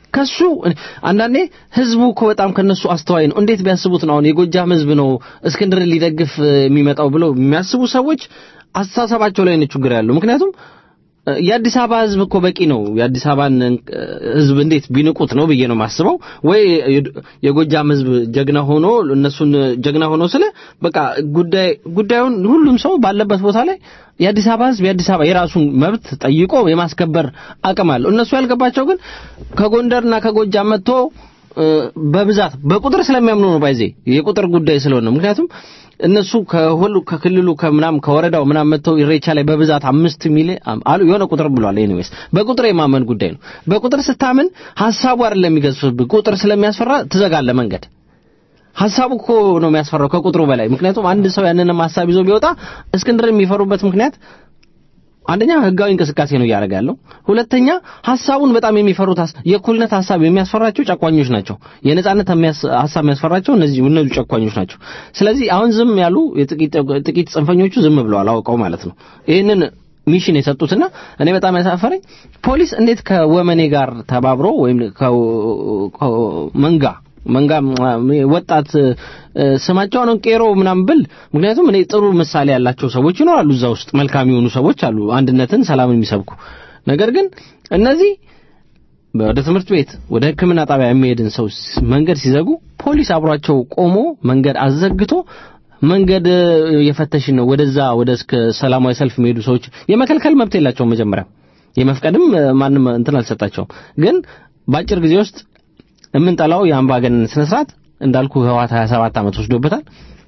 ከሱ አንዳንዴ ህዝቡ እኮ በጣም ከነሱ አስተዋይ ነው። እንዴት ቢያስቡት ነው አሁን የጎጃም ህዝብ ነው እስክንድርን ሊደግፍ እ፣ የሚመጣው ብለው የሚያስቡ ሰዎች አስተሳሰባቸው ላይ ነው ችግር ያለው። ምክንያቱም እ፣ የአዲስ አበባ ህዝብ እኮ በቂ ነው። የአዲስ አበባን እ፣ ህዝብ እንዴት ቢንቁት ነው ብዬ ነው የማስበው። ወይ የ- የጎጃም ህዝብ ጀግና ሆኖ እነሱን ጀግና ሆኖ ስለ በቃ ጉዳይ ጉዳዩን ሁሉም ሰው ባለበት ቦታ ላይ የአዲስ አበባ ህዝብ የአዲስ አበባ የራሱን መብት ጠይቆ የማስከበር አቅም አለው። እነሱ ያልገባቸው ግን ከጎንደርና ከጎጃም መጥቶ እ፣ በብዛት በቁጥር ስለሚያምኑ ነው ባይዜ የቁጥር ጉዳይ ስለሆነ ነው። ምክንያቱም እነሱ ከሁሉ ከክልሉ ከምናም ከወረዳው ምናም መጥተው ኢሬቻ ላይ በብዛት አምስት ሚሊዮን አሉ የሆነ ቁጥር ብሏል። ኤኒዌይስ በቁጥር የማመን ጉዳይ ነው። በቁጥር ስታምን ሀሳቡ አይደለም የሚገዝፍብህ ቁጥር ስለሚያስፈራ ትዘጋለህ መንገድ ሀሳቡ እኮ ነው የሚያስፈራው ከቁጥሩ በላይ። ምክንያቱም አንድ ሰው ያንንም ሀሳብ ይዞ ቢወጣ እስክንድር የሚፈሩበት ምክንያት አንደኛ ህጋዊ እንቅስቃሴ ነው እያደረገ ያለው። ሁለተኛ ሀሳቡን በጣም የሚፈሩት ሀስ- የእኩልነት ሀሳብ የሚያስፈራቸው ጨቋኞች ናቸው። የነጻነት የሚያስ- ሀሳብ የሚያስፈራቸው እነዚህ እነዚህ ጨቋኞች ናቸው። ስለዚህ አሁን ዝም ያሉ የጥቂት ጥቂት ጽንፈኞቹ ዝም ብለዋል አውቀው ማለት ነው። ይህንን ሚሽን የሰጡትና እኔ በጣም ያሳፈረኝ ፖሊስ እንዴት ከወመኔ ጋር ተባብሮ ወይም ከ- ከመንጋ መንጋ ም- ወጣት እ፣ ስማቸው ነው ቄሮ ምናምን ብል ምክንያቱም እኔ ጥሩ ምሳሌ ያላቸው ሰዎች ይኖራሉ እዛ ውስጥ መልካም የሆኑ ሰዎች አሉ አንድነትን ሰላምን የሚሰብኩ ነገር ግን እነዚህ ወደ ትምህርት ቤት ወደ ሕክምና ጣቢያ የሚሄድን ሰው ስ- መንገድ ሲዘጉ ፖሊስ አብሯቸው ቆሞ መንገድ አዘግቶ መንገድ እ፣ የፈተሽን ነው ወደዛ ወደ እስከ ሰላማዊ ሰልፍ የሚሄዱ ሰዎች የመከልከል መብት የላቸውም መጀመሪያ የመፍቀድም እ፣ ማንም እንትን አልሰጣቸውም ግን በአጭር ጊዜ ውስጥ የምንጠላው የአምባገነን ስነ ስርዓት እንዳልኩ ህወሓት 27 ዓመት ወስዶበታል።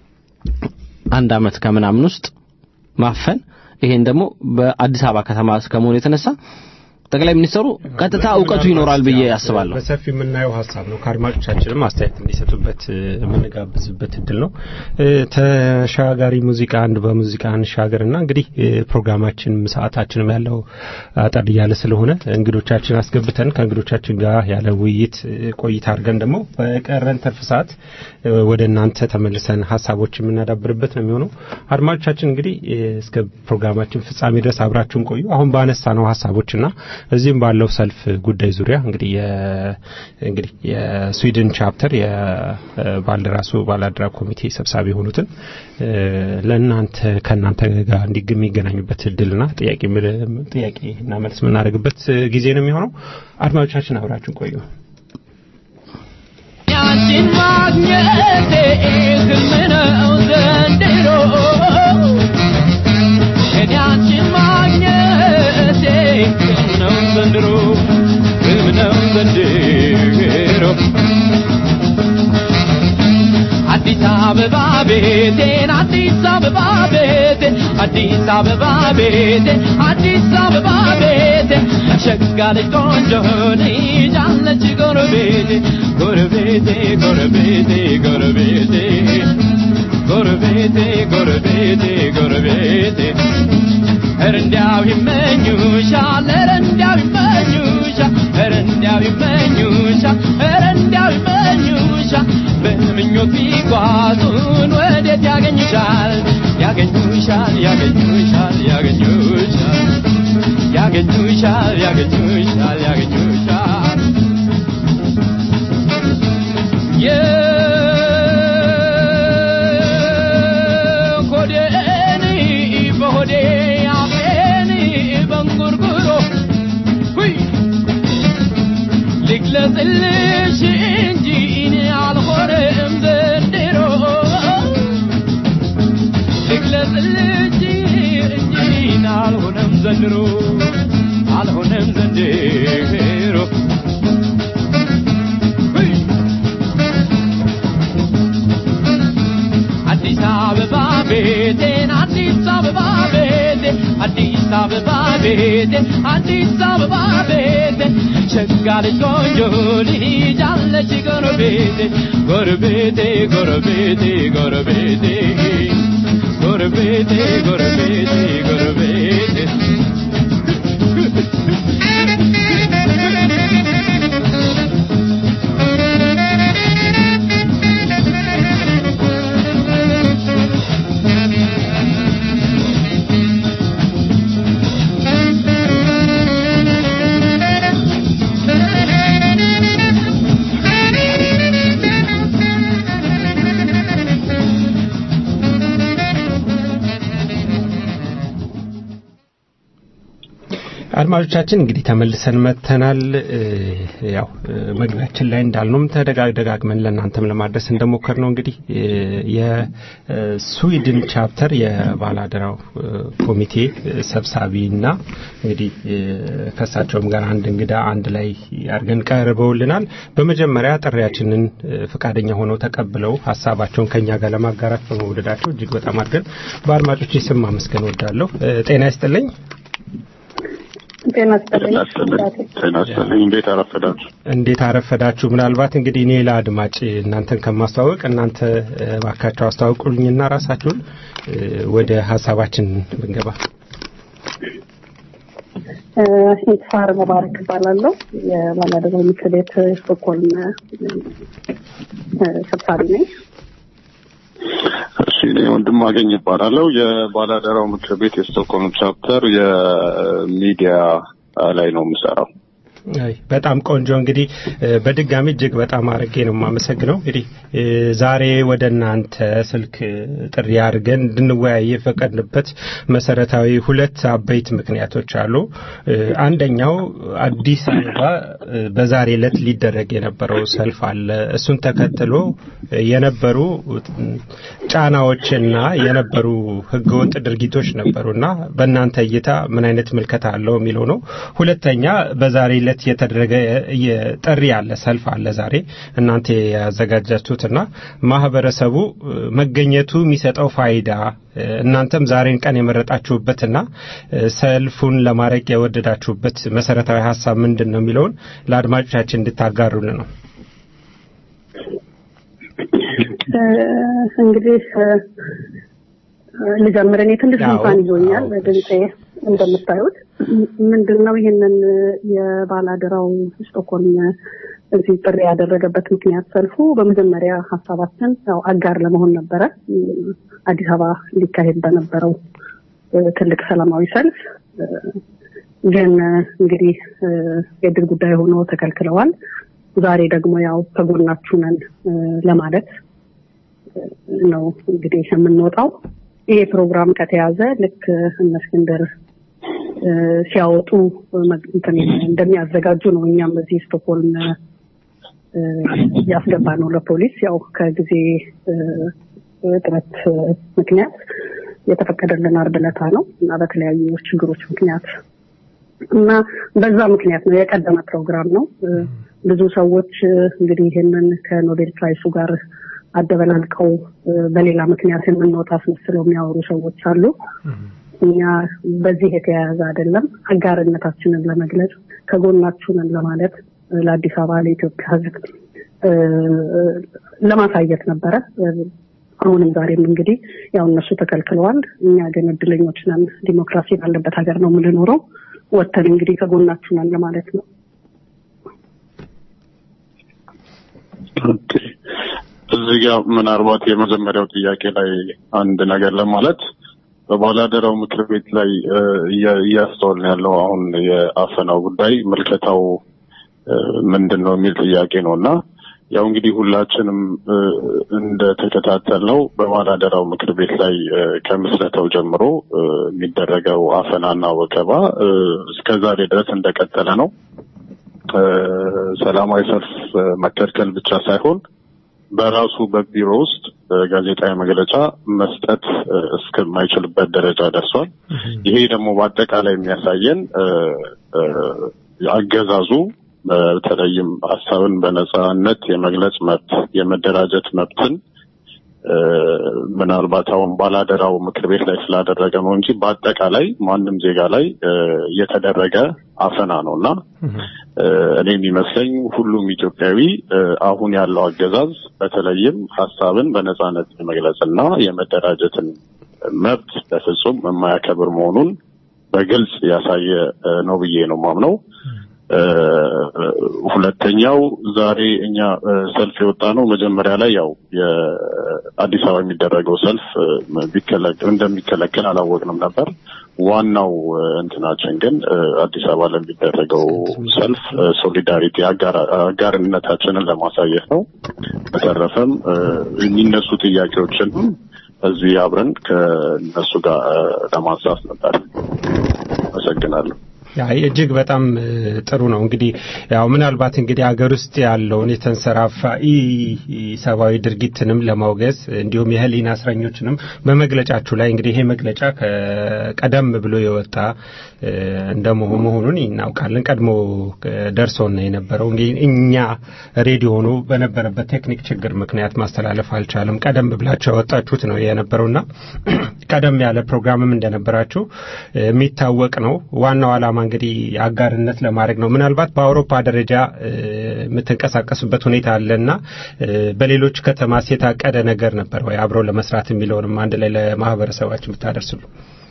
አንድ ዓመት ከምናምን ውስጥ ማፈን ይሄን ደግሞ በአዲስ አበባ ከተማ ከመሆኑ የተነሳ ጠቅላይ ሚኒስትሩ ቀጥታ እውቀቱ ይኖራል ብዬ አስባለሁ።
በሰፊ የምናየው ሀሳብ ነው። ከአድማጮቻችንም አስተያየት እንዲሰጡበት እ፣ የምንጋብዝበት እድል ነው። እ፣ ተሻጋሪ ሙዚቃ አንድ በሙዚቃ እንሻገርና እንግዲህ እ፣ ፕሮግራማችን ሰዓታችንም ያለው አጠር እያለ ስለሆነ እንግዶቻችን አስገብተን ከእንግዶቻችን ጋር ያለ ውይይት እ፣ ቆይታ አድርገን ደግሞ በቀረን ትርፍ ሰዓት እ፣ ወደ እናንተ ተመልሰን ሀሳቦች የምናዳብርበት ነው የሚሆነው። አድማጮቻችን እንግዲህ እ፣ እስከ ፕሮግራማችን ፍጻሜ ድረስ አብራችሁን ቆዩ። አሁን ባነሳ ነው ሀሳቦችና እዚህም ባለው ሰልፍ ጉዳይ ዙሪያ እንግዲህ የ- እንግዲህ የስዊድን ቻፕተር የባልደራሱ ባላደራ ኮሚቴ ሰብሳቢ የሆኑትን እ፣ ለእናንተ ከእናንተ ጋር እንዲግ የሚገናኙበት እድልና ጥያቄ ምል- ጥያቄና መልስ የምናደርግበት ጊዜ ነው የሚሆነው። አድማጮቻችን አብራችሁን ቆዩ።
ያንቺን ማግኘቴ ህልም ነው ዘንድሮ እኔ አንቺን ማግኘቴ ህልም ነው ዘንድሮ ህልም ነው ዘንድሮ አዲስ አበባ ቤቴን አዲስ አበባ ቤቴን አዲስ አበባ ቤቴን አዲስ አበባ ቤቴን ሸጋ ልጅ ቆንጆ ልጅ አለች ጎረቤቴ ጎረቤቴ ጎረቤቴ ጎረቤቴ ጎረቤቴ ጎረቤቴ ጎረቤቴ ኧረ እንዲያው ይመኙሻል ኧረ እንዲያው ይመኙሻል ኧረ እንዲያው ይመኙሻል ኧረ እንዲያው ይመኙሻል በምኞት ቢጓዙን ወዴት ያገኙሻል ያገኙሻል ያገኙሻል ያገኙሻል ያገኙሻል ያገኙሻል ያገኙሻል የሆዴን በሆዴ አፌን በንጉርጉሮ ሁይ ልግለጽልሽ እንጂ እኔ አልሆነም ዘንድሮ ልግለጽልሽ እንጂ እኔ አልሆነም ዘንድሮ አልሆነም ዘንድሮ ሁይ አዲስ አበባ ቤቴን አዲስ አበባ ቤቴን አዲስ አበባ ቤቴን አዲስ አበባ ቤቴን ሸጋ ልጅ ቆንጆ ልጅ አለች ጎረቤቴ ጎረቤቴ ጎረቤቴ ጎረቤቴ ጎረቤቴ ጎረቤቴ ጎረቤቴ
አድማጮቻችን እንግዲህ ተመልሰን መጥተናል። እ፣ ያው እ፣ መግቢያችን ላይ እንዳልነውም ተደጋ- ደጋግመን ለእናንተም ለማድረስ እንደሞከር ነው እንግዲህ እ፣ የስዊድን ቻፕተር የባላደራው እ፣ ኮሚቴ እ፣ ሰብሳቢና እንግዲህ እ፣ ከእሳቸውም ጋር አንድ እንግዳ አንድ ላይ አድርገን ቀርበውልናል። በመጀመሪያ ጥሪያችንን እ፣ ፈቃደኛ ሆነው ተቀብለው ሀሳባቸውን ከኛ ጋር ለማጋራት በመውደዳቸው እጅግ በጣም አድርገን በአድማጮች ስም ማመስገን ወዳለሁ። ጤና ይስጥልኝ።
ጤና ይስጥልኝ።
ጤና ይስጥልኝ። እንዴት አረፈዳችሁ?
እንዴት አረፈዳችሁ? ምናልባት እንግዲህ እኔ ለአድማጭ እናንተን ከማስተዋወቅ እናንተ እ፣ እባካችሁ አስተዋውቁልኝና ራሳችሁን እ፣ ወደ ሀሳባችን ብንገባ።
እ፣ ኢትፋር መባረክ እባላለሁ። የባላደራው ምክር ቤት ስቶክሆልም እ፣ ሰብሳቢ ነኝ።
እሺ እኔ ወንድም አገኝ ይባላለሁ። የባላደራው ምክር ቤት የስቶክሆልም ቻፕተር የሚዲያ ላይ ነው የምሰራው።
አይ በጣም ቆንጆ እንግዲህ እ፣ በድጋሚ እጅግ በጣም አድርጌ ነው የማመሰግነው። እንግዲህ እ፣ ዛሬ ወደ እናንተ ስልክ እ፣ ጥሪ አድርገን እንድንወያይ የፈቀድንበት መሰረታዊ ሁለት አበይት ምክንያቶች አሉ። እ፣ አንደኛው አዲስ አበባ እ፣ በዛሬ ዕለት ሊደረግ የነበረው ሰልፍ አለ። እሱን ተከትሎ እ፣ የነበሩ እ፣ ጫናዎችና የነበሩ ህገወጥ ድርጊቶች ነበሩና በእናንተ እይታ ምን አይነት ምልከታ አለው የሚለው ነው። ሁለተኛ በዛሬ ዕለት የተደረገ የጥሪ አለ፣ ሰልፍ አለ ዛሬ እናንተ ያዘጋጃችሁትና ማህበረሰቡ እ፣ መገኘቱ የሚሰጠው ፋይዳ እ፣ እናንተም ዛሬን ቀን የመረጣችሁበትና እ፣ ሰልፉን ለማድረግ የወደዳችሁበት መሰረታዊ ሀሳብ ምንድን ነው የሚለውን ለአድማጮቻችን እንድታጋሩልን ነው።
እ፣ እንግዲህ እ፣ ልጀምር። እኔ ትንሽ
አዎ፣
ጉንፋን ይዞኛል
አዎ።
ድምጼ እንደምታዩት። ምንድን ነው ይህንን የባላደራው ስቶክሆልም እዚህ ጥሪ ያደረገበት ምክንያት ሰልፉ በመጀመሪያ ሀሳባችን ያው አጋር ለመሆን ነበረ። እም፣ አዲስ አበባ ሊካሄድ በነበረው እ፣ ትልቅ ሰላማዊ ሰልፍ እ፣ ግን እ፣ እንግዲህ እ፣ የድል ጉዳይ ሆኖ ተከልክለዋል። ዛሬ ደግሞ ያው ከጎናችሁ ነን እ፣ ለማለት ነው እንግዲህ የምንወጣው። ይሄ ፕሮግራም ከተያዘ ልክ እነ እስክንድር እ፣ ሲያወጡ መግ- እንትን እንደሚያዘጋጁ ነው። እኛም እዚህ ስቶክሆልም እ፣ ያስገባ ነው ለፖሊስ ያው ከጊዜ እ፣ እጥረት እ፣ ምክንያት የተፈቀደልን አርብ ዕለት ነው እና በተለያዩ ችግሮች ምክንያት እና በዛ ምክንያት ነው የቀደመ ፕሮግራም ነው። እ፣ ብዙ ሰዎች እ፣ እንግዲህ ይህንን ከኖቤል ፕራይሱ ጋር አደበላልቀው እ፣ በሌላ ምክንያት የምንወጣ አስመስለው የሚያወሩ ሰዎች አሉ። እኛ በዚህ የተያያዘ አይደለም። አጋርነታችንን ለመግለጽ ከጎናችሁ ነን ለማለት እ፣ ለአዲስ አበባ ለኢትዮጵያ ሕዝብ እ፣ ለማሳየት ነበረ። እ፣ አሁንም ዛሬም እንግዲህ ያው እነሱ ተከልክለዋል። እኛ ግን እድለኞች ነን። ዲሞክራሲ ባለበት ሀገር ነው የምንኖረው። ወጥተን እንግዲህ ከጎናችሁ ነን ለማለት ነው።
ኦኬ። እዚህ ጋር ምናልባት የመጀመሪያው ጥያቄ ላይ አንድ ነገር ለማለት በባላደራው ምክር ቤት ላይ እ፣ እያ- እያስተዋልን ያለው አሁን የአፈናው ጉዳይ ምልከታው እ፣ ምንድን ነው የሚል ጥያቄ ነው እና ያው እንግዲህ ሁላችንም እ፣ እንደተከታተልነው በባላደራው ምክር ቤት ላይ እ፣ ከምስረታው ጀምሮ እ፣ የሚደረገው አፈናና ወከባ እ፣ እስከ ዛሬ ድረስ እንደቀጠለ ነው። እ፣ ሰላማዊ ሰልፍ እ፣ መከልከል ብቻ ሳይሆን በራሱ በቢሮ ውስጥ እ፣ ጋዜጣዊ መግለጫ መስጠት እ፣ እስከማይችልበት ደረጃ ደርሷል። ይሄ ደግሞ በአጠቃላይ የሚያሳየን እ፣ እ፣ አገዛዙ በተለይም ሀሳብን በነጻነት የመግለጽ መብት፣ የመደራጀት መብትን እ፣ ምናልባት አሁን ባላደራው ምክር ቤት ላይ ስላደረገ ነው እንጂ በአጠቃላይ ማንም ዜጋ ላይ እ፣ የተደረገ አፈና ነው እና እ፣ እኔ የሚመስለኝ ሁሉም ኢትዮጵያዊ እ፣ አሁን ያለው አገዛዝ በተለይም ሀሳብን በነጻነት የመግለጽና የመደራጀትን መብት በፍጹም የማያከብር መሆኑን በግልጽ ያሳየ እ፣ ነው ብዬ ነው ማምነው። እ፣ ሁለተኛው ዛሬ እኛ እ፣ ሰልፍ የወጣ ነው መጀመሪያ ላይ ያው የአዲስ አበባ የሚደረገው ሰልፍ እ፣ ቢከለከል እንደሚከለከል አላወቅንም ነበር። ዋናው እ፣ እንትናችን ግን እ፣ አዲስ አበባ ለሚደረገው ሰልፍ እ፣ ሶሊዳሪቲ አጋር- አጋርነታችንን ለማሳየት ነው። በተረፈም እ፣ የሚነሱ ጥያቄዎችንም እዚህ አብረን ከእነሱ ጋር እ፣ ለማንሳት ነበር። አመሰግናለሁ።
አይ እጅግ በጣም እ, ጥሩ ነው። እንግዲህ ያው ምናልባት እንግዲህ ሀገር ውስጥ ያለውን የተንሰራፋ ኢ ሰብአዊ ድርጊትንም ለማውገዝ እንዲሁም የህሊና እስረኞችንም በመግለጫችሁ ላይ እንግዲህ ይሄ መግለጫ ከቀደም ብሎ የወጣ እ, እንደመሆኑ መሆኑን እናውቃለን። ቀድሞ እ, ደርሶን ነው የነበረው። እንግዲህ እኛ ሬዲዮኑ በነበረበት ቴክኒክ ችግር ምክንያት ማስተላለፍ አልቻለም። ቀደም ብላችሁ ያወጣችሁት ነው የነበረውና ቀደም ያለ ፕሮግራምም እንደነበራችሁ እ, የሚታወቅ ነው። ዋናው ዓላማ እንግዲህ አጋርነት ለማድረግ ነው። ምናልባት በአውሮፓ ደረጃ እ, የምትንቀሳቀሱበት ሁኔታ አለና እ, በሌሎች ከተማስ የታቀደ ነገር ነበር ወይ አብረው ለመስራት የሚለውንም አንድ ላይ ለማህበረሰባችን ብታደርስሉ።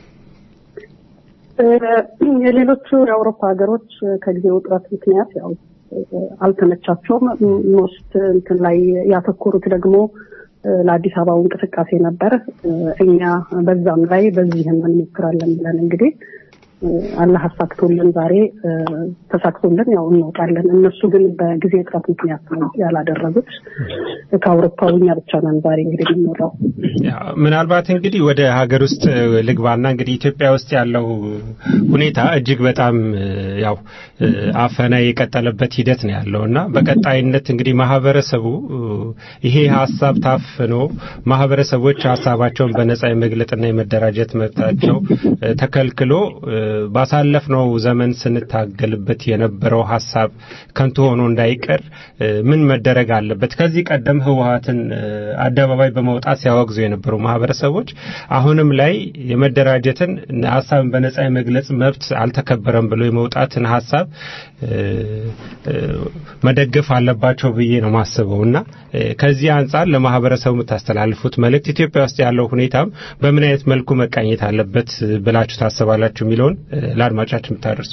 እ፣ የሌሎቹ የአውሮፓ ሀገሮች ከጊዜ ውጥረት ምክንያት ያው እ፣ አልተመቻቸውም። ሞስት እንትን ላይ ያተኮሩት ደግሞ እ፣ ለአዲስ አበባው እንቅስቃሴ ነበር። እ፣ እኛ በዛም ላይ በዚህም እንሞክራለን ብለን እንግዲህ እ፣ አላህ አሳክቶልን ዛሬ እ፣ ተሳክቶልን ያው እንወጣለን። እነሱ ግን በጊዜ እጥረት ምክንያት ነው ያላደረጉት። ከአውሮፓው እኛ ብቻ ነን ዛሬ እንግዲህ የምንወጣው።
ያ፣ ምናልባት እንግዲህ ወደ ሀገር ውስጥ እ, ልግባና እንግዲህ ኢትዮጵያ ውስጥ ያለው ሁኔታ እጅግ በጣም እ, ያው እ, አፈና የቀጠለበት ሂደት ነው ያለው እና በቀጣይነት እንግዲህ ማህበረሰቡ እ, ይሄ ሀሳብ ታፍኖ ማህበረሰቦች ሀሳባቸውን በነጻ የመግለጥና የመደራጀት መብታቸው እ, ተከልክሎ እ, ባሳለፍነው ዘመን ስንታገልበት የነበረው ሀሳብ ከንቱ ሆኖ እንዳይቀር እ, ምን መደረግ አለበት? ከዚህ ቀደም ህወሀትን እ, አደባባይ በመውጣት ሲያወግዙ የነበሩ ማህበረሰቦች አሁንም ላይ የመደራጀትን ሀሳብን በነጻ የመግለጽ መብት አልተከበረም ብሎ የመውጣትን ሀሳብ እ, እ, መደገፍ አለባቸው ብዬ ነው ማስበው እና እ, ከዚህ አንጻር ለማህበረሰቡ የምታስተላልፉት መልእክት ኢትዮጵያ ውስጥ ያለው ሁኔታም በምን አይነት መልኩ መቃኘት አለበት ብላችሁ ታስባላችሁ የሚለውን እ, ለአድማጫችን ብታደርሱ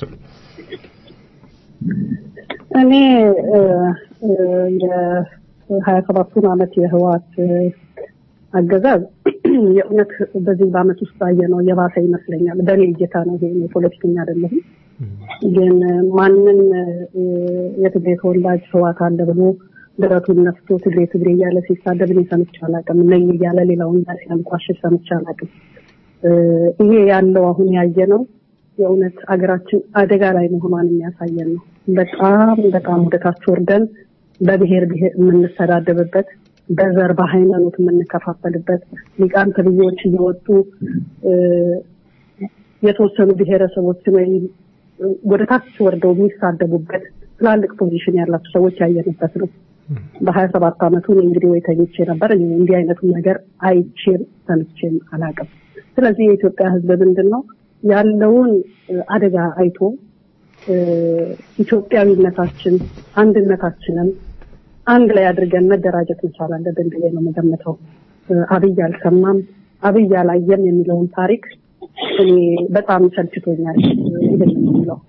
እኔ እ፣ እ፣ የሀያ ሰባቱን አመት የህወሓት እ፣ አገዛዝ የእውነት በዚህ በአመት ውስጥ ባየ ነው የባሰ ይመስለኛል። በእኔ እይታ ነው። ይሄ እኔ ፖለቲከኛ አይደለሁም። ግን ማንም እ፣ የትግሬ ተወላጅ ህወሓት አለ ብሎ ድረቱን ነፍቶ ትግሬ ትግሬ እያለ ሲሳደብ እኔ ሰምቼ አላውቅም። ነኝ እያለ ሌላውን ጋር ሲያንቋሽሽ ሰምቼ አላውቅም። እ፣ ይሄ ያለው አሁን ያየ ነው የእውነት አገራችን አደጋ ላይ መሆኗን የሚያሳየን ነው። በጣም በጣም ወደታች ወርደን በብሔር ብሔር የምንሰዳደብበት በዘር በሃይማኖት የምንከፋፈልበት ሊቃን ተብዬዎች እየወጡ እ፣ የተወሰኑ ብሔረሰቦችን ወይም ወደ ታች ወርደው የሚሳደቡበት ትላልቅ ፖዚሽን ያላቸው ሰዎች ያየንበት ነው። በሀያ ሰባት አመቱ እኔ እንግዲህ ወይ ተኝቼ ነበር እኔ እንዲህ አይነቱን ነገር አይቼም ሰምቼም አላውቅም። ስለዚህ የኢትዮጵያ ሕዝብ ምንድን ነው ያለውን እ፣ አደጋ አይቶ እ፣ ኢትዮጵያዊነታችን አንድነታችንን አንድ ላይ አድርገን መደራጀት መቻል አለብን ብዬ ነው የምገምተው። እ፣ አብይ አልሰማም አብይ አላየም የሚለውን ታሪክ እኔ በጣም ሰልችቶኛል። ይህን የሚለው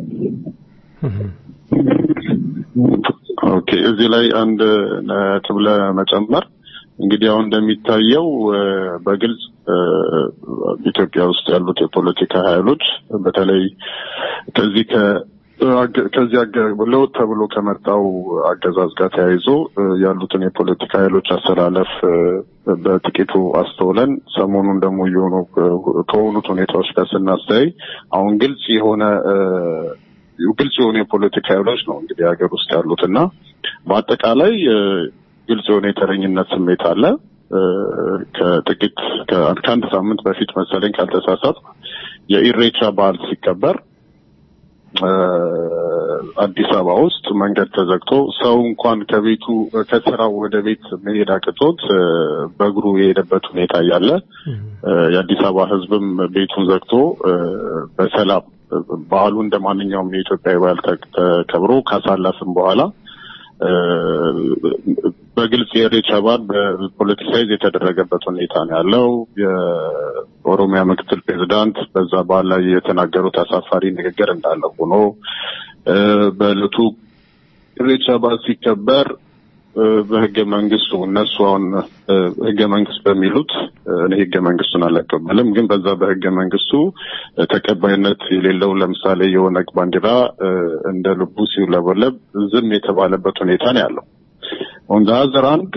ኦኬ እዚህ ላይ አንድ ነጥብ ለመጨመር እንግዲህ አሁን እንደሚታየው እ፣ በግልጽ እ፣ ኢትዮጵያ ውስጥ ያሉት የፖለቲካ ኃይሎች በተለይ ከዚህ ከ አገ- ከዚህ አገ- ለውጥ ተብሎ ከመጣው አገዛዝ ጋር ተያይዞ እ፣ ያሉትን የፖለቲካ ኃይሎች አሰላለፍ እ፣ በጥቂቱ አስተውለን ሰሞኑን ደግሞ እየሆኑ እ፣ ከሆኑት ሁኔታዎች ጋር ስናስተያይ አሁን ግልጽ የሆነ እ፣ ግልጽ የሆኑ የፖለቲካ ኃይሎች ነው እንግዲህ ሀገር ውስጥ ያሉት እና በአጠቃላይ እ፣ ግልጽ የሆነ የተረኝነት ስሜት አለ። እ፣ ከጥቂት ከ- ከአንድ ሳምንት በፊት መሰለኝ ካልተሳሳት የኢሬቻ በዓል ሲከበር እ፣ አዲስ አበባ ውስጥ መንገድ ተዘግቶ ሰው እንኳን ከቤቱ ከስራው ወደ ቤት መሄድ አቅቶት እ፣ በእግሩ የሄደበት ሁኔታ እያለ እ፣ የአዲስ አበባ ሕዝብም ቤቱን ዘግቶ እ፣ በሰላም እ፣ በዓሉ እንደ ማንኛውም የኢትዮጵያ በዓል ተ- ተከብሮ ካሳለፍም በኋላ እ፣ በግልጽ የኢሬቻ በዓል በፖለቲሳይዝ የተደረገበት ሁኔታ ነው ያለው። የኦሮሚያ ምክትል ፕሬዚዳንት በዛ በዓል ላይ የተናገሩት አሳፋሪ ንግግር እንዳለ ሆኖ እ፣ በዕለቱ ኢሬቻ በዓል ሲከበር እ፣ በህገ መንግስቱ እነሱ አሁን እ፣ ህገ መንግስት በሚሉት እ፣ እኔ ህገ መንግስቱን አልቀበልም፣ ግን በዛ በህገ መንግስቱ እ፣ ተቀባይነት የሌለው ለምሳሌ የኦነግ ባንዲራ እ፣ እንደ ልቡ ሲውለበለብ ዝም የተባለበት ሁኔታ ነው ያለው። ኦን ዘ አዘር አንድ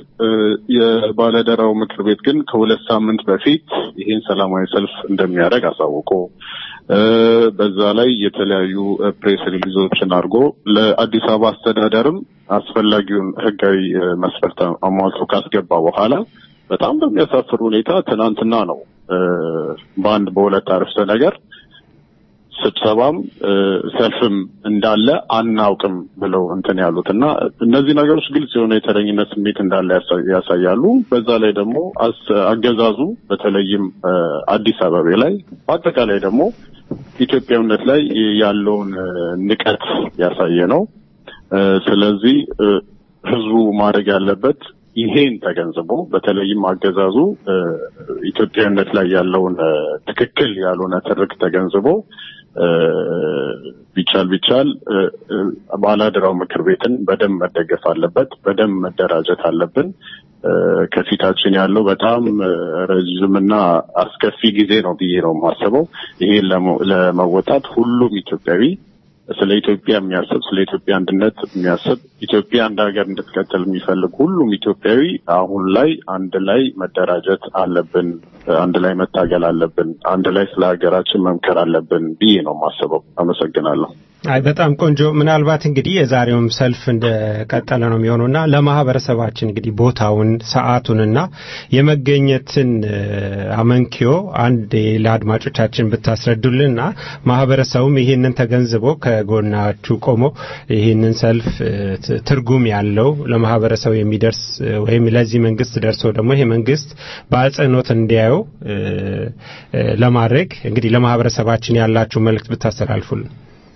የባለደራው ምክር ቤት ግን ከሁለት ሳምንት በፊት ይህን ሰላማዊ ሰልፍ እንደሚያደርግ አሳውቆ እ፣ በዛ ላይ የተለያዩ እ፣ ፕሬስ ሪሊዞችን አድርጎ ለአዲስ አበባ አስተዳደርም አስፈላጊውን ህጋዊ እ፣ መስፈርት አሟልቶ ካስገባ በኋላ በጣም በሚያሳፍር ሁኔታ ትናንትና ነው እ፣ በአንድ በሁለት አረፍተ ነገር ስብሰባም እ፣ ሰልፍም እንዳለ አናውቅም ብለው እንትን ያሉት እና እነዚህ ነገሮች ግልጽ የሆነ የተረኝነት ስሜት እንዳለ ያሳ- ያሳያሉ። በዛ ላይ ደግሞ አስ- አገዛዙ በተለይም እ፣ አዲስ አበባ ላይ በአጠቃላይ ደግሞ ኢትዮጵያዊነት ላይ ያለውን እ፣ ንቀት ያሳየ ነው። እ፣ ስለዚህ እ፣ ህዝቡ ማድረግ ያለበት ይሄን ተገንዝቦ በተለይም አገዛዙ እ፣ ኢትዮጵያዊነት ላይ ያለውን እ፣ ትክክል ያልሆነ ትርክ ተገንዝቦ እ፣ ቢቻል ቢቻል እ፣ እ፣ ባላደራው ምክር ቤትን በደንብ መደገፍ አለበት። በደንብ መደራጀት አለብን። እ፣ ከፊታችን ያለው በጣም እ፣ ረዥምና አስከፊ ጊዜ ነው ብዬ ነው የማስበው። ይሄን ለመ- ለመወጣት ሁሉም ኢትዮጵያዊ ስለ ኢትዮጵያ የሚያስብ ስለ ኢትዮጵያ አንድነት የሚያስብ ኢትዮጵያ እንደ ሀገር እንድትቀጥል የሚፈልግ ሁሉም ኢትዮጵያዊ አሁን ላይ አንድ ላይ መደራጀት አለብን፣ አንድ ላይ መታገል አለብን፣ አንድ ላይ ስለ ሀገራችን መምከር አለብን ብዬ ነው የማስበው። አመሰግናለሁ።
አይ በጣም ቆንጆ። ምናልባት እንግዲህ የዛሬውም ሰልፍ እንደቀጠለ ነው የሚሆነውና ለማህበረሰባችን እንግዲህ ቦታውን ሰዓቱንና የመገኘትን እ፣ አመንኪዮ አንድ ለአድማጮቻችን ብታስረዱልንና ማህበረሰቡም ይህንን ተገንዝቦ ከጎናችሁ ቆሞ ይህንን ሰልፍ እ፣ ት- ትርጉም ያለው ለማህበረሰቡ የሚደርስ እ፣ ወይም ለዚህ መንግስት ደርሶ ደግሞ ይሄ መንግስት በአጽንኦት እንዲያየው እ፣ እ፣ ለማድረግ እንግዲህ ለማህበረሰባችን ያላችሁ መልእክት ብታስተላልፉልን።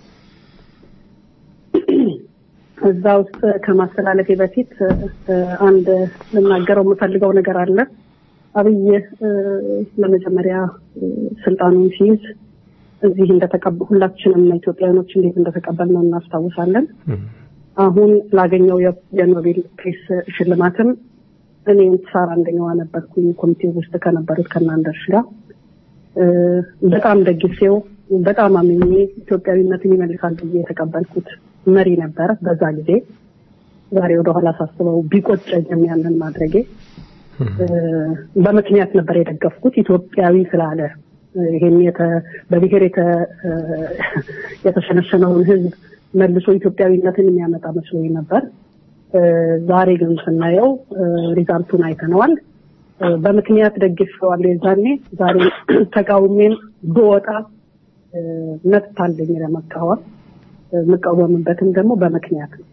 እዛ ውስጥ ከማስተላለፌ በፊት እ፣ አንድ ልናገረው የምፈልገው ነገር አለ። አብይ እ፣ ለመጀመሪያ እ፣ ስልጣኑን ሲይዝ እዚህ እንደተቀበ ሁላችንም ኢትዮጵያውያኖች እንዴት እንደተቀበል ነው እናስታውሳለን። አሁን ላገኘው የ- የኖቤል ፕሬስ ሽልማትም እኔ ሳር አንደኛዋ ነበርኩኝ ኮሚቴ ውስጥ ከነበሩት ከናንደርሽ ጋር እ፣ በጣም ደግፌው በጣም አምኜ ኢትዮጵያዊነትን ይመልሳል ብዬ የተቀበልኩት መሪ ነበር በዛ ጊዜ። ዛሬ ወደኋላ ሳስበው ቢቆጨኝም ያንን ማድረጌ እ፣ በምክንያት ነበር የደገፍኩት ኢትዮጵያዊ ስላለ እ፣ ይሄን የተ- በብሔር የተ- እ፣ የተሸነሸነውን ሕዝብ መልሶ ኢትዮጵያዊነትን የሚያመጣ መስሎኝ ነበር። እ፣ ዛሬ ግን ስናየው እ፣ ሪዛልቱን አይተነዋል። እ፣ በምክንያት ደግፌዋለሁ የዛኔ። ዛሬ ተቃውሜም ብወጣ እ፣ መብት አለኝ ለመቃወም። እ፣ የምቃወምበትም ደግሞ በምክንያት ነው።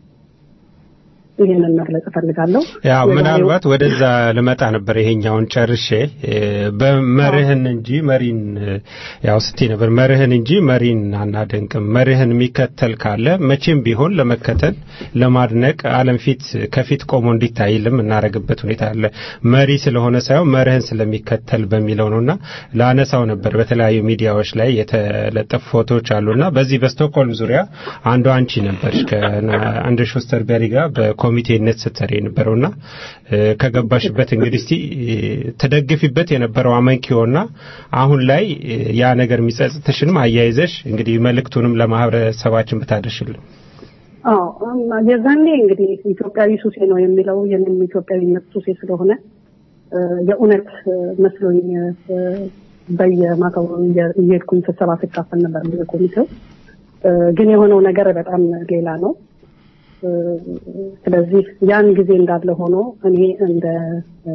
ይህንን መግለጽ እፈልጋለሁ።
ያው
የዛሬው-
ምናልባት ወደዛ ልመጣ ነበር። ይሄኛውን ጨርሼ እ፣ በመርህን እንጂ መሪን እ፣ ያው ስቴ ነበር መርህን እንጂ መሪን አናደንቅም። መርህን የሚከተል ካለ መቼም ቢሆን ለመከተል ለማድነቅ ዓለም ፊት ከፊት ቆሞ እንዲታይልም እናደርግበት ሁኔታ አለ። መሪ ስለሆነ ሳይሆን መርህን ስለሚከተል በሚለው ነውና ላነሳው ነበር። በተለያዩ ሚዲያዎች ላይ የተለጠፉ ፎቶዎች አሉና በዚህ በስቶክሆልም ዙሪያ አንዱ አንቺ ነበርሽ ከአንድር ሾስተርበሪ ጋር በኮሚቴነት ስትሰሪ የነበረውና እ፣ ከገባሽበት እንግዲህ እስቲ እ፣ ተደግፊበት የነበረው አመንኪዮና አሁን ላይ እ፣ ያ ነገር የሚጸጽትሽንም አያይዘሽ እንግዲህ መልእክቱንም ለማህበረሰባችን ብታደርሽልን።
አዎ እም፣ የዛኔ እንግዲህ ኢትዮጵያዊ ሱሴ ነው የሚለው የኔም ኢትዮጵያዊነት ሱሴ ስለሆነ እ፣ የእውነት እ፣ መስሎኝ እ፣ በየማታው እየ- እየሄድኩኝ ስብሰባ ስካፈል ነበር በኮሚቴው እ፣ ግን የሆነው ነገር በጣም ሌላ ነው። እ፣ ስለዚህ ያን ጊዜ እንዳለ ሆኖ እኔ እንደ እ፣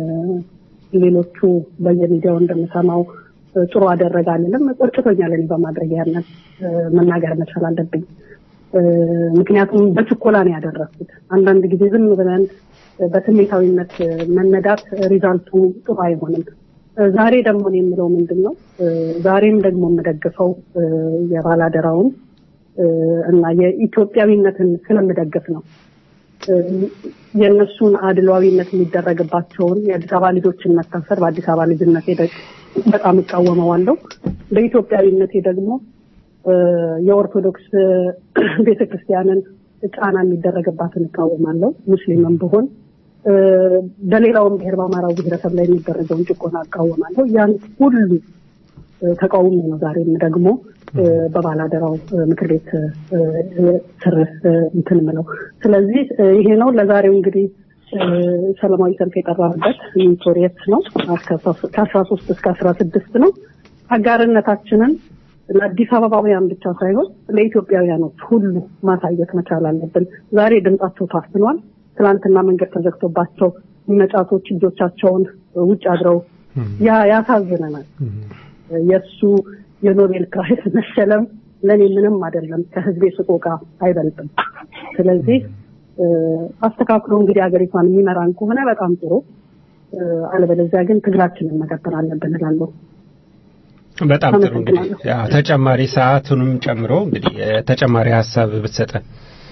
ሌሎቹ በየሚዲያው እንደምሰማው እ፣ ጥሩ አደረገ አልልም። ቆጭቶኛል እኔ በማድረግ ያንን እ፣ መናገር መቻል አለብኝ። እ፣ ምክንያቱም በችኮላ ነው ያደረግኩት። አንዳንድ ጊዜ ዝም ብለን እ፣ በስሜታዊነት እ፣ መነዳት ሪዛልቱ ጥሩ አይሆንም። እ፣ ዛሬ ደግሞ እኔ የምለው ምንድን ነው እ፣ ዛሬም ደግሞ የምደግፈው እ፣ የባላደራውን እ፣ እና የኢትዮጵያዊነትን ስለምደግፍ ነው። እ፣ የእነሱን አድሏዊነት የሚደረግባቸውን የአዲስ አበባ ልጆችን መታሰር በአዲስ አበባ ልጅነቴ ደግ- በጣም እቃወመዋለሁ። በኢትዮጵያዊነቴ ደግሞ እ፣ የኦርቶዶክስ ቤተክርስቲያንን ጫና የሚደረግባትን እቃወማለሁ። ሙስሊምም ብሆን እ፣ በሌላውም ብሔር በአማራው ብሔረሰብ ላይ የሚደረገውን ጭቆና እቃወማለሁ። ያን ሁሉ እ፣ ተቃውሞ ነው ዛሬም ደግሞ እ፣ በባላደራው እ፣ ምክር ቤት እ፣ እ፣ ስር እ፣ እንትን ምለው። ስለዚህ እ፣ ይሄ ነው ለዛሬው እንግዲህ እ፣ ሰላማዊ ሰልፍ የጠራንበት ቶሪየት ነው ከአስራ ሶስት እስከ አስራ ስድስት ነው። አጋርነታችንን ለአዲስ አበባውያን ብቻ ሳይሆን ለኢትዮጵያውያኖች ሁሉ ማሳየት መቻል አለብን። ዛሬ ድምጻቸው ታፍኗል። ትናንትና መንገድ ተዘግቶባቸው መጫቶች ልጆቻቸውን ውጭ አድረው ያ ያሳዝነናል። የእሱ የኖቤል ፕራይስ መሸለም ለእኔ ምንም አይደለም፣ ከህዝቤ ስቆቃ አይበልጥም። ስለዚህ እ፣ አስተካክሎ እንግዲህ ሀገሪቷን የሚመራን ከሆነ በጣም ጥሩ፣ እ፣ አለበለዚያ ግን ትግላችንን መቀጠል አለብን እላለሁ።
በጣም ጥሩ እንግዲህ
አመሰግናለሁ።
ያው ተጨማሪ ሰዓቱንም ጨምሮ እንግዲህ እ፣ ተጨማሪ ሀሳብ ብትሰጠን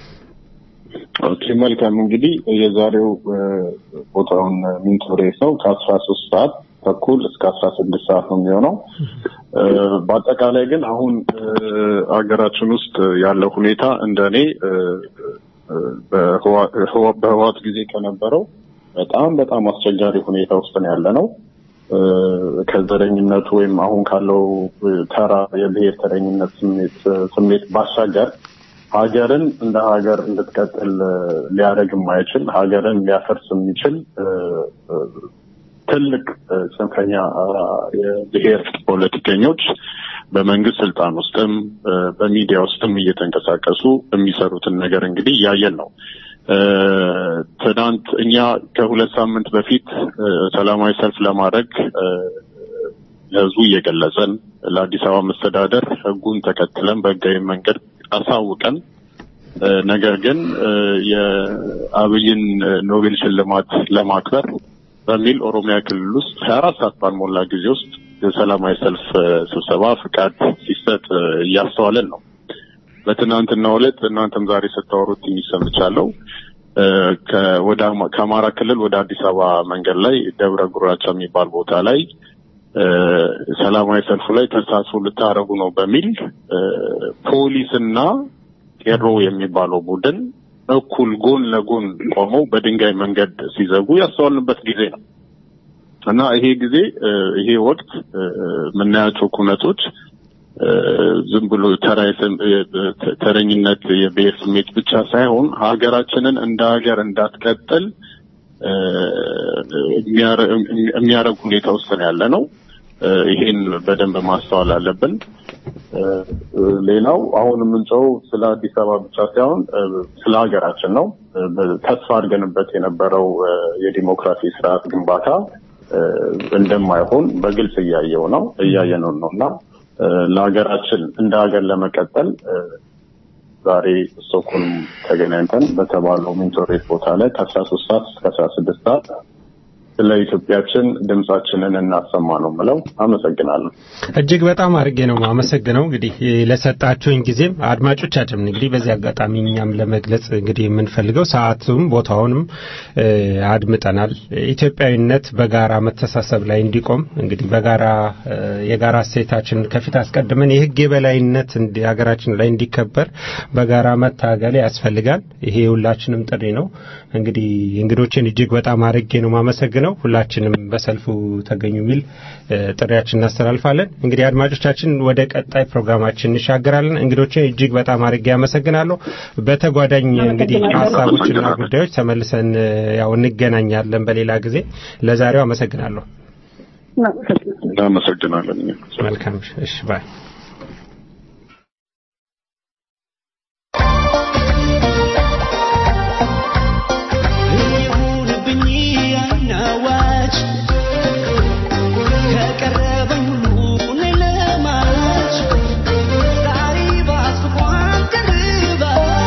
ኦኬ መልካም እንግዲህ የዛሬው እ፣ ቦታውን ሚንቶሬስ ነው ከአስራ ሶስት ሰዓት ተኩል እስከ አስራ ስድስት ሰዓት ነው የሚሆነው እ፣ በአጠቃላይ ግን አሁን እ፣ ሀገራችን ውስጥ ያለው ሁኔታ እንደ እኔ እ፣ እ፣ በህዋ- ህዋ- በህዋት ጊዜ ከነበረው በጣም በጣም አስቸጋሪ ሁኔታ ውስጥ ነው ያለ ነው እ፣ ከዘረኝነቱ ወይም አሁን ካለው እ፣ ተራ የብሔር ተረኝነት ስሜት ስሜት ባሻገር ሀገርን እንደ ሀገር እንድትቀጥል እ፣ ሊያደርግ የማይችል ሀገርን ሊያፈርስ የሚችል እ፣ እ፣ ትልቅ እ፣ ጽንፈኛ አ፣ የብሔር ፖለቲከኞች በመንግስት ስልጣን ውስጥም እ፣ በሚዲያ ውስጥም እየተንቀሳቀሱ የሚሰሩትን ነገር እንግዲህ እያየን ነው። እ፣ ትናንት እኛ ከሁለት ሳምንት በፊት እ፣ ሰላማዊ ሰልፍ ለማድረግ እ፣ ለህዝቡ እየገለጸን ለአዲስ አበባ መስተዳደር ህጉን ተከትለን በህጋዊ መንገድ አሳውቀን እ፣ ነገር ግን እ፣ የአብይን እ፣ ኖቤል ሽልማት ለማክበር በሚል ኦሮሚያ ክልል ውስጥ ሀያ አራት ሰዓት ባልሞላ ጊዜ ውስጥ የሰላማዊ ሰልፍ እ፣ ስብሰባ ፍቃድ ሲሰጥ እ፣ እያስተዋለን ነው። በትናንትናው ዕለት እናንተም ዛሬ ስታወሩት ትንሽ ሰምቻለሁ። እ፣ ከ- ወደ አማ- ከአማራ ክልል ወደ አዲስ አበባ መንገድ ላይ ደብረ ጉራቻ የሚባል ቦታ ላይ እ፣ ሰላማዊ ሰልፉ ላይ ተሳትፎ ልታደርጉ ነው በሚል እ፣ ፖሊስና ቄሮ የሚባለው ቡድን እኩል ጎን ለጎን ቆመው በድንጋይ መንገድ ሲዘጉ ያስተዋልንበት ጊዜ ነው እና ይሄ ጊዜ እ፣ ይሄ ወቅት እ፣ የምናያቸው ኩነቶች እ፣ ዝም ብሎ ተራ የስም- እ፣ ተ- ተረኝነት የብሔር ስሜት ብቻ ሳይሆን ሀገራችንን እንደ ሀገር እንዳትቀጥል እ፣ የሚያረ- የሚያደርግ ሁኔታ ውስጥ ነው ያለ ነው። እ፣ ይሄን በደንብ ማስተዋል አለብን። እ፣ ሌላው አሁን የምንጨው ስለ አዲስ አበባ ብቻ ሳይሆን እ፣ ስለ ሀገራችን ነው። እ፣ በ- ተስፋ አድርገንበት የነበረው እ፣ የዲሞክራሲ ስርዓት ግንባታ እ፣ እንደማይሆን በግልጽ እያየው ነው እያየነው ነው እና እ፣ ለሀገራችን እንደ ሀገር ለመቀጠል እ፣ ዛሬ ስቶክሆልም ተገናኝተን በተባለው ሚንቶሬት ቦታ ላይ ከአስራ ሶስት ሰዓት እስከ አስራ ስድስት ሰዓት ስለ ኢትዮጵያችን ድምጻችንን እናሰማ ነው ምለው። አመሰግናለሁ።
እጅግ በጣም አድርጌ ነው አመሰግነው። እንግዲህ ለሰጣችሁኝ ጊዜም አድማጮቻችን እንግዲህ በዚህ አጋጣሚ እኛም ለመግለጽ እንግዲህ የምንፈልገው ሰዓቱም ቦታውንም እ፣ አድምጠናል። ኢትዮጵያዊነት በጋራ መተሳሰብ ላይ እንዲቆም እንግዲህ በጋራ እ፣ የጋራ እሴታችን ከፊት አስቀድመን የሕግ የበላይነት እንዲ- ሀገራችን ላይ እንዲከበር በጋራ መታገል ያስፈልጋል። ይሄ የሁላችንም ጥሪ ነው። እንግዲህ እንግዶችን እጅግ በጣም አድርጌ ነው ማመሰግነው። ሁላችንም በሰልፉ ተገኙ የሚል እ፣ ጥሪያችን እናስተላልፋለን። እንግዲህ አድማጮቻችን ወደ ቀጣይ ፕሮግራማችን እንሻገራለን። እንግዶችን እጅግ በጣም አድርጌ አመሰግናለሁ። በተጓዳኝ እንግዲህ ሀሳቦችና ጉዳዮች ተመልሰን እ፣ ያው እንገናኛለን በሌላ ጊዜ። ለዛሬው አመሰግናለሁ።
እናመሰግናለን።
መልካም እሺ፣ ባይ
ይሁንብኝ አይናዋጭ ከቀረበኝ ሁሉ እኔ ለማጭ ዛሬ ባስኳን ደርባ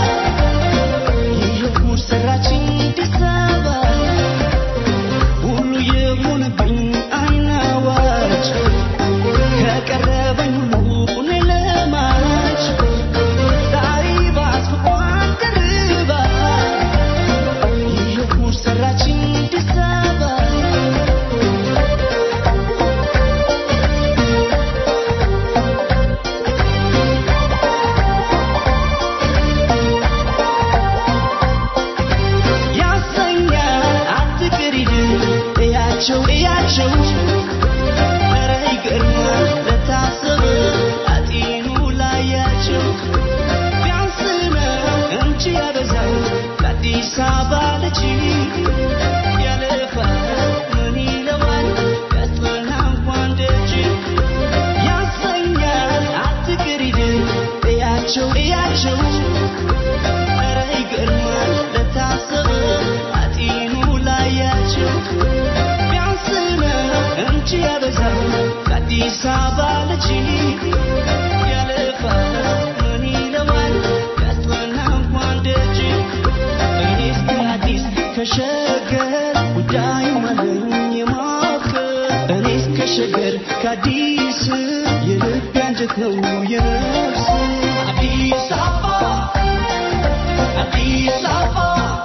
የጉድ ሰራችኝ አዲስ አበባ ሁሉ ይሁንብኝ አይናዋጭ ከቀረበኝ ሁሉ እኔ ለማጭ ዛሬ ባስኳን ደርባ የጉድ ሰራችኝ አዲስ አበባ ያሰኛል አትቅሪድ እያቸው እያቸው ኧረ ይገርማል ለታሰበ አጢኑ ላያቸው ቢያንስ ነው እንጂ ያበዛል ለአዲስ አበባ ልጅ ያለፋል ምን ይለዋል ያስጠና እንኳን ደጅ ያሰኛል አትቅሪድ አዲስ አበባ ልጅ ያለፋል ምን ይለዋል ያስጠና እንኳን ደጅ እኔስ ከአዲስ ከሸገር ጉዳይ ማለኝ የማፍቀር እኔስ ከሸገር ከአዲስ የልብ አንጀት ነው የነፍስ አዲስ አበባ አዲስ አበባ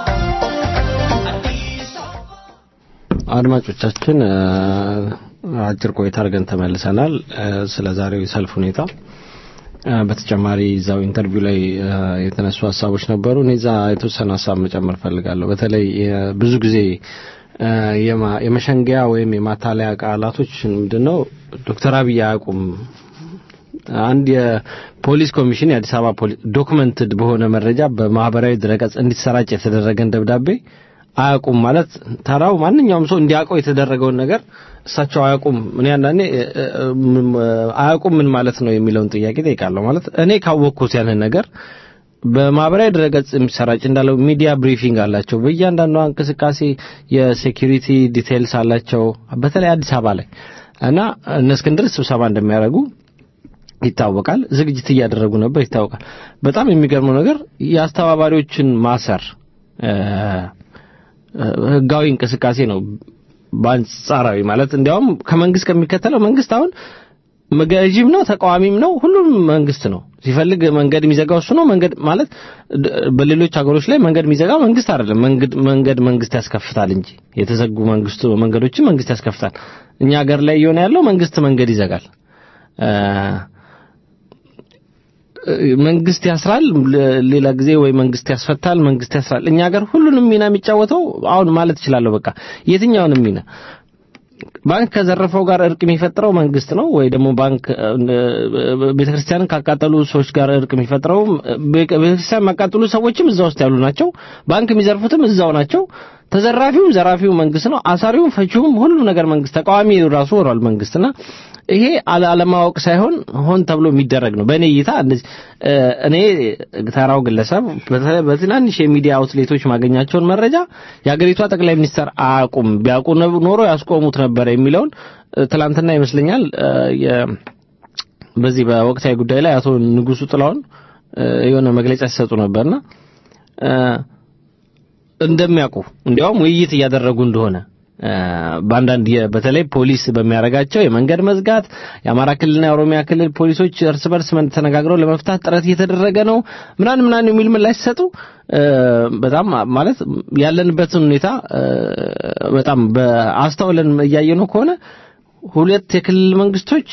አዲስ አበባ
አድማጮቻችን እ፣ አጭር ቆይታ አድርገን ተመልሰናል። እ፣ ስለ ዛሬው የሰልፍ ሁኔታ እ፣ በተጨማሪ እዛው ኢንተርቪው ላይ እ፣ የተነሱ ሀሳቦች ነበሩ። እኔ እዛ የተወሰነ ሀሳብ መጨመር ፈልጋለሁ። በተለይ እ፣ ብዙ ጊዜ እ፣ የማ- የመሸንገያ ወይም የማታለያ ቃላቶች ምንድነው ዶክተር አብይ አያውቁም አንድ የፖሊስ ኮሚሽን የአዲስ አበባ ፖሊስ ዶክመንትድ በሆነ መረጃ በማህበራዊ ድረገጽ እንዲሰራጭ የተደረገን ደብዳቤ አያውቁም ማለት ተራው ማንኛውም ሰው እንዲያውቀው የተደረገውን ነገር እሳቸው አያውቁም። እኔ አንዳንዴ እ፣ እ፣ ም- አያውቁም ምን ማለት ነው የሚለውን ጥያቄ ጠይቃለሁ። ማለት እኔ ካወቅኩት ያንን ነገር በማህበራዊ ድረገጽ የሚሰራጭ እንዳለው ሚዲያ ብሪፊንግ አላቸው። በእያንዳንዷ እንቅስቃሴ የሴኪሪቲ ዲቴይልስ አላቸው። በተለይ አዲስ አበባ ላይ እና እነ እስክንድር ስብሰባ እንደሚያደርጉ ይታወቃል። ዝግጅት እያደረጉ ነበር ይታወቃል። በጣም የሚገርመው ነገር የአስተባባሪዎችን ማሰር እ፣ እ፣ ህጋዊ እንቅስቃሴ ነው። በአንጻራዊ ማለት እንዲያውም ከመንግስት ከሚከተለው መንግስት አሁን ገዢም ነው ተቃዋሚም ነው ሁሉም መንግስት ነው። ሲፈልግ መንገድ የሚዘጋው እሱ ነው። መንገድ ማለት ድ- በሌሎች ሀገሮች ላይ መንገድ የሚዘጋው መንግስት አይደለም። መንገድ መንገድ መንግስት ያስከፍታል እንጂ የተዘጉ መንግስቱ መንገዶችን መንግስት ያስከፍታል። እኛ ሀገር ላይ እየሆነ ያለው መንግስት መንገድ ይዘጋል። እ፣ መንግስት ያስራል፣ ለ- ሌላ ጊዜ ወይ መንግስት ያስፈታል፣ መንግስት ያስራል። እኛ ሀገር ሁሉንም ሚና የሚጫወተው አሁን ማለት እችላለሁ በቃ የትኛውንም ሚና ባንክ ከዘረፈው ጋር እርቅ የሚፈጥረው መንግስት ነው ወይ ደግሞ ባንክ ቤተክርስቲያንን ካቃጠሉ ሰዎች ጋር እርቅ የሚፈጥረው ቤተክርስቲያን የሚያቃጥሉ ሰዎችም እዛ ውስጥ ያሉ ናቸው። ባንክ የሚዘርፉትም እዛው ናቸው። ተዘራፊውም ዘራፊው መንግስት ነው። አሳሪውም ፈቺውም ሁሉ ነገር መንግስት፣ ተቃዋሚ ራሱ ሆኗል መንግስትና ይሄ አለ- አለማወቅ ሳይሆን ሆን ተብሎ የሚደረግ ነው። በእኔ እይታ እንደዚህ እ፣ እኔ ተራው ግለሰብ በተ- በትናንሽ የሚዲያ አውትሌቶች ማገኛቸውን መረጃ የሀገሪቷ ጠቅላይ ሚኒስትር አያውቁም፣ ቢያውቁ ነ- ኖሮ ያስቆሙት ነበረ የሚለውን እ፣ ትላንትና ይመስለኛል እ፣ የ- በዚህ በወቅታዊ ጉዳይ ላይ አቶ ንጉሱ ጥላውን እ፣ የሆነ መግለጫ ሲሰጡ ነበርና እ፣ እንደሚያውቁ እንዲያውም ውይይት እያደረጉ እንደሆነ እ፣ በአንዳንድ የ- በተለይ ፖሊስ በሚያደርጋቸው የመንገድ መዝጋት የአማራ ክልልና የኦሮሚያ ክልል ፖሊሶች እርስ በርስ መን- ተነጋግረው ለመፍታት ጥረት እየተደረገ ነው ምናምን ምናምን የሚል ምላሽ ሲሰጡ እ፣ በጣም ማለት ያለንበትን ሁኔታ እ፣ በጣም በአስተውለን እያየነው ከሆነ ሁለት የክልል መንግስቶች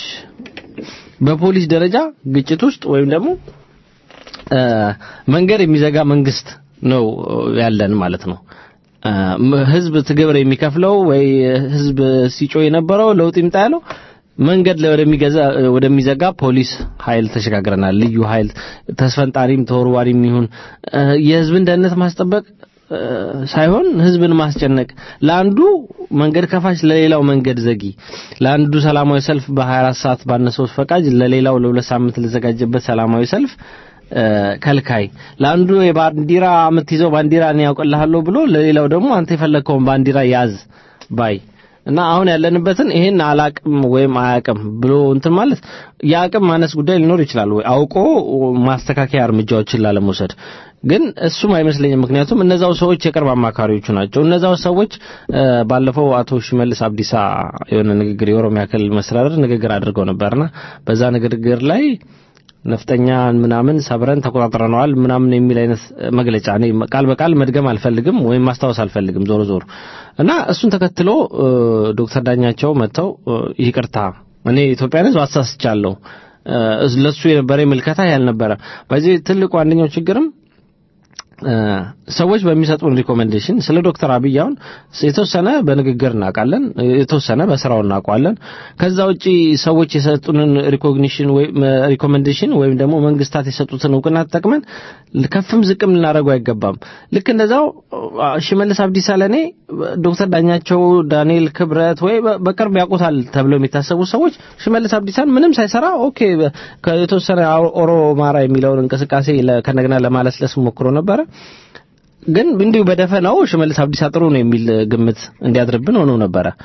በፖሊስ ደረጃ ግጭት ውስጥ ወይም ደግሞ እ፣ መንገድ የሚዘጋ መንግስት ነው ያለን ማለት ነው። እ፣ ም- ህዝብ ትግብር የሚከፍለው ወይ ህዝብ ሲጮህ የነበረው ለውጥ ይምጣ ያለው መንገድ ላይ ወደሚገዛ ወደሚዘጋ ፖሊስ ኃይል ተሸጋግረናል። ልዩ ኃይል ተስፈንጣሪም ተወርዋሪም ይሁን እ፣ የህዝብን ደህንነት ማስጠበቅ እ፣ ሳይሆን ህዝብን ማስጨነቅ ለአንዱ መንገድ ከፋች ለሌላው መንገድ ዘጊ ለአንዱ ሰላማዊ ሰልፍ በ24 ሰዓት ባነሰው ፈቃጅ ለሌላው ለሁለት ሳምንት ለዘጋጀበት ሰላማዊ ሰልፍ እ፣ ከልካይ ለአንዱ የባንዲራ የምትይዘው ባንዲራ እኔ ያውቅልሃለሁ ብሎ ለሌላው ደግሞ አንተ የፈለግከውን ባንዲራ ያዝ ባይ እና አሁን ያለንበትን ይሄን አላቅም ወይም አያቅም ብሎ እንትን ማለት የአቅም ማነስ ጉዳይ ሊኖር ይችላል ወይ አውቆ ማስተካከያ እርምጃዎችን ላለመውሰድ ግን እሱም አይመስለኝም። ምክንያቱም እነዛው ሰዎች የቅርብ አማካሪዎቹ ናቸው። እነዛው ሰዎች እ፣ ባለፈው አቶ ሽመልስ አብዲሳ የሆነ ንግግር የኦሮሚያ ክልል መስተዳደር ንግግር አድርገው ነበርና በዛ ንግግር ላይ ነፍጠኛን ምናምን ሰብረን ተቆጣጥረነዋል ምናምን የሚል አይነት መግለጫ እኔ ቃል በቃል መድገም አልፈልግም ወይም ማስታወስ አልፈልግም ዞሮ ዞሮ እና እሱን ተከትሎ እ፣ ዶክተር ዳኛቸው መጥተው እ፣ ይቅርታ እኔ ኢትዮጵያን ሕዝብ አሳስቻለሁ እ፣ ለሱ የነበረ ምልከታ ያልነበረ በዚህ ትልቁ አንደኛው ችግርም እ፣ ሰዎች በሚሰጡን ሪኮሜንዴሽን ስለ ዶክተር አብይ አሁን የተወሰነ በንግግር እናውቃለን፣ የተወሰነ በስራው እናውቀዋለን። ከዛ ውጪ ሰዎች የሰጡንን ሪኮግኒሽን ወይም ሪኮሜንዴሽን ወይም ደግሞ መንግስታት የሰጡትን እውቅና ተጠቅመን ከፍም ዝቅም ልናደርገው አይገባም። ልክ እንደዛው አ፣ ሽመልስ አብዲሳ ለኔ ዶክተር ዳኛቸው፣ ዳንኤል ክብረት ወይ በ- በቅርብ ያውቁታል ተብለው የሚታሰቡ ሰዎች ሽመልስ አብዲሳን ምንም ሳይሰራ ኦኬ በ- ከየተወሰነ አ- ኦሮማራ የሚለውን እንቅስቃሴ ለ- ከነገና ለማለስለስ ሞክሮ ነበረ። ግን እንዲሁ በደፈናው ሽመልስ አብዲሳ ጥሩ ነው የሚል ግምት እንዲያድርብን ሆኖ ነበረ።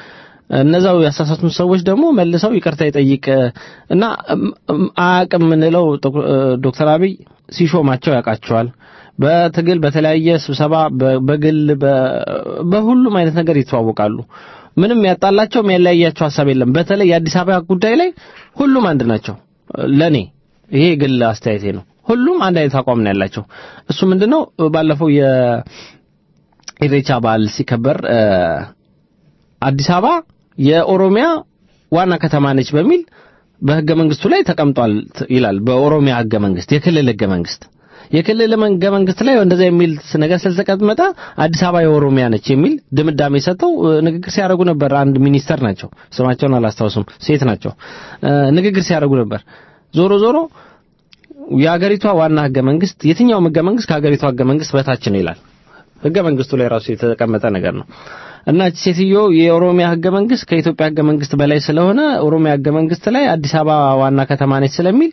እነዛው ያሳሳቱን ሰዎች ደግሞ መልሰው ይቅርታ ይጠይቅ እና እም- እም አያውቅም የምንለው ዶክ- ዶክተር አብይ ሲሾማቸው ያውቃቸዋል። በትግል በተለያየ ስብሰባ በ- በግል በ- በሁሉም አይነት ነገር ይተዋወቃሉ። ምንም ያጣላቸው የሚያለያያቸው ሀሳብ የለም። በተለይ የአዲስ አበባ ጉዳይ ላይ ሁሉም አንድ ናቸው። ለኔ ይሄ የግል አስተያየቴ ነው። ሁሉም አንድ አይነት አቋም ነው ያላቸው። እሱ ምንድነው ባለፈው የኢሬቻ በዓል ሲከበር እ፣ አዲስ አበባ የኦሮሚያ ዋና ከተማ ነች በሚል በህገ መንግስቱ ላይ ተቀምጧል ት- ይላል። በኦሮሚያ ህገ መንግስት የክልል ህገ መንግስት የክልል ህገ መንግስት ላይ እንደዛ የሚል ነገር ስለተቀመጠ አዲስ አበባ የኦሮሚያ ነች የሚል ድምዳሜ ሰጥተው እ፣ ንግግር ሲያደርጉ ነበር። አንድ ሚኒስተር ናቸው፣ ስማቸውን አላስታውስም፣ ሴት ናቸው። እ፣ ንግግር ሲያደርጉ ነበር። ዞሮ ዞሮ የሀገሪቷ ዋና ህገ መንግስት የትኛውም ህገ መንግስት ከሀገሪቷ ህገ መንግስት በታች ነው ይላል። ህገ መንግስቱ ላይ ራሱ የተቀመጠ ነገር ነው እና እቺ ሴትዮ የኦሮሚያ ህገ መንግስት ከኢትዮጵያ ህገ መንግስት በላይ ስለሆነ ኦሮሚያ ህገ መንግስት ላይ አዲስ አበባ ዋና ከተማ ነች ስለሚል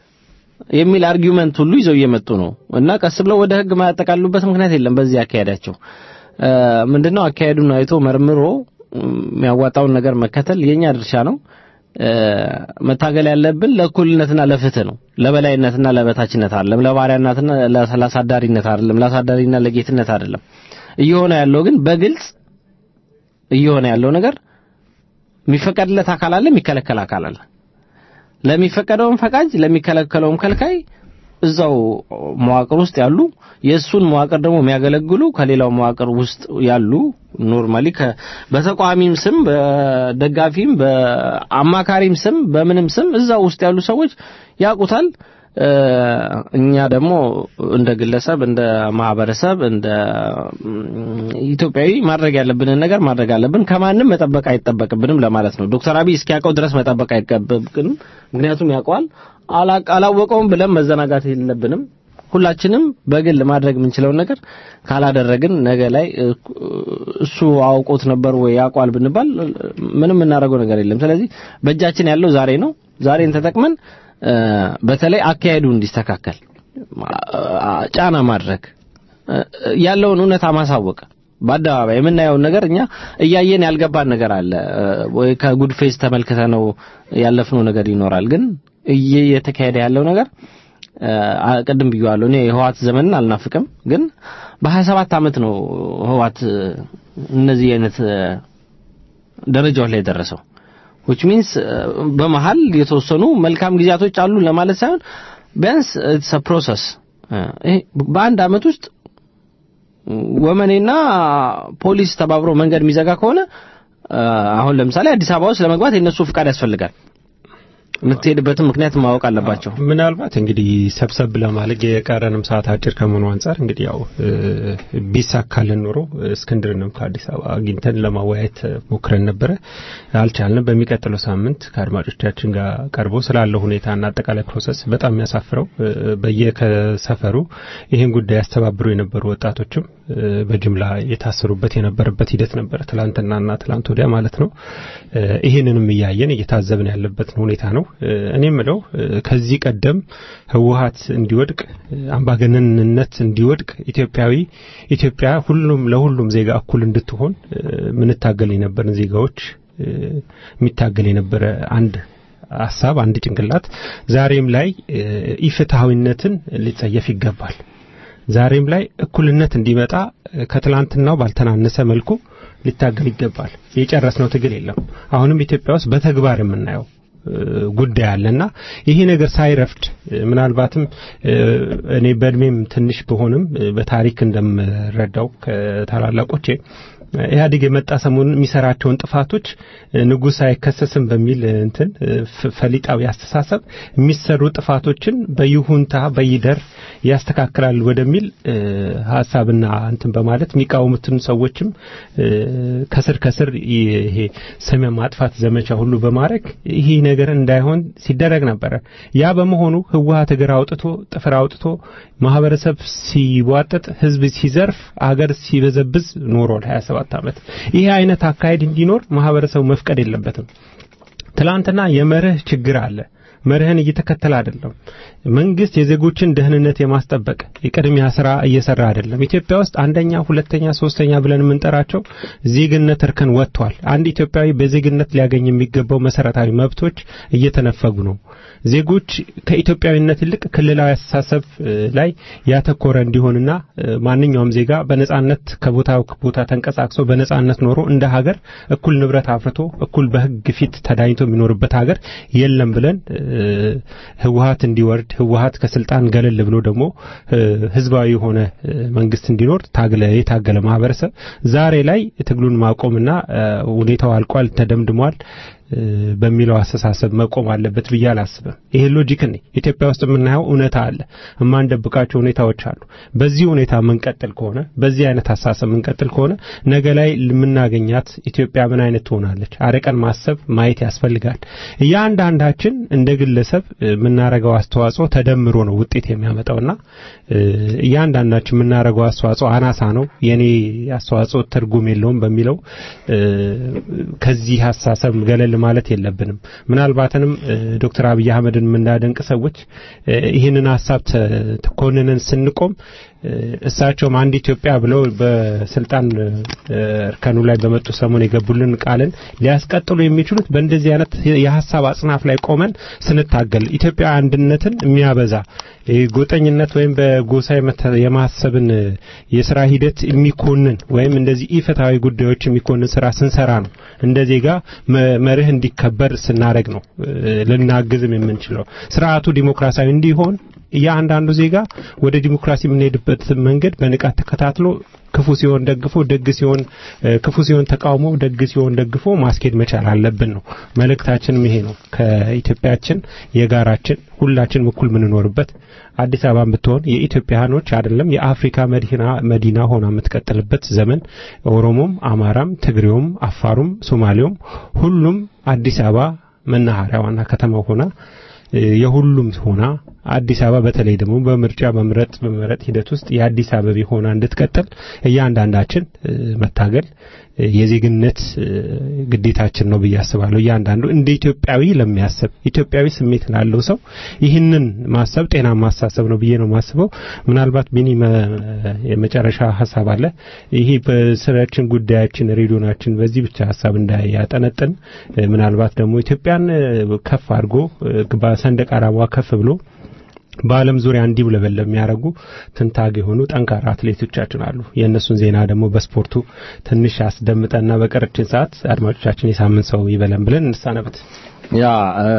የሚል አርጊውመንት ሁሉ ይዘው እየመጡ ነው እና ቀስ ብለው ወደ ህግ ማያጠቃሉበት ምክንያት የለም። በዚህ አካሄዳቸው እ፣ ምንድነው አካሄዱን አይቶ መርምሮ እም፣ የሚያዋጣውን ነገር መከተል የኛ ድርሻ ነው። እ፣ መታገል ያለብን ለእኩልነትና ለፍትህ ነው። ለበላይነትና ለበታችነት አይደለም። ለባሪያነትና ለአሳዳሪነት አይደለም። ለአሳዳሪና ለጌትነት አይደለም። እየሆነ ያለው ግን በግልጽ እየሆነ ያለው ነገር የሚፈቀድለት አካል አለ፣ የሚከለከል አካል አለ። ለሚፈቀደውም ፈቃጅ ለሚከለከለውም ከልካይ እዛው መዋቅር ውስጥ ያሉ የእሱን መዋቅር ደግሞ የሚያገለግሉ ከሌላው መዋቅር ውስጥ ያሉ ኖርማሊ ከ- በተቃዋሚም ስም በደጋፊም በአማካሪም ስም በምንም ስም እዛው ውስጥ ያሉ ሰዎች ያውቁታል። እ፣ እኛ ደግሞ እንደ ግለሰብ እንደ ማህበረሰብ እንደ ም፣ ኢትዮጵያዊ ማድረግ ያለብንን ነገር ማድረግ አለብን። ከማንም መጠበቅ አይጠበቅብንም ለማለት ነው። ዶክተር አብይ እስኪያውቀው ድረስ መጠበቅ አይጠበቅብንም። ምክንያቱም ያውቀዋል። አላ- አላወቀውም ብለን መዘናጋት የለብንም። ሁላችንም በግል ማድረግ የምንችለውን ነገር ካላደረግን ነገ ላይ እ፣ እሱ አውቆት ነበር ወይ ያውቋል ብንባል እ፣ ምንም የምናደርገው ነገር የለም። ስለዚህ በእጃችን ያለው ዛሬ ነው። ዛሬን ተጠቅመን እ፣ በተለይ አካሄዱ እንዲስተካከል አ- ጫና ማድረግ እ፣ ያለውን እውነታ ማሳወቅ በአደባባይ የምናየውን ነገር እኛ እያየን ያልገባን ነገር አለ እ፣ ወይ ከጉድ ፌስ ተመልክተ ነው ያለፍነው ነገር ይኖራል። ግን እየተካሄደ ያለው ነገር እ፣ አ- ቅድም ብዬዋለሁ። እኔ የህዋት ዘመንን አልናፍቅም፣ ግን በ27 ዓመት ነው ህዋት እ፣ እነዚህ አይነት እ፣ ደረጃዎች ላይ የደረሰው which means እ፣ በመሃል የተወሰኑ መልካም ጊዜያቶች አሉ ለማለት ሳይሆን ቢያንስ it's a process እ፣ ይሄ በአንድ አመት ውስጥ ወመኔና ፖሊስ ተባብሮ መንገድ የሚዘጋ ከሆነ እ፣ አሁን ለምሳሌ አዲስ አበባ ውስጥ ለመግባት የነሱ ፍቃድ ያስፈልጋል። የምትሄድበትን ምክንያት ማወቅ አለባቸው።
ምናልባት እንግዲህ ሰብሰብ ለማለት የቀረንም ሰዓት አጭር ከመሆኑ አንጻር እንግዲህ ያው እ፣ ቢሳካልን ኖሮ እስክንድርንም ከአዲስ አበባ አግኝተን ለማወያየት ሞክረን ነበረ፣ አልቻልንም። በሚቀጥለው ሳምንት ከአድማጮቻችን ጋር ቀርቦ ስላለው ሁኔታና አጠቃላይ ፕሮሰስ በጣም የሚያሳፍረው እ፣ በየከሰፈሩ ይህን ጉዳይ ያስተባብሩ የነበሩ ወጣቶችም እ፣ በጅምላ የታሰሩበት የነበረበት ሂደት ነበረ፣ ትላንትናና ትላንት ወዲያ ማለት ነው። እ፣ ይህንንም እያየን እየታዘብን ያለበትን ሁኔታ ነው። እ፣ እኔ የምለው እ፣ ከዚህ ቀደም ህወሀት እንዲወድቅ እ፣ አምባገነንነት እንዲወድቅ ኢትዮጵያዊ ኢትዮጵያ ሁሉም ለሁሉም ዜጋ እኩል እንድትሆን እ፣ ምንታገል የነበርን ዜጋዎች እ፣ የሚታገል የነበረ አንድ ሀሳብ አንድ ጭንቅላት ዛሬም ላይ እ፣ ኢፍትሐዊነትን ሊጸየፍ ይገባል። ዛሬም ላይ እኩልነት እንዲመጣ እ፣ ከትላንትናው ባልተናነሰ መልኩ ሊታገል ይገባል። የጨረስነው ትግል የለም። አሁንም ኢትዮጵያ ውስጥ በተግባር የምናየው እ፣ ጉዳይ አለና ይሄ ነገር ሳይረፍድ እ፣ ምናልባትም እ፣ እኔ በእድሜም ትንሽ ብሆንም እ፣ በታሪክ እንደምረዳው ከታላላቆቼ እ፣ ኢህአዴግ የመጣ ሰሞኑን የሚሰራቸውን ጥፋቶች እ፣ ንጉሥ አይከሰስም በሚል እ፣ እንትን እ፣ ፍ- ፈሊጣዊ አስተሳሰብ የሚሰሩ ጥፋቶችን በይሁንታ በይደር ያስተካክላል ወደሚል እ፣ ሀሳብና እንትን በማለት የሚቃወሙትን ሰዎችም እ፣ ከስር ከስር ይሄ ስም ማጥፋት ዘመቻ ሁሉ በማድረግ ይሄ ነገር እንዳይሆን ሲደረግ ነበረ። ያ በመሆኑ ህወሀት እግር አውጥቶ ጥፍር አውጥቶ ማህበረሰብ ሲቧጥጥ፣ ህዝብ ሲዘርፍ፣ አገር ሲበዘብዝ ኖሯል 27 ዓመት። ይሄ አይነት አካሄድ እንዲኖር ማህበረሰቡ መፍቀድ የለበትም። ትላንትና የመርህ ችግር አለ። መርህን እየተከተለ አይደለም። መንግስት የዜጎችን ደህንነት የማስጠበቅ የቅድሚያ ስራ እየሰራ አይደለም። ኢትዮጵያ ውስጥ አንደኛ፣ ሁለተኛ፣ ሶስተኛ ብለን የምንጠራቸው ዜግነት እርከን ወጥቷል። አንድ ኢትዮጵያዊ በዜግነት ሊያገኝ የሚገባው መሰረታዊ መብቶች እየተነፈጉ ነው። ዜጎች ከኢትዮጵያዊነት ይልቅ ክልላዊ አስተሳሰብ ላይ ያተኮረ እንዲሆንና ማንኛውም ዜጋ በነጻነት ከቦታ ቦታ ተንቀሳቅሶ በነጻነት ኖሮ እንደ ሀገር እኩል ንብረት አፍርቶ እኩል በህግ ፊት ተዳኝቶ የሚኖርበት ሀገር የለም ብለን ህወሀት እንዲወርድ ህወሀት ከስልጣን ገለል ብሎ ደግሞ ህዝባዊ የሆነ መንግስት እንዲኖር ታግለ የታገለ ማህበረሰብ ዛሬ ላይ ትግሉን ማቆምና ሁኔታው አልቋል፣ ተደምድሟል በሚለው አስተሳሰብ መቆም አለበት ብዬ አላስብም። ይሄ ሎጂክ ነኝ። ኢትዮጵያ ውስጥ የምናየው እውነታ አለ፣ የማንደብቃቸው ሁኔታዎች አሉ። በዚህ ሁኔታ የምንቀጥል ከሆነ በዚህ አይነት አስተሳሰብ የምንቀጥል ከሆነ ነገ ላይ የምናገኛት ኢትዮጵያ ምን አይነት ትሆናለች? አርቀን ማሰብ ማየት ያስፈልጋል። እያንዳንዳችን እንደ ግለሰብ የምናረገው አስተዋጽኦ ተደምሮ ነው ውጤት የሚያመጣውና እያንዳንዳችን የምናረገው አስተዋጽኦ አናሳ ነው፣ የኔ አስተዋጽኦ ትርጉም የለውም በሚለው ከዚህ አስተሳሰብ ገለል ማለት የለብንም። ምናልባትንም ዶክተር አብይ አህመድን የምናደንቅ ሰዎች ይህንን ሀሳብ ተኮንነን ስንቆም እሳቸውም አንድ ኢትዮጵያ ብለው በስልጣን እርከኑ ላይ በመጡ ሰሞን የገቡልን ቃልን ሊያስቀጥሉ የሚችሉት በእንደዚህ አይነት የሀሳብ አጽናፍ ላይ ቆመን ስንታገል ኢትዮጵያ አንድነትን የሚያበዛ ጎጠኝነት ወይም በጎሳ የማሰብን የስራ ሂደት የሚኮንን ወይም እንደዚህ ኢፍትሐዊ ጉዳዮች የሚኮንን ስራ ስንሰራ ነው። እንደ ዜጋ መርህ እንዲከበር ስናደረግ ነው ልናግዝም የምንችለው ስርዓቱ ዲሞክራሲያዊ እንዲሆን እያንዳንዱ ዜጋ ወደ ዲሞክራሲ የምንሄድበት መንገድ በንቃት ተከታትሎ ክፉ ሲሆን ደግፎ ደግ ሲሆን ክፉ ሲሆን ተቃውሞ ደግ ሲሆን ደግፎ ማስኬድ መቻል አለብን ነው መልእክታችንም ይሄ ነው። ከኢትዮጵያችን የጋራችን ሁላችንም እኩል የምንኖርበት አዲስ አበባን ብትሆን የኢትዮጵያኖች አይደለም የአፍሪካ መዲና መዲና ሆና የምትቀጥልበት ዘመን ኦሮሞም፣ አማራም፣ ትግሬውም፣ አፋሩም፣ ሶማሌውም ሁሉም አዲስ አበባ መናኸሪያ ዋና ከተማ ሆና የሁሉም ሆና አዲስ አበባ በተለይ ደግሞ በምርጫ በምረጥ በምረጥ ሂደት ውስጥ የአዲስ አበባ ሆና እንድትቀጥል እያንዳንዳችን መታገል የዜግነት ግዴታችን ነው ብዬ አስባለሁ። እያንዳንዱ እንደ ኢትዮጵያዊ ለሚያስብ ኢትዮጵያዊ ስሜት ላለው ሰው ይህንን ማሰብ ጤናማ አስተሳሰብ ነው ብዬ ነው ማስበው። ምናልባት ቢኒ የመጨረሻ ሀሳብ አለ። ይሄ በስራችን ጉዳያችን ሬዲዮናችን በዚህ ብቻ ሀሳብ እንዳያጠነጥን ምናልባት ደግሞ ኢትዮጵያን ከፍ አድርጎ በሰንደቅ ዓላማዋ ከፍ ብሎ በዓለም ዙሪያ እንዲውለበለብ የሚያደርጉ ትንታግ የሆኑ ጠንካራ አትሌቶቻችን አሉ። የእነሱን ዜና ደግሞ በስፖርቱ ትንሽ አስደምጠና በቀረችን ሰዓት አድማጮቻችን የሳምንት ሰው ይበለን ብለን እንሳነበት።
ያ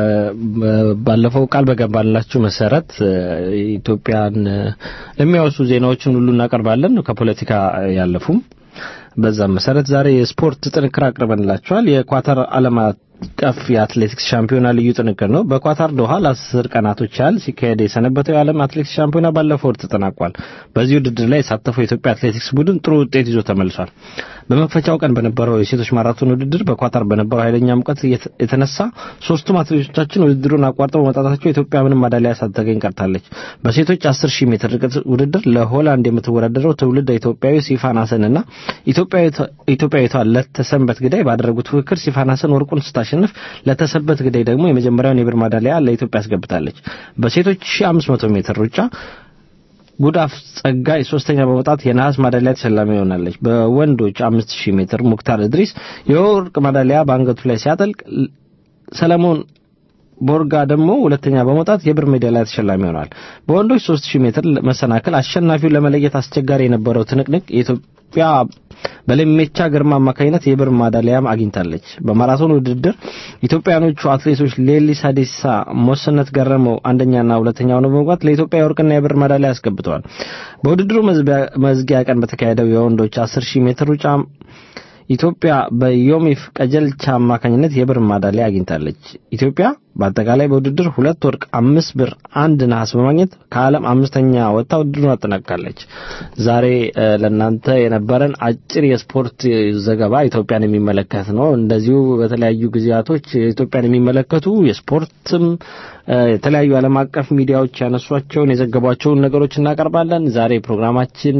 ባለፈው ቃል በገባላችሁ መሰረት ኢትዮጵያን የሚያወሱ ዜናዎችን ሁሉ እናቀርባለን ከፖለቲካ ያለፉም። በዛም መሰረት ዛሬ የስፖርት ጥንክር አቅርበንላችኋል። የኳታር ዓለም አቀፍ የአትሌቲክስ ሻምፒዮና ልዩ ጥንቅር ነው። በኳታር ዶሃ ለአስር ቀናቶች ያህል ሲካሄድ የሰነበተው የዓለም አትሌቲክስ ሻምፒዮና ባለፈው ወር ተጠናቋል። በዚህ ውድድር ላይ የተሳተፈው የኢትዮጵያ አትሌቲክስ ቡድን ጥሩ ውጤት ይዞ ተመልሷል። በመክፈቻው ቀን በነበረው የሴቶች ማራቶን ውድድር በኳታር በነበረው ኃይለኛ ሙቀት የተነሳ ሶስቱም አትሌቶቻችን ውድድሩን አቋርጠው በመውጣታቸው ኢትዮጵያ ምንም ማዳሊያ ሳታገኝ ቀርታለች። በሴቶች 10 ሺህ ሜትር ርቀት ውድድር ለሆላንድ የምትወዳደረው ትውልድ ኢትዮጵያዊ ሲፋን ሀሰንና ኢትዮጵያዊቷ ለተሰንበት ግዳይ ባደረጉት ፉክክር ሲፋን ሀሰን ወርቁን ስታሸንፍ ለተሰንበት ግዳይ ደግሞ የመጀመሪያውን የብር ማዳሊያ ለኢትዮጵያ አስገብታለች። በሴቶች 1500 ሜትር ሩጫ ጉዳፍ ጸጋይ ሶስተኛ በመውጣት የነሐስ ማዳሊያ ተሸላሚ ሆናለች። በወንዶች 5000 ሜትር ሙክታር እድሪስ የወርቅ ማዳሊያ በአንገቱ ላይ ሲያጠልቅ ሰለሞን ቦርጋ ደግሞ ሁለተኛ በመውጣት የብር ሜዳሊያ ተሸላሚ ሆኗል። በወንዶች 3000 ሜትር መሰናክል አሸናፊውን ለመለየት አስቸጋሪ የነበረው ትንቅንቅ የኢትዮጵያ በለሜቻ ግርማ አማካኝነት የብር ማዳሊያም አግኝታለች። በማራቶን ውድድር ኢትዮጵያኖቹ አትሌቶች ሌሊሳ ዴሲሳ፣ ሞስነት ገረመው አንደኛና ሁለተኛ ሆነው በመግባት ለኢትዮጵያ የወርቅና የብር ማዳሊያ አስገብተዋል። በውድድሩ መዝጊያ ቀን በተካሄደው የወንዶች 10000 ሜትር ሩጫ ኢትዮጵያ በዮሚፍ ቀጀልቻ አማካኝነት የብር ማዳሊያ አግኝታለች። ኢትዮጵያ በአጠቃላይ በውድድር ሁለት ወርቅ፣ አምስት ብር፣ አንድ ነሐስ በማግኘት ከዓለም አምስተኛ ወጥታ ውድድሩን አጠናቅቃለች። ዛሬ ለእናንተ የነበረን አጭር የስፖርት ዘገባ ኢትዮጵያን የሚመለከት ነው። እንደዚሁ በተለያዩ ጊዜያቶች ኢትዮጵያን የሚመለከቱ የስፖርትም የተለያዩ ዓለም አቀፍ ሚዲያዎች ያነሷቸውን የዘገቧቸውን ነገሮች እናቀርባለን። ዛሬ ፕሮግራማችን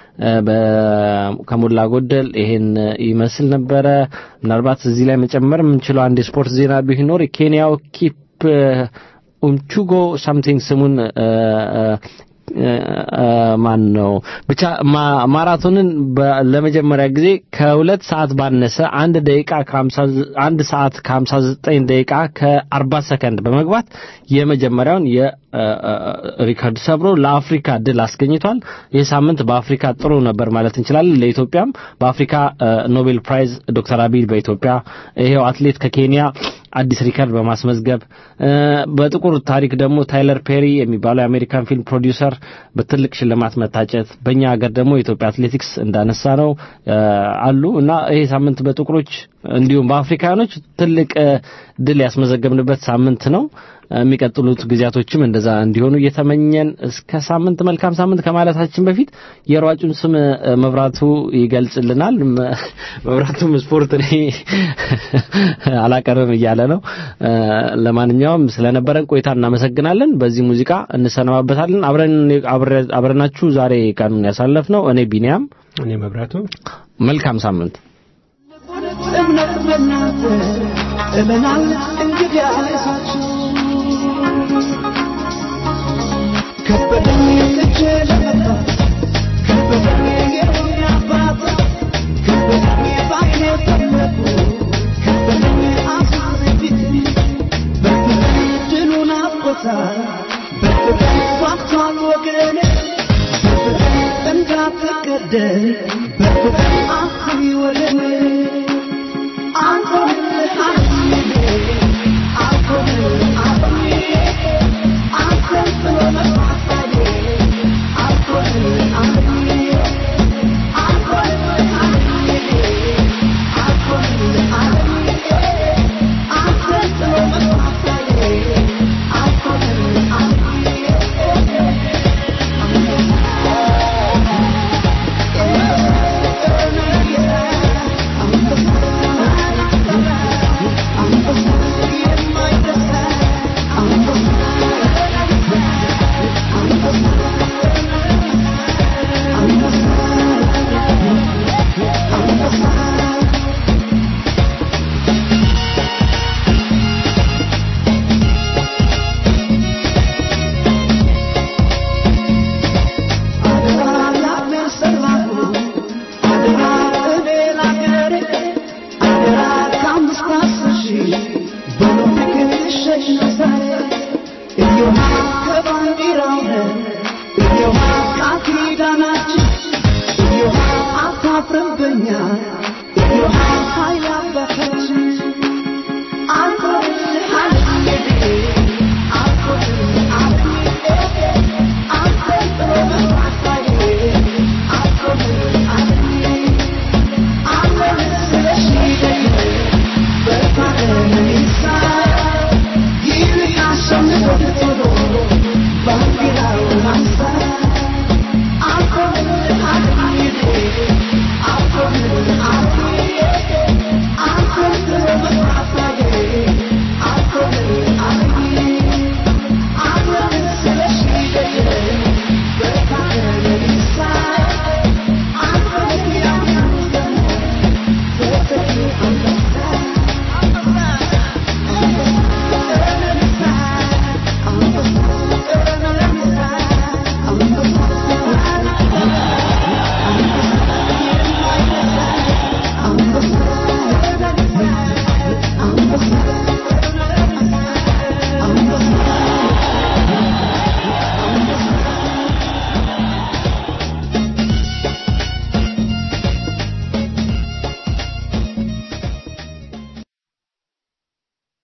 ከሞላ ጎደል ይሄን ይመስል ነበረ። ምናልባት እዚህ ላይ መጨመር የምንችለው አንድ የስፖርት ዜና ቢኖር የኬንያው ኪፕ ኡምቹጎ ሳምቲንግ ስሙን እ፣ እ፣ እ፣ ማን ነው ብቻ ማ- ማራቶንን በ- ለመጀመሪያ ጊዜ ከሁለት ሰዓት ባነሰ አንድ ደቂቃ ከሀምሳ ዘ- አንድ ሰዓት ከሀምሳ ዘጠኝ ደቂቃ ከአርባ ሰከንድ በመግባት የመጀመሪያውን የሪከርድ ሰብሮ ለአፍሪካ ድል አስገኝቷል። ይህ ሳምንት በአፍሪካ ጥሩ ነበር ማለት እንችላለን። ለኢትዮጵያም በአፍሪካ እ፣ ኖቤል ፕራይዝ ዶክተር አብይ በኢትዮጵያ ይሄው አትሌት ከኬንያ አዲስ ሪከርድ በማስመዝገብ እ፣ በጥቁር ታሪክ ደግሞ ታይለር ፔሪ የሚባለው የአሜሪካን ፊልም ፕሮዲውሰር በትልቅ ሽልማት መታጨት፣ በእኛ ሀገር ደግሞ የኢትዮጵያ አትሌቲክስ እንዳነሳ ነው እ፣ አሉ እና ይሄ ሳምንት በጥቁሮች እንዲሁም በአፍሪካኖች ትልቅ እ፣ ድል ያስመዘገብንበት ሳምንት ነው። የሚቀጥሉት ጊዜያቶችም እንደዛ እንዲሆኑ እየተመኘን እስከ ሳምንት መልካም ሳምንት ከማለታችን በፊት የሯጩን ስም እ፣ መብራቱ ይገልጽልናል። መ- መብራቱም ስፖርት እኔ አላቀርብም እያለ ነው። እ፣ ለማንኛውም ስለነበረን ቆይታ እናመሰግናለን። በዚህ ሙዚቃ እንሰነባበታለን። አብረን አብረ- አብረናችሁ ዛሬ ቀኑን ያሳለፍነው እኔ ቢኒያም፣
እኔ መብራቱ
መልካም ሳምንት።
እምነት በእናንተ እመናል እንግዲህ አይዟችሁ ከበደኝ እጄ ለመጣት ከበደኝ የሆነ አባት ከበደኝ ባይኔ ፈለጉ ከበደኝ አሳሪ ፊት በርግጥ ድሉን አቦታል በርግጥ ጓግቷል ወገኔ በርግጥ እንዳትገደል በርግጥ አስቢ ወገኔ Thank you.